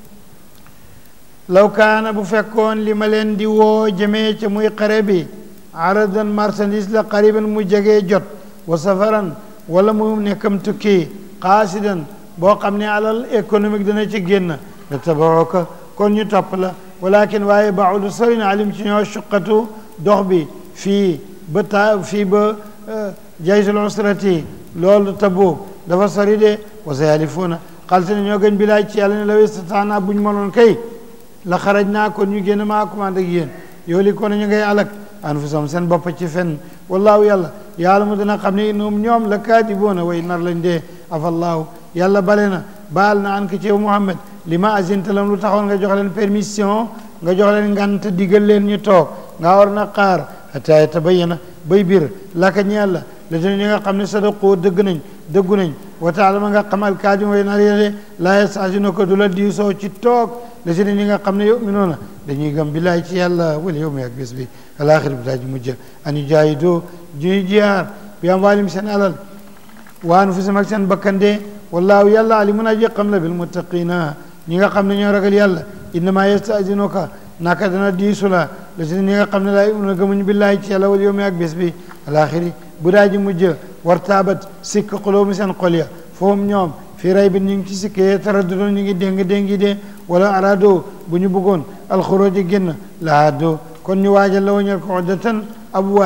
law kaana bu fekkoon li ma leen di woo jëmee ca muy xare bi aradan marchandise la qariban mu jegee jot wa safaran wala mu nekkam tukki qaasidan boo xam ne alal économique dana ci génn la tabaroka kon ñu topp la walakin waaye baudu sori na alim ci ñoo suqatu dox bi fii ba ta fii ba jaysul usrati loolu Tabuk dafa sori de wa sayalifuuna xalte ne ñoo gën bilaay ci yàlla ne la westataana bu ñu mënoon kay la xaraj naa kon ñu génn maa commandé ak yéen yow li ko ne ñu ngay alak anfusahum seen bopp ci fenn wallaahu yàlla yàlla mu dina xam ne innahum ñoom la kaadiboona way nar lañ dee afallaahu yàlla bale na baal na an ko ci yow Muhammad li ma azinta lam lu taxoon nga jox leen permission nga jox leen ngant digal leen ñu toog nga war na xaar hatta yatabayyana bay bir laka ñeel la la dina ñi nga xam ne sadaqoo dëgg nañ dëggu nañ wa taala ma nga xamal kaadi way nar yéde laa yastaasino ko du la diisoo ci toog la si ñi nga xam ne yuminoona dañuy gëm billaay ci yàlla wala yow mi ak bés bi alaxir bi daa ji mujj an yu jaayi doo ñuy jiyaar bi am waalim seen alal wa anfusihim ak seen bakkande wallaahu yàlla alimun aji xam la bil muttaqina ñi nga xam ne ñoo ragal yàlla innama yastasinuka naka dana diisu la la si ñi nga xam ne laa yuminoona gëmuñ billaay ci yàlla wala yow mi ak bés bi alaxiri bu daa ji mujj war taabat sikk xuloomu seen xol ya foofu ñoom fii ray bi ñu ngi ci sikkee taraddudoon ñu ngi déng déngi de wala arado bu ñu bëggoon alxurooji génn lahaado kon ñu waajal la wañal ko oddatan ab waaj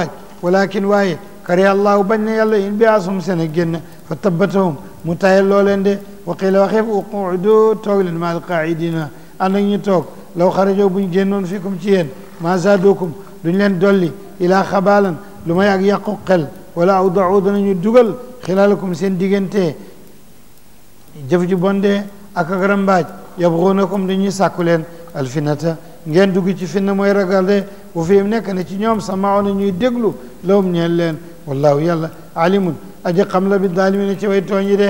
walakin waaye kariha allahu bañ na yàlla in bi asum seen a génn fa tabbatahum mu tayal loo leen de wa qila waxeef uqudu toog leen ma alqaidina ànd ak ñu toog law xarajoo buñ génnoon fikum ci yéen ma zaadukum duñ leen dolli ilaa xabaalan lu may ak yàqu xel wala awdau danañu dugal xilaalakum seen diggante jëf ju bonde ak ak rambaaj yabxuunakum dañuy sàkku leen alfinata ngeen dugg ci finna mooy ragal de bu fi nekk na ci ñoom sama na ñuy déglu lawum ñeel leen wallahu yàlla alimun aji xam la bi daalimina ci way tooñ yi de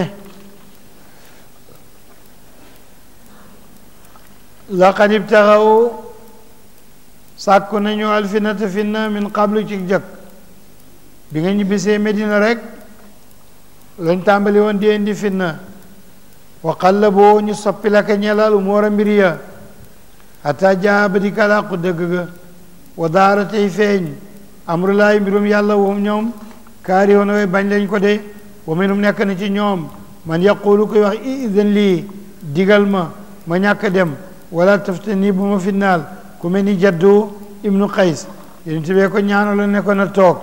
laqad ibtaxaw sàkku nañu alfinata finna min qablu ci jëkk bi nga ñibbisee Medina rek lañ tàmbali woon di indi finna wa qallaboo ñu soppi la ka ñelal umuura mbir ya hatta jaa ba di kalaaqu dëgg ga wa daara tey feeñ amrulaay mbirum yàlla wum ñoom kaari woon way bañ lañ ko de wa minum nekk na ci ñoom man yaqulu koy wax idan lii digal ma ma ñàkk dem wala taftani bu ma finnaal ku mel ni jaddu ibnu qays yéen tibee ko ñaanalo ne ko na toog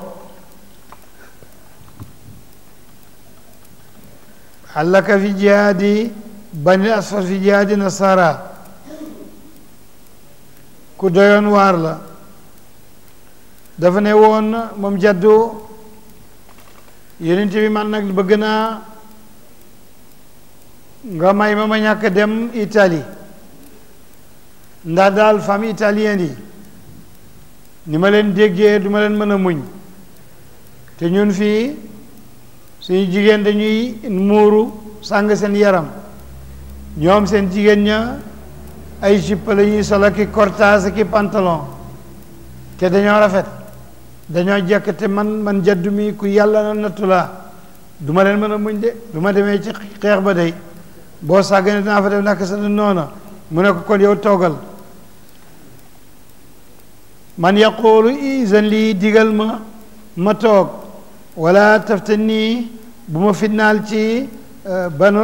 allaka fi jihaadi bani asfar fi jihaadi nasara ku doyoon waar la dafa ne woon moom jaddu yonent bi man nag bëgg naa nga may ma ma ñàkk dem Italie ndax daal famille italienne yi ni ma leen déggee du ma leen mën a muñ te ñun fii suñu jigéen dañuy muuru sàng seen yaram ñoom seen jigéen ña ay jupe la ñuy solo ki cortage ki pantalon te dañoo rafet dañoo jekk te man man jaddu mi ku yàlla na nattu laa du ma leen mën a muñ de du ma demee ci xeex ba day boo sàggane dinaa fa def naka sa noona mu ne ko kon yow toogal man yaqulu isan lii digal ma ma toog wala taftani bu ma fitnaal ci banul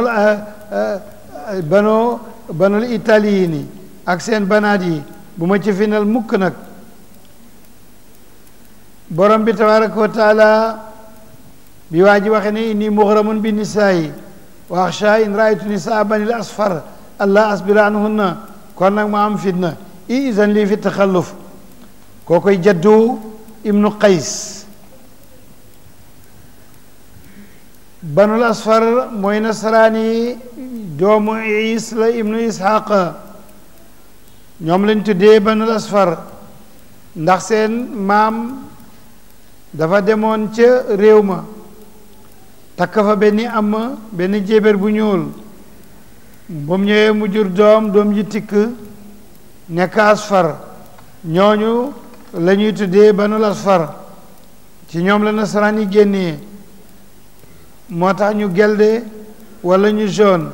bano banul italiini ak seen banaat yi bu ma ci final mukk nag borom bi tabaraka wa taala bi waa ji waxe ne inni mughramun bi nisaayi wa axsha in raaytu nisaa banil asfar allah asbira anhunna kon nag ma am fitna isan lii fi taxalluf koo koy jaddu ibnu qays banul asfar mooy nasaraani doomu is la ibnu ishaq ñoom lañ tuddee banul asfar ndax seen maam dafa demoon ca réew ma takk fa benn am benn jéber bu ñuul ba mu ñëwee mu jur doom doom ji tikk nekk asfar ñooñu la ñuy tuddee banul asfar ci ñoom la nasaraan yi génnee moo tax ñu gelde wala ñu jaune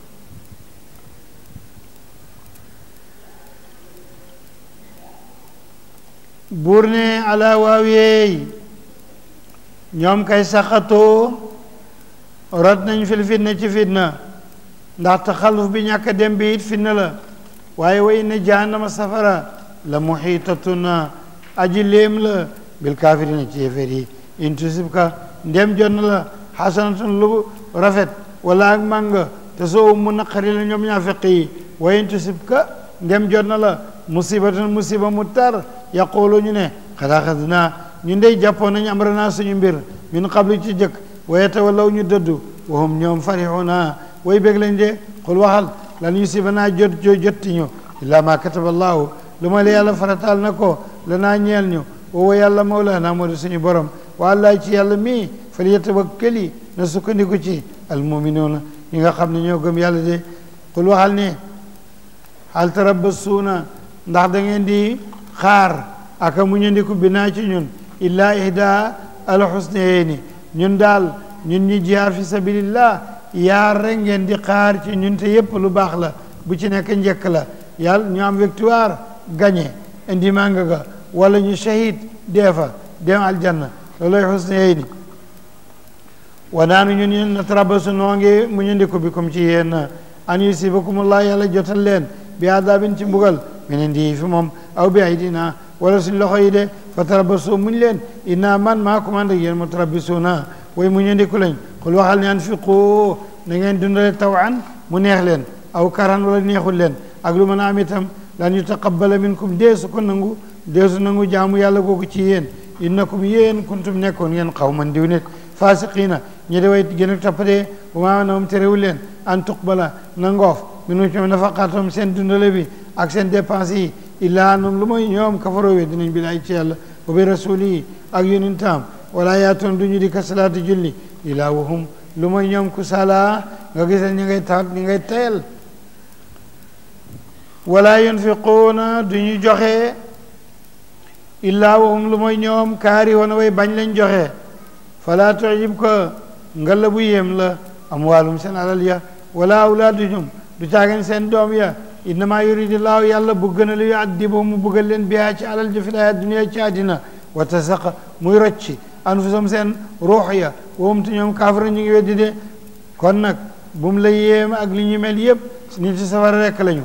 buur ne ala waaweey ñoom kay saxatoo rot nañ fil fitna ci fitna ndax taxaluf bi ñàkk dem bi it fitna la waaye wa inna jahannama safara la muxiitatuna aji léem la bil kaafirina ci yéeféer yi in tusibka ndem jot na la xasanatun lu rafet wala ak mànga te soo mu naqari la ñoom ñaa feq yi wa in tusibka ndem jot na la musibatun musiba mu tar yaqulu ñu ne xad axadnaa ñu ndey jàppoon nañu amranaa suñu mbir min qablu ci jëkk wa yatawallaw ñu dëddu wa hum ñoom farixuuna way bég lañ de xul waxal lan yusibanaa jot jo jotti ñu illaa ma kataba allahu lu ma la yàlla farataal na ko lanaa ñeel ñu woowa yàlla mawlaana moo di suñu borom wa allah ci yàlla mii fal yatawakkali na sukkandiku ci almuminuuna ñi nga xam ne ñoo gëm yàlla de xul waxal ne hal tarabbasuuna ndax da ngeen di xaar aka mu ñandiku bi naa ci ñun illaa ihda alxusnayni ñun daal ñun ñi jihaar fi sabilillah yaar rek ngeen di xaar ci ñun te yépp lu baax la bu ci nekk njëkk la yàlla ñu am victoire gagné indi mànga ga wala ñu shahid deefa dem aljanna looloy xusnayni wa naanu ñun ñun natarabasu noo ngi mu ñandiku bi comme ci yéen an yusibakumullah yàlla jotal leen bi adabin ci mbugal minen di fi moom aw bi aydina wala suñ loxo yi de fa tarabasu muñ leen inna man maa commande yéen mu tarabisuuna way mu ñu ndiku lañ xul waxal ne anfiqu na ngeen dundale tawan mu neex leen aw karan wala neexul leen ak lu mën a am itam lan yutaqabbala minkum deesu ko nangu deesu nangu jaamu yàlla googu ci yéen innakum yéen kuntum nekkoon ngeen xaw man diw nit fasiqiina ñi de way gën a toppatee bu maa nawum terewul leen an tuqbala na ngoof minu ci nafaqaatum seen dundale bi ak seen dépense yi illaa annum lu mooy ñoom kafaroo we dinañ bilaay ci yàlla wa bi rasuli yi ak yonentam wala yaatoon du ñu di ka salaati julli illaa wahum lu mooy ñoom ku sala nga gisal ñi ngay taat ñi ngay tayal wala yunfiquuna du ñu joxe illaa wahum lu mooy ñoom kaari woon way bañ lañ joxe fala tu'jib ko ngalla bu yéem la amwaalum seen alal ya wala awlaaduhum du caagen seen doom ya innama yuridillaahu yàlla bëgg na li yu'addibu mu bëggal leen bihaa ci alal ji fi laa dunya ci àddina wa tasaqa muy rocci anfusum seen ruux ya wowum te ñoom kaafara ñu ngi weddi de kon nag bu mu la yéem ak li ñu mel yépp nit ci safara rekk lañu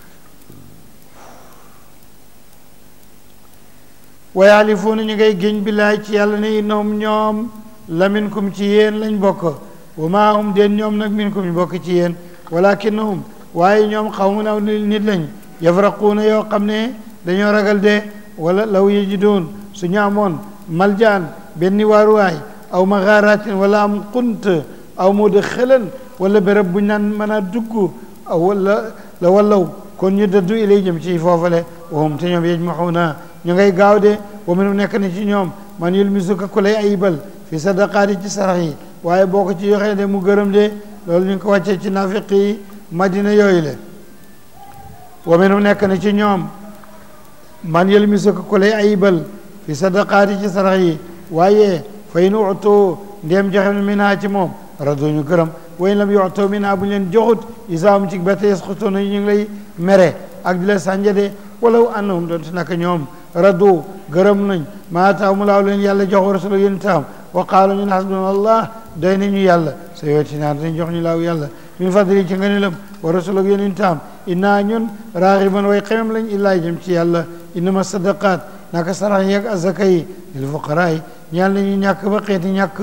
wa yaalifuuna ñu ngay géñ billaay ci yàlla ne innahum ñoom la minkum ci yéen lañ bokk wa maa hum den ñoom nag minkum ñu bokk ci yéen walakinnahum waaye ñoom xawmun aw nit lañ yafraquuna yoo xam ne dañoo ragal de wala law yajidoon su ñu amoon maljaan benn waaruwaay aw maxaaratin wala am xunt aw mudxalan wala béréb bu ñu naan mën a dugg aw wala la wallaw kon ñu dëddu ilay jëm ci foofale wahum te ñoom yajmaxuuna ñu ngay gaaw de wa minhum nekk na ci ñoom man yulmisuka ku lay ayibal fi sadaqaati ci sarax yi waaye boo ko ci joxee de mu gërëm de loolu ñu ngi ko wàccee ci nafiq yi madina yooyu le wa minhum nekk na ci ñoom man yulmisuka ku lay ayibal fi sadaqaati ci sarax yi waaye fa in utu ndéem joxe minhaa ci moom rado ñu gërëm wa in lam yutu minhaa bu ñu leen joxut isaam ci bete yasxutuuna ñu ngi lay mere ak di la sànjade walaw annahum doonte naka ñoom radu gërëm nañ maa taw mu laaw leen yàlla jox wa rasul yéen taam wa qaalu ñun hasbuna allah doy nañu yàlla sa yooti naa dañ jox ñu laaw yàlla min fadli ci nga nilam wa rasul ak yéen taam innaa ñun raaxiban way xemem lañ illaa jëm ci yàlla innama sadaqaat naka sarax yeeg azaka yi lil fuqaraa yi ñeel nañu ñàkk ba xeeti ñàkk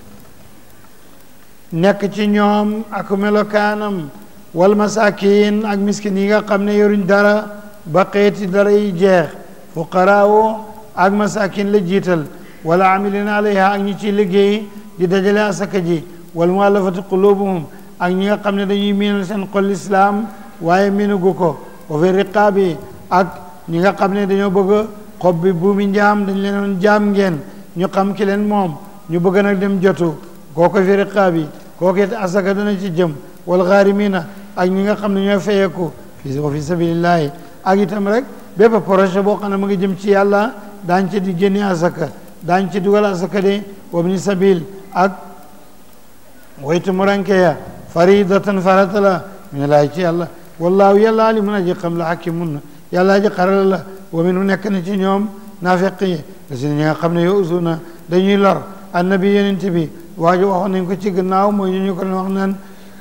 nekk ci ñoom ak melokaanam wal masakin ak miskin yi nga xam ne yoruñ dara ba xeeti dara yi jeex fuqaraawo ak masakin la jiital wala amilina alayha ak ñi ciy liggéey di dajale asaka ji wal muallafati qulubuhum ak ñi nga xam ne dañuy miinal seen xol islaam waaye miinugu ko wa fi riqaabi ak ñi nga xam ne dañoo bëgg xob bi buumi njaam dañ leen doon jaam ngeen ñu xam ki leen moom ñu bëgg nag dem jotu kooko fi riqaabi kooku it asaka dana ci jëm wal gaarimina ak ñi nga xam ne ñooy fayeeku fi wa fi sabilillahi ak itam rek bépp projet boo xam ne mu ngi jëm ci yàlla daañ ci di génne asaka daañ ci dugal asaka de wabni sabil ak waytu muranke ya faridatan farata la mi laay ci yàlla wallaahu yàlla alimun aji xam la hakimun yàlla aji xarala la wa minu nekk na ci ñoom naafiq yi la si ñi nga xam ne yow usuna dañuy lor annabi yonent bi waajo waxoon nañ ko ci gannaaw mooy ñu ñu ko doon wax naan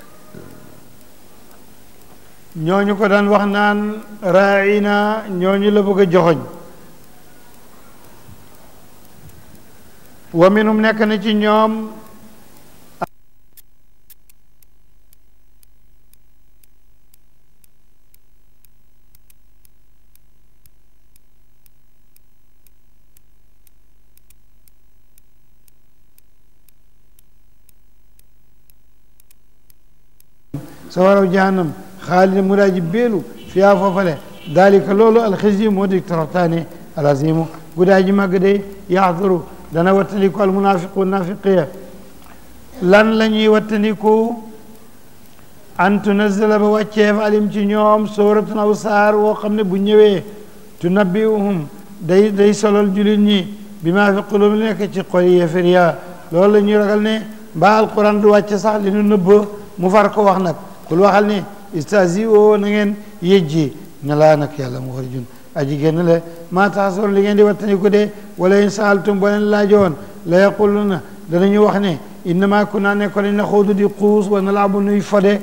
ñooñu ko daan wax naan raina ñooñu la bëgg a joxoñ wa minhum nekk na ci ñoom sawaraw jahannam xaalida mu daaji beelu fiyaa foofale dalika loolu alxisyi moo di toroxtaane alazimu gudaaji màgg day yaxduru dana wattandiku almunafiqu nafiqiya lan la ñuy wattandiku an tunazala ba wàcceef alim ci ñoom sooratun aw saar woo xam ne bu ñëwee tunabbiuhum day day solol julit ñi bi maa fi qulub li nekk ci xol yi yéefar ya loolu la ñuy ragal ne mbaa alquran du wàcce sax li nu nëbb mu far ko wax nag kul waxal ne istasi o na ngeen yejji ne laa nag yàlla mu war jun aji génn le maa taxasoor li ngeen di wattandiku de wala in saaltum boo leen laajoon la yaquluna danañu wax ne innama kunna nekkoon nañ na xoodu di xuus wa nalaabu nuy fode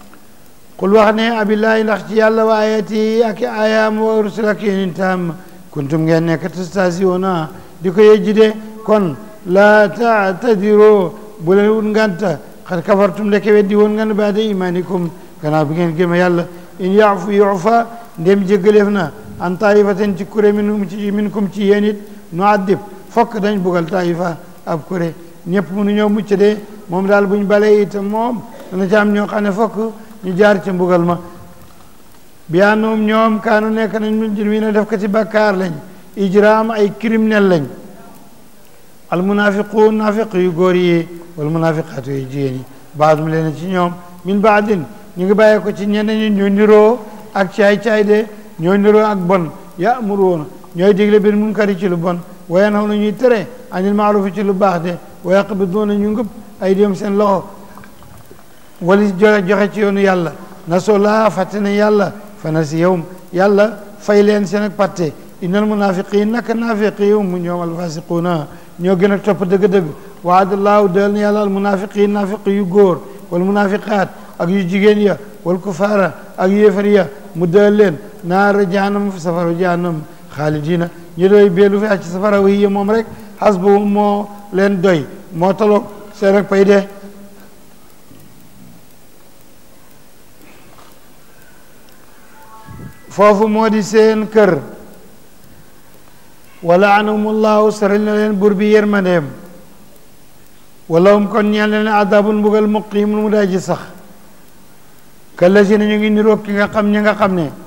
qul wax ne abillahi ndax ci yàlla wa ayati ak ayaam wa rusul ak yonentam kuntum ngeen nekk tastahzi'uuna di ko yejji de kon laa ta'tadiroo bu leen wut nganta xad kafartum ndeke weddi woon ngan baada imanikum gannaaw bi ngeen gëme yàlla in yaafu yufa ndem jéggaleef na an taifaten ci kuré minum ci minkum ci yéen it nu addib fokk dañ bugal taifa ab kuré ñëpp mënu ñoo mucc de moom daal buñ balee itam moom dana ci am ñoo xam ne fokk ñu jaar ci mbugal ma bi anoom ñoom kaanu nekk nañ min jurmiina def ko ci bakkaar lañ ijraam ay criminel lañ al munafiquun nafiq yu góor yi wal munafiqaatu yu jigéen yi baadum leen ci ñoom min baadin ñu ngi bàyyee ko ci ñeneen ñi ñoo niroo ak caay-caay de ñoo niroo ak bon ya'muruuna ñooy digle bil munkari ci lu bon wa yanhawna ñuy tere anil maarufi ci lu baax de wa yaqbiduuna ñu ngëb ay dem seen loxo wali joxe joxe ci yoonu yàlla nasoo laa fàtte ne yàlla fa nasiyahum yàlla fay leen seen ak patte innal munafiqin naka naafiqi hum ñoom alfasiquuna ñoo gën a topp dëgg-dëgg waadallaahu dël na yàlla al munafiqin naafiq yu góor wal munafiqaat ak yu jigéen ya wal kufaara ak yéefar ya mu dël leen naara jahannam fi safara jahannam xaalidina ñu doy beelu fi ci safara wi ya moom rek hasbu moo leen doy moo taloog seen ak pay de foofu moo di seen kër wala anahumullahu saral na leen bur bi yërmandeem wala hum kon ñeel na leen adabun mbugal muqimun mu daa ji sax kallazina ñu ngi niroog ki nga xam ñi nga xam ne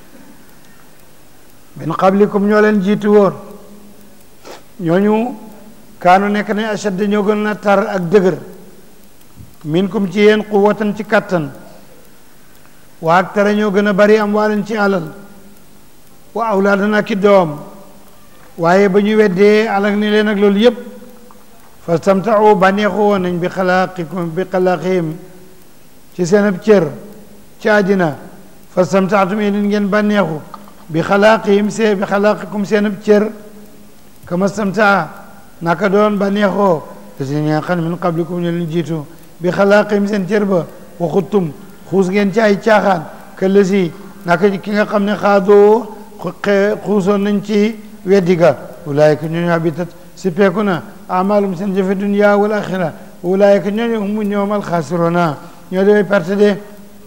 min qablikum ñoo leen jiitu woon ñooñu kaanu nekk ne ashad ñoo gën a tar ak dëgër minkum ci yéen quwwatan ci kattan waa ak tara ñoo gën a bari am waaleen ci alal wa awlaadan ak i doom waaye ba ñu weddee alak ni leen ak loolu yépp fastamtau bànneexu woon nañ bi xalaaqikum bi xalaaqihim ci seen ab cër ci àddina fastamtaatum yéen ngeen bànneexu bi xalaaqihim see bi xalaaqikum seen ab cër kama stamtaa naka doon bànneexoo te si ñi nga xam ne min qablikum ñu leen jiitu bi xalaaqihim seen cër ba waxuttum xuus ngeen ci ay caaxaan këll si naka ki nga xam ne xaadoo xuusoon nañ ci weddi ga ulaayika ñooñu habitat si peeku na amalum seen jëfe dunya wal axira ulaayika ñooñu humu ñoom alxaasirona ñoo dewey perte de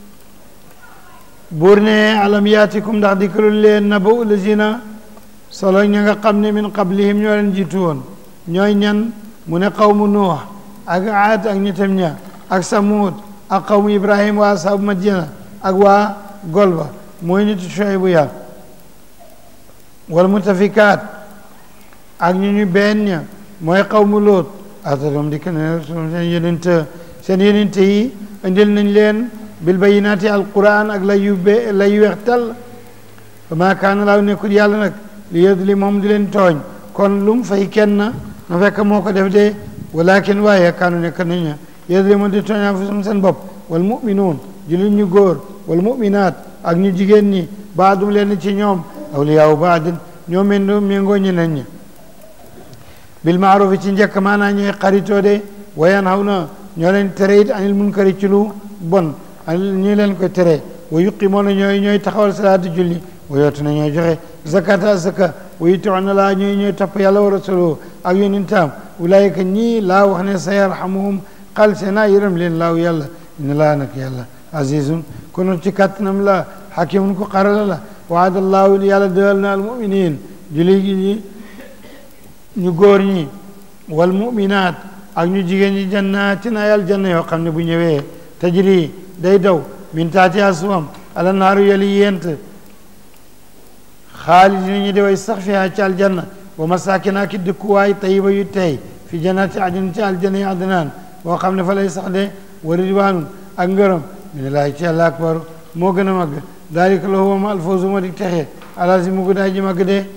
buur ne alam yaatikum ndax dikkalul leen naba ulazina solo ña nga xam ne min qablihim ñoo leen jiitu woon ñooy ñan mu ne qawmu nuux ak aad ak ñitam ña ak samuud ak qawmu ibrahim waa asaabu madina ak waa golba mooy nitu Shuaybu ya wal mutafikaat ak ñu ñu benn ña mooy qawmu lóot atadom dikk ne seen yenente seen yenente yi indil nañ leen bil bayinaati alquran ak lay yu be lay yu weex tal fa maa kaana laaw nekkul yàlla nag li yadli moom di leen tooñ kon lu mu fay kenn na fekk moo ko def de walakin waaye kaanu nekk nañ yadli moom di tooñ anfusahum seen bopp wal muminuun jullit ñu góor wal muminaat ak ñu jigéen ñi baadum leen ci ñoom awliyaawu baadin ñoo mendo méngoo ñeneen ñi bil maarufi ci njëkk maanaa ñooy xaritoo de wayan xaw na ñoo leen tere it anil munkari ci lu bon ñi leen koy tere wa yuqimoona ñooy ñooy taxawal salaatu julli wa yootu na ñooy joxe zakata zaka wa yutiuna laa ñooy ñooy topp yàlla wa rasuloo ak yonentam ulaayika ñii laa wax ne sa yarhamuhum xal see naa yërëm leen laaw yàlla ina laa nag yàlla azizun kono ci kàttanam la xakimun ko xarala la waadallaahu yàlla dëal na al muminin julli gi ñi ñu góor ñi wal muminaat ak ñu jigéen ñi jannaatin ay aljanna yoo xam ne bu ñëwee tajri day daw min taati aswam ala naaru yali yent xaalidina ñi deway sax fiha ci aljanna wa masakina ki dëkkuwaay tayiba yu tey fi jannati adin ci aljanna yi adnaan boo xam ne fa lay sax de wa ridwaanun ak ngërëm minallaahi ci yàlla akbar moo gën a màgg daalika la huwa ma alfawzu ma di texe alaasi mu guddaay ji màgg de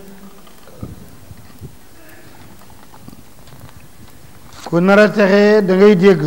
ku nar a texe da ngay dégg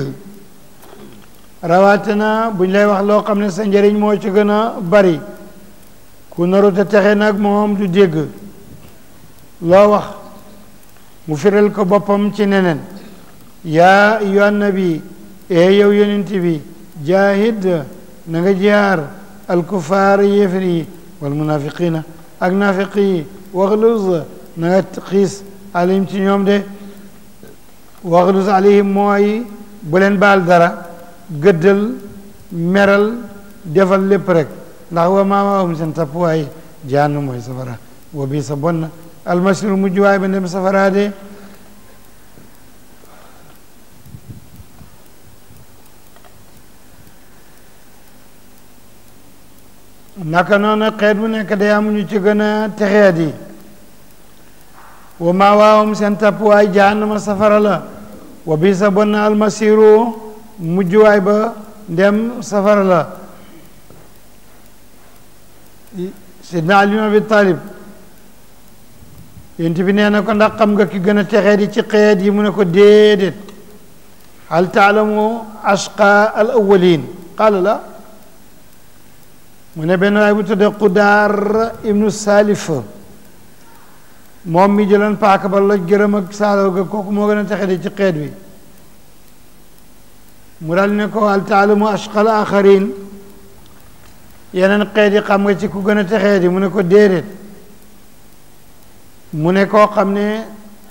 rawatina buñ lay wax loo xam ne sa njëriñ moo ci gën a bari ku narut a texe nag moom du dégg loo wax mu firal ko boppam ci neneen yaa ayyuhan nabi ee yow yonent bi jaahid na nga jihaar alkufaar yéefar yi wal munafiqina ak naafiq yi waxluz na nga xiis alayhim ci ñoom de waxluz alayhim mooy bu leen baal dara gëddal meral defal lépp rek ndax wa maa waawum seen tappuwaay jaannu mooy safara wa bii sa bon na almasiru mujj waay ba dem safara de naka noonu xeet bu nekk day amuñu ci gën a texeet yi wa maa waawum seen tappuwaay jahannama safara la wa bii sa bon na almasiru mujj waay ba ndem safara la sidna Ali ibn Abi Talib yént bi nee na ko ndax xam nga ki gën a texeet yi ci xeet yi mu ne ko déedéet hal taalamu ashqa al awwalin qaala la mu ne benn waay bu tudde Qudaar ibnu Salif moom mi jëloon paaka ba loj gërëm ak saalaw ga kooku moo gën a texeet yi ci xeet bi mu dal ne ko hal taalamu ashqa al axarin yeneen xeet yi xam nga ci ku gën a texee di mu ne ko déedéet mu ne koo xam ne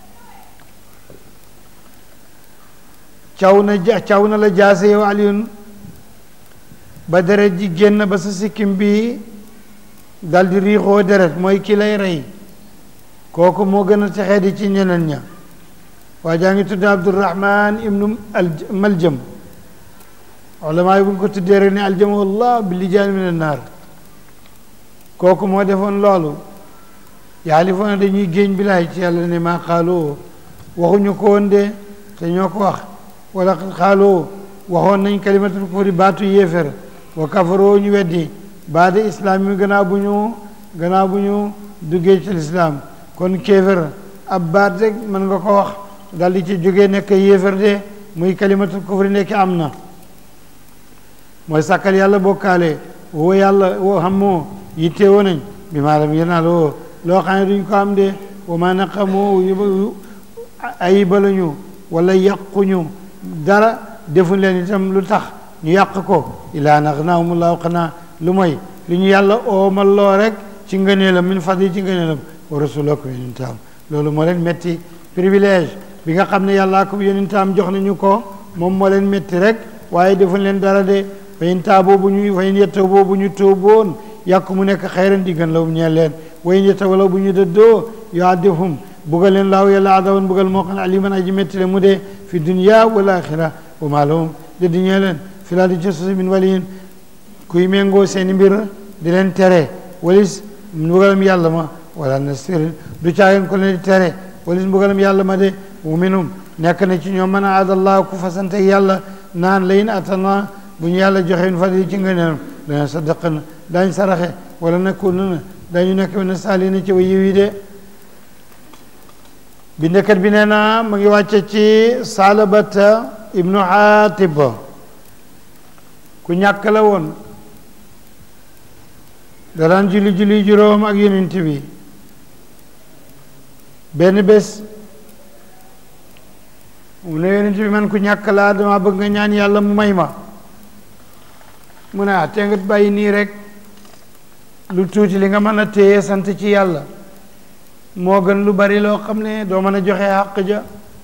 caw na ja caw na la jaase yow Aliyun ba deret ji génn ba sa sikkim bi dal di riixoo deret mooy ki lay rey kooku moo gën a texee di ci ñeneen ña waa jaa ngi tudd Abdurahman ibnu Maljam ulamaa yi bu ñu ko tuddee rek ne aljama wallah bi lijaan min annaar kooku moo defoon loolu yaalifoona dañuy géeñ bilaay ci yàlla ne maa xaaloo waxuñu ko woon de te ñoo ko wax wala xaaloo waxoon nañ kalimatul kufri baatu yéefér wa kafaroo ñu weddi baada islaam yi gannaaw bu ñu gannaaw bu ñu duggee ci lislaam kon kéefér ab baat rek mën nga ko wax dal di ci jógee nekk yéefér de muy kalimatul kufri nekk am na mooy sàkkal yàlla bokkaale woo yàlla woo xam moo yittewoo nañ bi maalam yenaaloo loo xam ne duñ ko am de wa ma naqamoo ayiba lañu wala yàquñu dara defuñ leen itam lu tax ñu yàq ko ilaa naxnaahumullahu xanaa lu mooy lu ñu yàlla oomal loo rek ci ngëneelam min fadli ci ngëneelam wa rasuloo ko yonentaam loolu moo leen metti privilège bi nga xam ne yàllaa ko yonentaam jox nañu ko moom moo leen metti rek waaye defuñ leen dara de fayin taaboo bu ñu fayin yettoo boo bu ñu tóoboon yàq mu nekk xayran di gën law ñeel leen wayin yetta wala bu ñu dëddoo yuaddifhum bugal leen laaw yàlla adaban bugal moo xam ne aliman aji metti le mu dee fi dunya wal axira wa maa lahum dëdd ñee leen fi laa di ci suusi min waliyin kuy méngoo seeni mbir di leen tere walis mbugalam yàlla ma wala nasirin du caageen ko leen di tere walis mbugalam yàlla ma de wa minhum nekk na ci ñoom man aadallah ku fasante yàlla naan layin atana bu ñu yàlla joxe in fadli ci ngëneelam dana sadaqana daañ saraxe wala nakununa dañu nekk na saalina ci wa yiw yi de bindekat bi nee na mu ngi wàcce ci salabata ibnu xaatib ku ñàkk la woon da daan julli julli juróom ak yonent bi benn bés mu ne yonent bi man ku ñàkk laa dama bëgg nga ñaan yàlla mu may ma mu ne ah te nga bàyyi nii rek lu tuuti li nga mën a téye sant ci yàlla moo gën lu bari loo xam ne doo mën a joxe xàq ja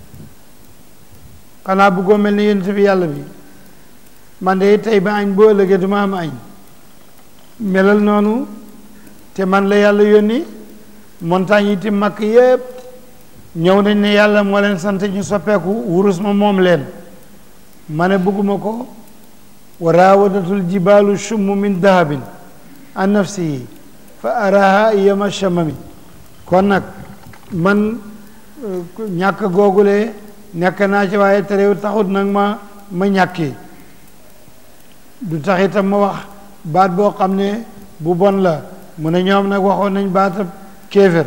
xanaa bëggoo mel ni yonent bi yàlla bi man de tey ba añ boo ëllëgee duma am añ melal noonu te man la yàlla yónni montagne yi ti makk yépp ñëw nañ ne yàlla moo leen sant ñu soppeeku wurus ma moom leen ma ne bëgguma ko wa raawadatul jibaalu shummu min dahabin an nafsihi fa araha yama shamami kon nag man ñàkk googule nekk naa ci waaye terew taxut nag ma ma ñàkki du tax itam ma wax baat boo xam ne bu bon la mu ne ñoom nag waxoon nañ baatab kéefér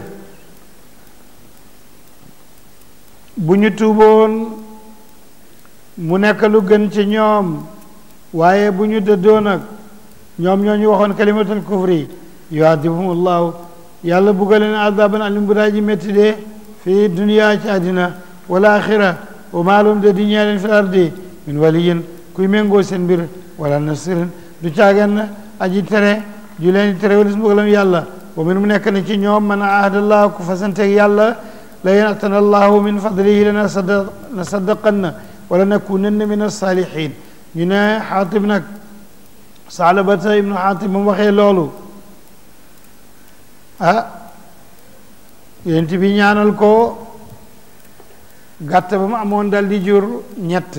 bu ñu tuuboon mu nekk lu gën ci ñoom waaye bu ñu dëddoo nag ñoom ñoo ñu waxoon kalimatul kufri yuadibhum llahu yàlla bugga leen adaban alim bu daa ji métti de fii duniyaa ci àddina wala axira wa maalum de di ñee leen fi ardi min waliyin kuy méngoo seen mbir wala nasirin du caagen aji tere ju leen di tere walis mbugalam yàlla wa minhum nekk na ci ñoom man ahadallahu ku fasanteeg yàlla la in atana allahu min fadlihi lana sadda na saddaqanna wala nakunanna min alsalihin ñu ne xaatib nag saalabata ibnu xaatib mu waxee loolu ah yonent bi ñaanal ko gàtt ba mu amoon dal di jur ñett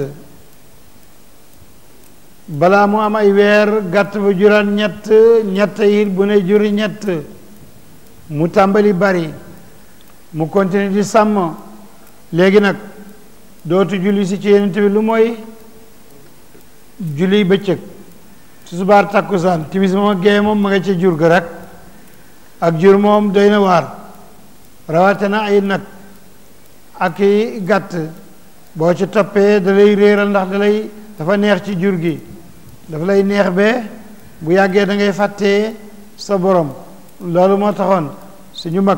balaa mu am ay weer gàtt ba juraat ñett ñett it bu ne juri ñett mu tàmbali bari mu continue di sàmm léegi nag dootu julli si ci yonent bi lu mooy julli bëccëg susubaar takkusaan timis moom ak géeye moom ma nga ca jur ga rek ak jur moom doy na waar rawate na ay nag ak i gàtt boo ci toppee da lay réeral ndax da lay dafa neex ci jur gi dafa lay neex be bu yàggee da ngay fàttee sa borom loolu moo taxoon suñu mag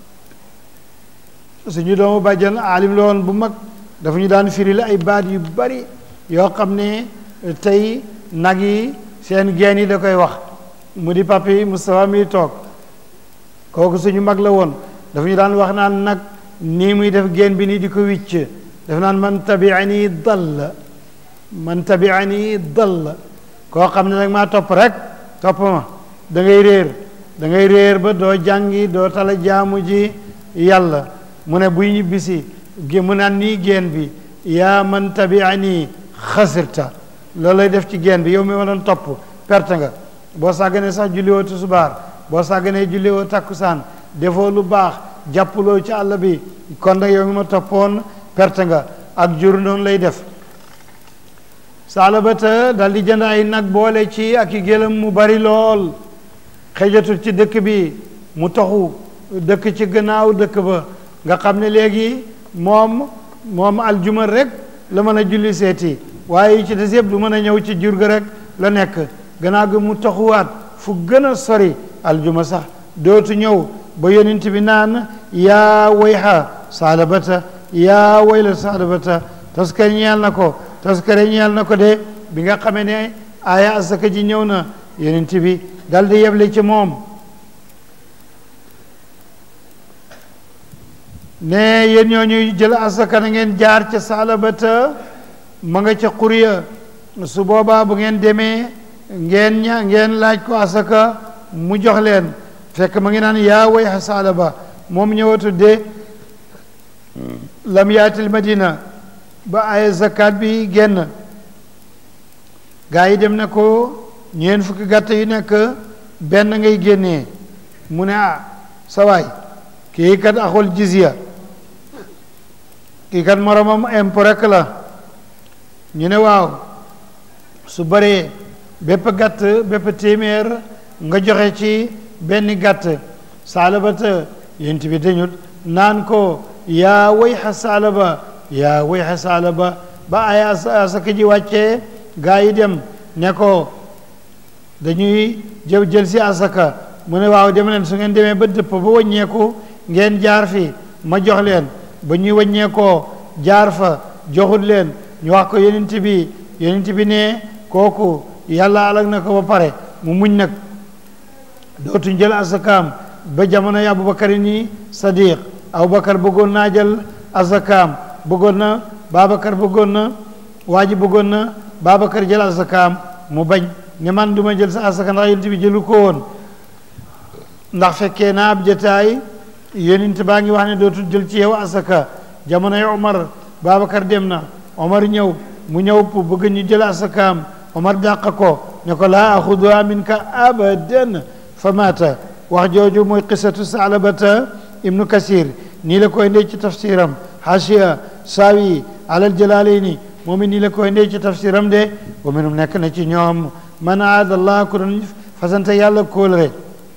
suñu doomu bàjjan aalim la woon bu mag dafa ñu daan firil ay baat yu bari yoo xam ne tey nag yi seen geen yi da koy wax mu di papi Moustapha mi toog kooku suñu mag la woon dafa ñu daan wax naan nag nii muy def geen bi nii di ko wicc dafa naan man tabiani dall man tabiani dall koo xam ne nag maa topp rek topp ma da ngay réer da ngay réer ba doo jàngi doo tala jaamu ji yàlla mu ne buy ñibbisi gi mu naan nii geen bi yaa man tabiani xasirta loolu lay def ci geen bi yow mi ma doon topp perte nga boo sàgganee sax julliwoo tusubaar boo sàgganee julliwoo takkusaan defoo lu baax jàppuloo ci àll bi kon nag yow mi ma toppoon perte nga ak jur noonu lay def saalabata dal di jënd ay nag boole ci ak i gëlëm mu bari lool xëjatul ci dëkk bi mu toxu dëkk ci gannaaw dëkk ba nga xam ne léegi moom moom aljuma rek la mën a julli seeti waaye yi ci des yëpp du mën a ñëw ci jur ga rek la nekk gannaaw gi mu toxuwaat fu gën a sori aljuma sax dootu ñëw ba yonent bi naan yaa wayha saalabata yaa wayla saalabata taskare ñeel na ko taskare ñeel na ko de bi nga xamee ne aaya asaka ji ñëw na yonent bi dal di yeble ci moom ne yéen ñoo ñuy jël asaka na ngeen jaar ca saalabata ma nga ca xuriya su boobaa bu ngeen demee ngeen ña ngeen laaj ko asaka mu jox leen fekk ma ngi naan yaa way saalaba moom ñëwatu de lam yaatil madina ba ay zakat bi génn gaa yi dem na ko ñeen fukki gàtt yu nekk benn ngay génnee mu ne ah sawaay kii kat axul jizya kii kat moromam impôt rek la ñu ne waaw su bëree bépp gàtt bépp téeméer nga joxe ci benn gàtt saalabata yent bi dañut naan ko yaa wayxa saalaba yaa wayxa saalaba ba ay asaka ji wàccee gaa yi dem ne ko dañuy jël jël si asaka mu ne waaw dem leen su ngeen demee ba dëpp ba wàññeeku ngeen jaar fi ma jox leen ba ñuy wàññeekoo jaar fa joxut leen ñu wax ko yonent bi yonent bi ne kooku yàlla alag na ko ba pare mu muñ nag dootuñ jël asakaam ba jamono yi abubakar nii sadiq abubakar bëggoon naa jël asakaam bëggoon na babacar bëggoon na waa ji bëggoon na babacar jël asakaam mu bañ ne man du ma jël sa asaka ndax yonent bi jëlu ko woon ndax fekkee naa ab jataay yonent baa ngi wax ne dootul jël ci yow asaka jamono yi omar babacar dem na omar ñëw mu ñëw pour bëgg ñu jël asakaam omar dàq ko ne ko laa axuduha minka abadan fa maata wax jooju mooy qisatu saalabata ibnu kasir nii la koy ndey ci tafsiram hashiya saawi alal jalaalayni moom it nii la koy ndey ci tafsiram de wa minum nekk na ci ñoom man aada allah ku doon fasante yàlla kóolare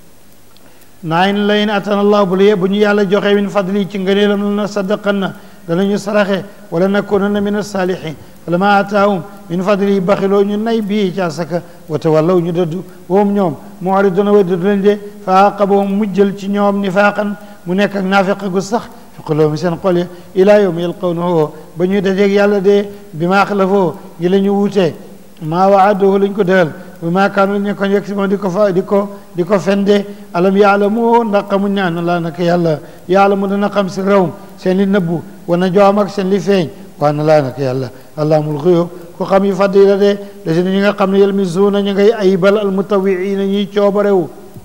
naayin layin atan allah bu la bu ñu yàlla joxe min fadli ci ngëneelam na saddaqan na danañu saraxe wala nakunanna min asalihin falama ataahum min fadli baxiloo ñu nay bii ci asaka wa tawallaw ñu dëddu woom ñoom mu'riduna way dëddu lañ de fa aqabahum mujjël ci ñoom nifaaqan mu nekk ak naafiq gu sax fi quluubihim seen xol ya ilaa yawmi yalqawnahu ba ñuy dajeeg yàlla de bi maa xalafoo ñi la ñu wuutee maa waaduhu lañ ko dëgal bu maa kaanu ñu ko yegg si moom di ko fa di ko di ko fende alam yaalamu ndax xamuñ ne ana laa naka yàlla yaalamu dana xam si réewum seen li nëbbu wana joom ak seen li feeñ waa na laa naka yàlla allaamul xuyub ku xam yu fàdd yi la de da si ñi nga xam ne yelmisuuna ñu ngay ayibal almutawiina ñuy coobarewu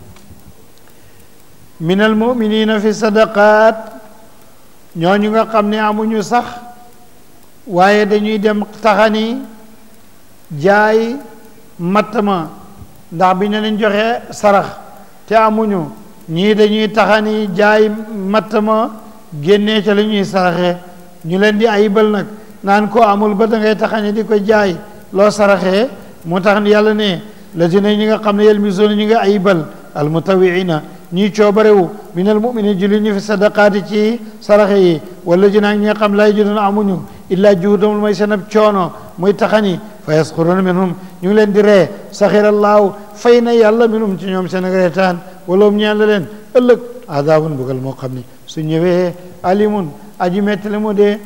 min almuminina fi sadaqaat ñooñu nga xam ne amuñu sax waaye dañuy dem taxani jaay matt ma ndax bi ñu leen joxe sarax te amuñu ñii dañuy taxani jaay matt ma génnee ca la ñuy saraxe ñu leen di ayibal nag naan ko amul ba da ngay taxani di ko jaay loo saraxee moo tax yàlla ne la si ne ñi nga xam ne yelmisoona ñi nga ayibal almutawiina ñii coobarewu min al muminin julli ñu fi sadaqaati ci saraxe yi wala ji naag ñi nga xam lay judoon amuñu illaa juhudamul mooy seen ab coono muy taxani fa yasxuruuna minhum ñu ngi leen di ree saxirallaahu fay na yàlla minhum ci ñoom seen ak reetaan wala um ñaan la leen ëllëg adaabun bugal moo xam ne su ñëwee alimun aji metti la mu dee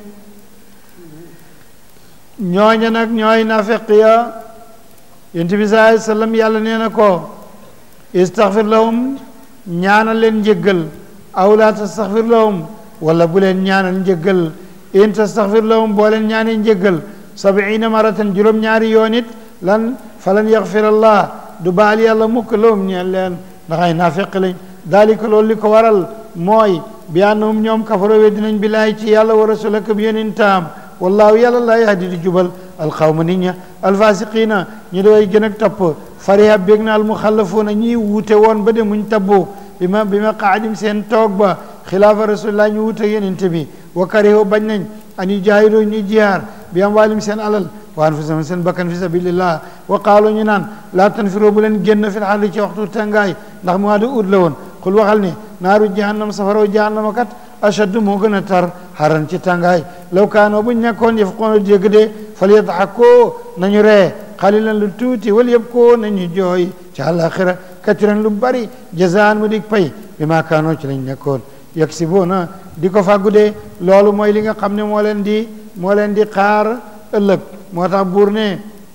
ñooña nag ñooy nafeq ya yonent bi saa sallam yàlla nee na ko istaxfir lahum ñaanal leen njëggal aw laa tastaxfir lahum wala bu leen ñaanal njëggal in tastaxfir lahum boo leen ñaanee njëggal sabiina maratan juróom-ñaari yoon it lan falan yaxfir allah du baal yàlla mukk lahum ñeen leen ndax ay naafeq lañ daalika loolu li ko waral mooy bi annahum ñoom kafaro we dinañ billaay ci yàlla wa rasul ak yonentam wallaahu yàlla laa yahdi di jubal alxawma nit ña alfasiqina ñu doy gën ak topp fariha bég na almuxallafuuna ñii wuute woon ba de muñ tabbu bi ma bi ma qaadim seen toog ba xilaafa rasulillah ñu wuute yonente bi wa karihu bañ nañ an yujaahidu ñu jihaar bi am waalim seen alal wa anfusahum seen bakkan fi sabilillah wa qaalu ñu naan laa tanfiru bu leen génn fil xarri ci waxtu tàngaay ndax mois de août la woon xul waxal ne naaru jahannam safaraw jahannama kat ashaddu moo gën a tar xaran ci tàngaay law kaanoo buñ nekkoon yafqoona dégg de fal yadxakoo nañu ree xalilan lu tuuti wal yabkoo nañu jooy ci àllaaxira katiran lu bari jazaan mu dig pay bi maa kaanoo ci lañ nekkoon yaksibuuna di ko fàggu de loolu mooy li nga xam ne moo leen di moo leen di xaar ëllëg moo tax buur ne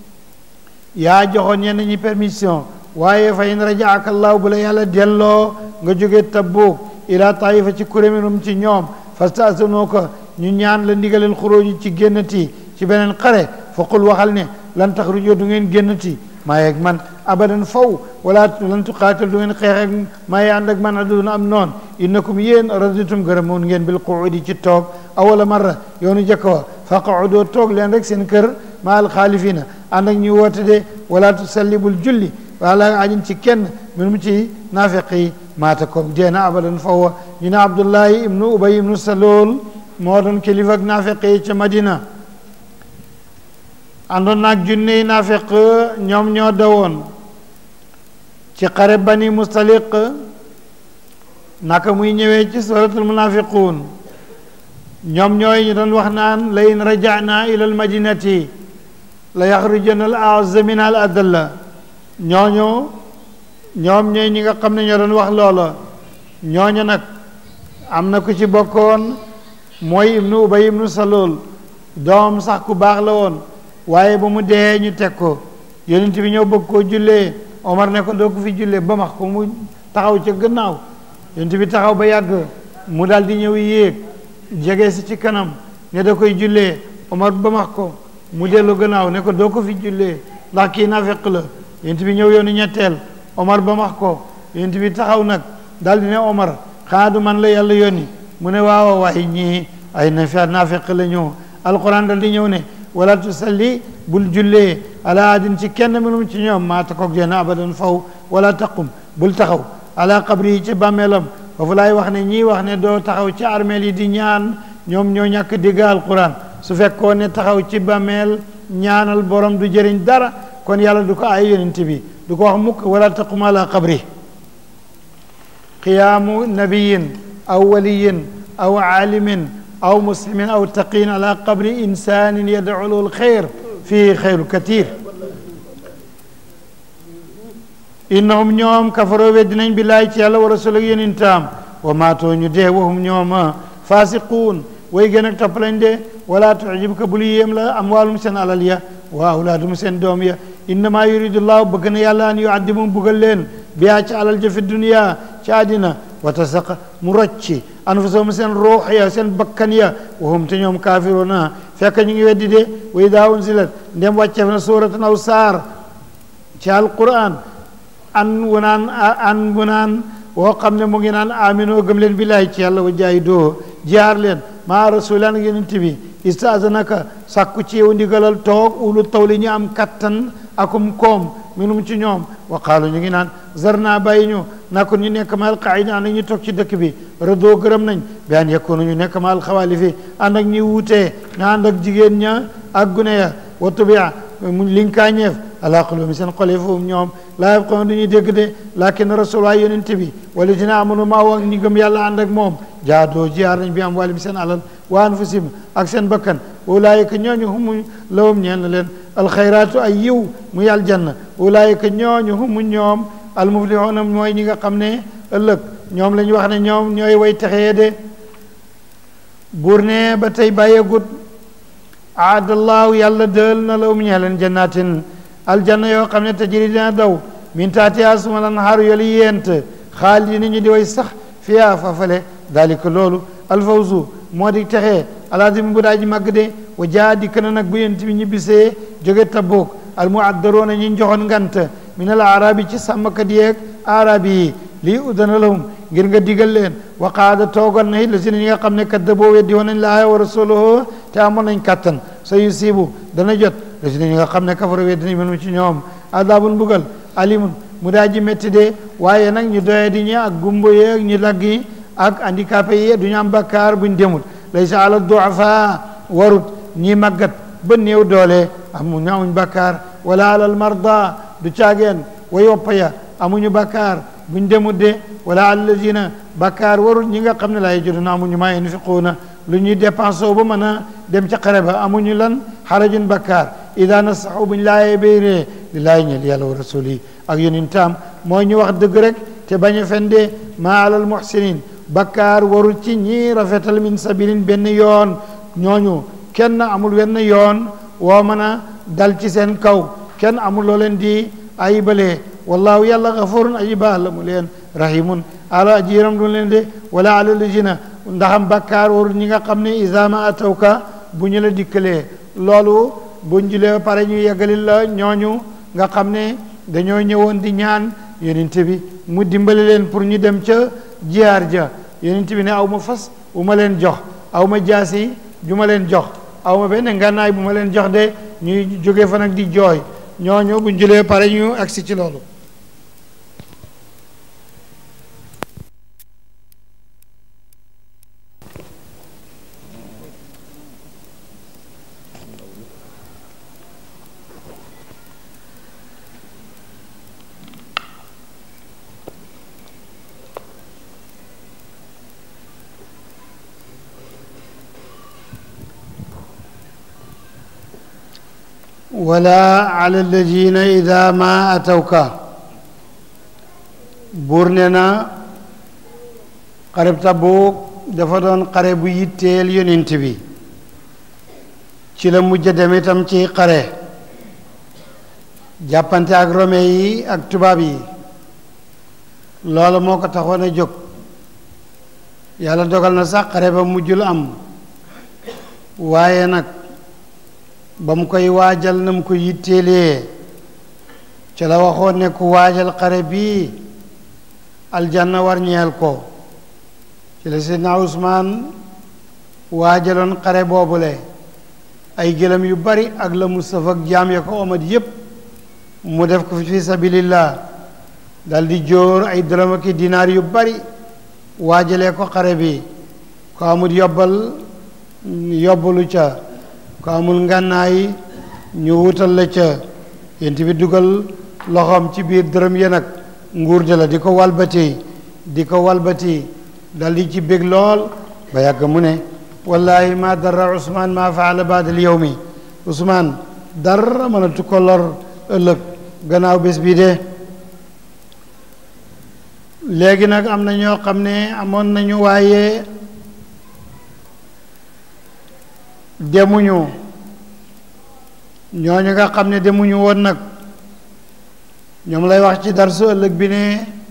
yaa joxoon ñenn ñi permission waaye fa in rajaaka allahu bu la yàlla delloo nga jóge Tabuk ila taifa ci kuréminum ci ñoom fastasanoo ko ñu ñaan la ndigaleel xuróoji ci génnati ci beneen xare fa qul waxal ne lan taxrujoo du ngeen génnati maa yeeg man abadan faw wala lan tuqaatal du ngeen xeex ak maa yi ànd ak man aduna am noon innakum yéen raditum gërëmoon ngeen bil quudi ci toog awala marra yoonu jëkk wa fa qaudoo toog leen rek seen kër ma al xaalifina ànd ak ñu woote de wala tusallibul julli wala ajin ci kenn min mu ci naafiq yi maata ko deena abadan faw ñu ne abdullahi ibnu ubay ibnu salool moo doon kilifa ak naafiq yi ca madina àndoon naag junne naafiq ñoom ñoo dawoon ci xare bani mustaliq naka muy ñëwee ci suratul munafiquun ñoom ñooy ñu doon wax naan la in rajana ila al madinati la yaxrujana al aazza min al adalla ñooñu ñoom ñooy ñi nga xam ne ñoo doon wax loola ñooñu nag am na ku ci bokkoon mooy ibnu ubay ibnu salul doom sax ku baax la woon waaye ba mu dee ñu teg ko yonent bi ñëw bëgg koo jullee omar ne ko doo ko fi jullee ba max ko mu taxaw ca gannaaw yonent bi taxaw ba yàgg mu daal di ñëw yéeg jege si ci kanam ne da koy jullee omar ba max ko mu dellu gannaaw ne ko doo ko fi jullee ndax kii naafeq la yonent bi ñëw yoonu ñetteel omar ba max ko yonent bi taxaw nag daal di ne omar xanaa du man la yàlla yónni mu ne waaw waaye ñii ay nafa naafeq la ñëw alquran dal di ñëw ne wala tusalli bul jullee ala adin ci kenn minum ci ñoom maata koog deen abadan faw wala taqum bul taxaw ala qabri yi ci bàmmeelam foofu laay wax ne ñii wax ne doo taxaw ci armeel yi di ñaan ñoom ñoo ñàkk dégg alquran su fekkoon ne taxaw ci bàmmeel ñaanal borom du jëriñ dara kon yàlla du ko ay yonent bi du ko wax mukk wala taqum ala qabri qiyaamu nabiyin aw waliyin aw aalimin aw muslimin aw taqiin ala qabri insanin yad'u lahu alxayr fii xayru katir innahum ñoom kafaroo weddinañ billaahi ci yàlla wa rasul ak yonentam wa maatoo ñu dee wahum ñoom fasiquun way gën ak topp lañ de wala tucjibka bul yéem la amwaalum seen alal ya wa awlaadum seen doom ya innama yuridullahu bëgg na yàlla an yuaddimu buggal leen biyaa ci alal ja fi dunia ci àddina wa tasaqa mu rocci anfusahum seen ruux ya seen bakkan ya wahum te ñoom kaafiruuna fekk ñu ngi weddi de wa idaa unzilat ndem wàcceef na suuratan aw saar ci alquran an wu naan an wu naan woo xam ne mu ngi naan aminoo gëm leen billaahi ci yàlla wa jaahidoo jihaar leen maa rasulan yonent bi istaazanaka sàkku ci yow ndigalal toog ulu tawli ñu am kattan akum koom minum ci ñoom wa qaalu ñu ngi naan zarna bàyyi ñu nakon ñu nekk maal qaida ànd ak ñu toog ci dëkk bi rëdoo gërëm nañ bi an yakunu ñu nekk maal xawaalifi ànd ak ñi wuutee nga ànd ak jigéen ña ak gune ya wa tubia mu linkaañeef ala qulubi seen xol yi foofu ñoom laa yafqahuuna du ñuy dégg de lakin rasul waay yonent bi wala dina amanu maa wax ñi gëm yàlla ànd ak moom jaadoo jiyaar nañ bi am walim seen alal wa anfusihim ak seen bakkan ulaayika ñooñu humu lawum ñeel na leen alxayraatu ay yiw muy aljanna ulaayika ñooñu humu ñoom almuflixuuna mooy ñi nga xam ne ëllëg ñoom la ñu wax ne ñoom ñooy way texee de buur ne ba tey bàyyeegut aadallaahu yàlla dël na lawum ñeel leen jannatin aljanna yoo xam ne tajri dina daw min taatiha suma lan xaaru yolu yent xaalidina ñu di way sax fiyaa fafale dalika loolu alfawzu moo di texee alazim bu daa ji màgg de wa jaa dikk na nag bu yent bi ñu bisee jóge Tabuk almuaddaroona ñi njoxoon ngant min al arabi ci sàmmkat yeeg arabi yi lii udana lahum ngir nga digal leen wa qaada toogal na it la si ne ñi nga xam ne kaddaboo weddi woon nañ laaha wa rasulahu te amoon nañ kattan sa yusibu dana jot la si ne ñi nga xam ne kafara weddi nañ mënu ci ñoom adabun mbugal alimun mu daa ji métti de waaye nag ñu doye di ñi ak gumbo yeeg ñu lagg yi ak handicapé yi du ñu am bakkaar buñ demut laysa ala duafa warut ñi màggat ba néew doole amuñu amuñ bakkaar wala alal marda du caageen way woppa ya amuñu bakkaar buñ demut de wala alladina bakkaar warut ñi nga xam ne laa yajiduna amuñu maa yunfiquuna lu ñuy dépensé ba mën a dem ca xare ba amuñu lan xarajun bakkaar ida nasaxu buñ laayee bayree li laay ñel yàlla wa rasuli ak yonentam mooy ñu wax dëgg rek te bañ a fende maa alal muhsinin bakkaar warul ci ñi rafetal min sabilin benn yoon ñooñu kenn amul wenn yoon woo mën a dal ci seen kaw kenn amul loo leen di ayibalee wallahu yàlla gafurun aji baal la mu leen rahimun ala aji yëram du leen de wala ala lajina ndaxam bakkaar warul ñi nga xam ne isama atawka bu ñu la dikkalee loolu buñ julee pare ñu yeggalil la ñooñu nga xam ne dañoo ñëwoon di ñaan yonent bi mu dimbali leen pour ñu dem ca jiyaar ja yonent bi ne aw ma fas bu ma leen jox aw ma jaasi ju ma leen jox aw ma benn ngànnaay bu ma leen jox de ñuy jóge fa nag di jooy ñooñu buñ julee pare ñu agsi ci loolu wala ala alladina ida ma atawka buur ne na xareb Tabuk dafa doon xare bu yitteel yonent bi ci la mujj dem itam ci xare jàppante ak rome yi ak tubaab yi loolu moo ko taxoon a jóg yàlla dogal na sax xare ba mujjul am waaye nag ba mu koy waajal na mu ko yitteelee ca la waxoon ne ku waajal xare bii aljanna war ñeel ko ci la Seydina Usmaan waajaloon xare boobule ay gëlëm yu bari ak la Mustafa ak jaam ya ko omat yépp mu def ko fi sabilillah dal di jóor ay dërëm ak dinaar yu bari waajalee ko xare bi ko amul yobbal yobbalu ca ko amul ngànnaay ñu wutal la ca yent bi dugal loxoom ci biir dërëm ya nag nguur ja la di ko walbati di ko walbati dal di ci bég lool ba yàgg mu ne wallahi ma dara Usmaan ma faala baad al yawmi Usmaan dara mënatu ko lor ëllëg gannaaw bés bii de léegi nag am na ñoo xam ne amoon nañu waaye demuñu ñooñu nga xam ne demuñu woon nag ñoom lay wax ci darsu ëllëg bi ne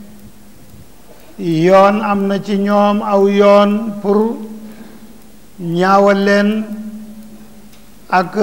yoon am na ci ñoom aw yoon pour ñaawal leen ak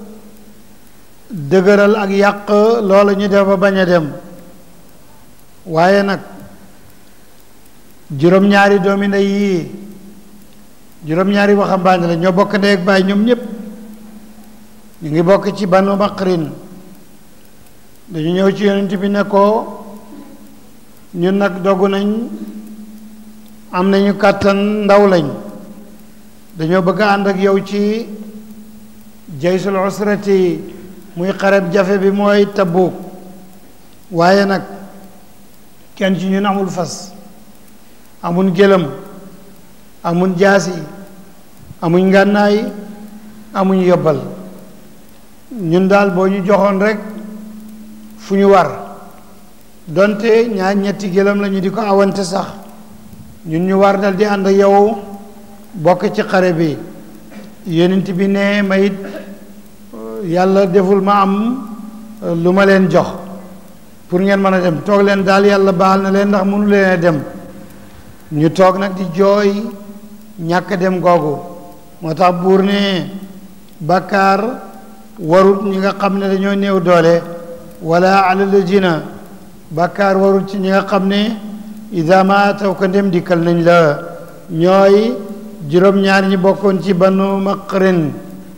dëgëral ak yàq loola ñu def ba bañ a dem waaye nag juróom-ñaari doomi ndey yii juróom-ñaari waxambaane la ñoo bokk ndey ak baay ñoom ñépp ñu ngi bokk ci banu maqrin dañu ñëw ci yonent bi ne ko ñun nag dogu nañ am nañu kàttan ndaw lañ dañoo bëgg a ànd ak yow ci jaysul usrati muy xareb jafe bi mooy Tabuk waaye nag kenn ci ñun amul fas amun gëlëm amun jaasi amuñ ngànnaay amuñ yobbal ñun daal boo ñu joxoon rek fu ñu war donte ñaar ñetti gëlëm la ñu di ko awante sax ñun ñu war dal di ànd ak yow bokk ci xare bi yonent bi ne mayit yàlla deful ma am lu ma leen jox pour ngeen mën a dem toog leen daal yàlla baal na leen ndax mënu leen a dem ñu toog nag di jooy ñàkk dem googu moo tax buur ne bàkkaar warut ñi nga xam ne dañoo néew doole wala ala ladina bàkkaar warut ci ñi nga xam ne ida ma taw ko ndem dikkal nañ la ñooy juróom-ñaar ñi bokkoon ci banu maqrin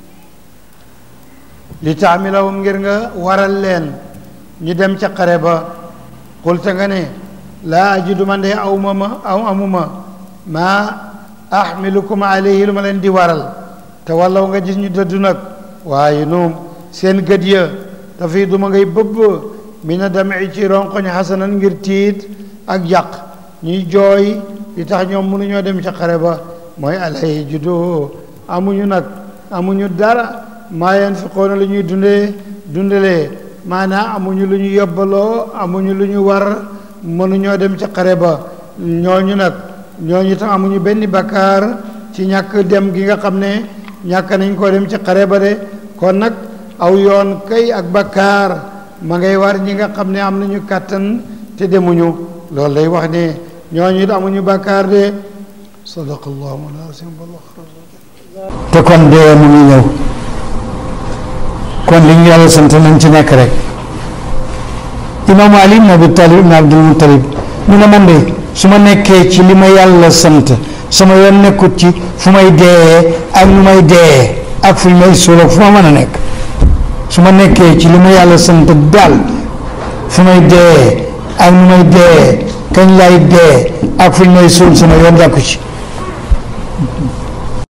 li taamilawum ngir nga waral leen ñu dem ca xare ba xulta nga ne laa ajidu man de aw ma ma aw amuma maa ahmilukum alayhi lu ma leen di waral te wallaw nga gis ñu dëddu nag waaye noom seen gët ya dafay duma ngay bëbb mi na dami ci ronkoñ xasanan ngir tiit ak yàq ñuy jooy li tax ñoom mënuñoo dem ca xare ba mooy alayhi judo amuñu nag amuñu dara maa yanfiqoona lu ñuy dundee dundalee maanaam amuñu lu ñu yóbbaloo amuñu lu ñu war mënuñoo dem ca xare ba ñooñu nag ñooñu tam amuñu benn bakkaar ci ñàkk dem gi nga xam ne ñàkk nañ koo dem ci xare ba de kon nag aw yoon kay ak bakkaar ma ngay war ñi nga xam ne am nañu kàttan te demuñu loolu lay wax ne ñooñu it amuñu bakkaar de sadaqallahu al-azim te kon dee mu ngi ñëw kon li ñu yàlla sant nañ ci nekk rek imaamu ali ibn abi talib ibn abdul muttalib mu ne man de su ma nekkee ci li ma yàlla sant sama yoon nekkut ci fu may dee ak nu may dee ak fu ñu may suul fu ma mën a nekk su ma nekkee ci li ma yàlla sant daal fu may dee ak nu may dee kañ lay dee ak fu ñu may suul sama yoon jàkku ci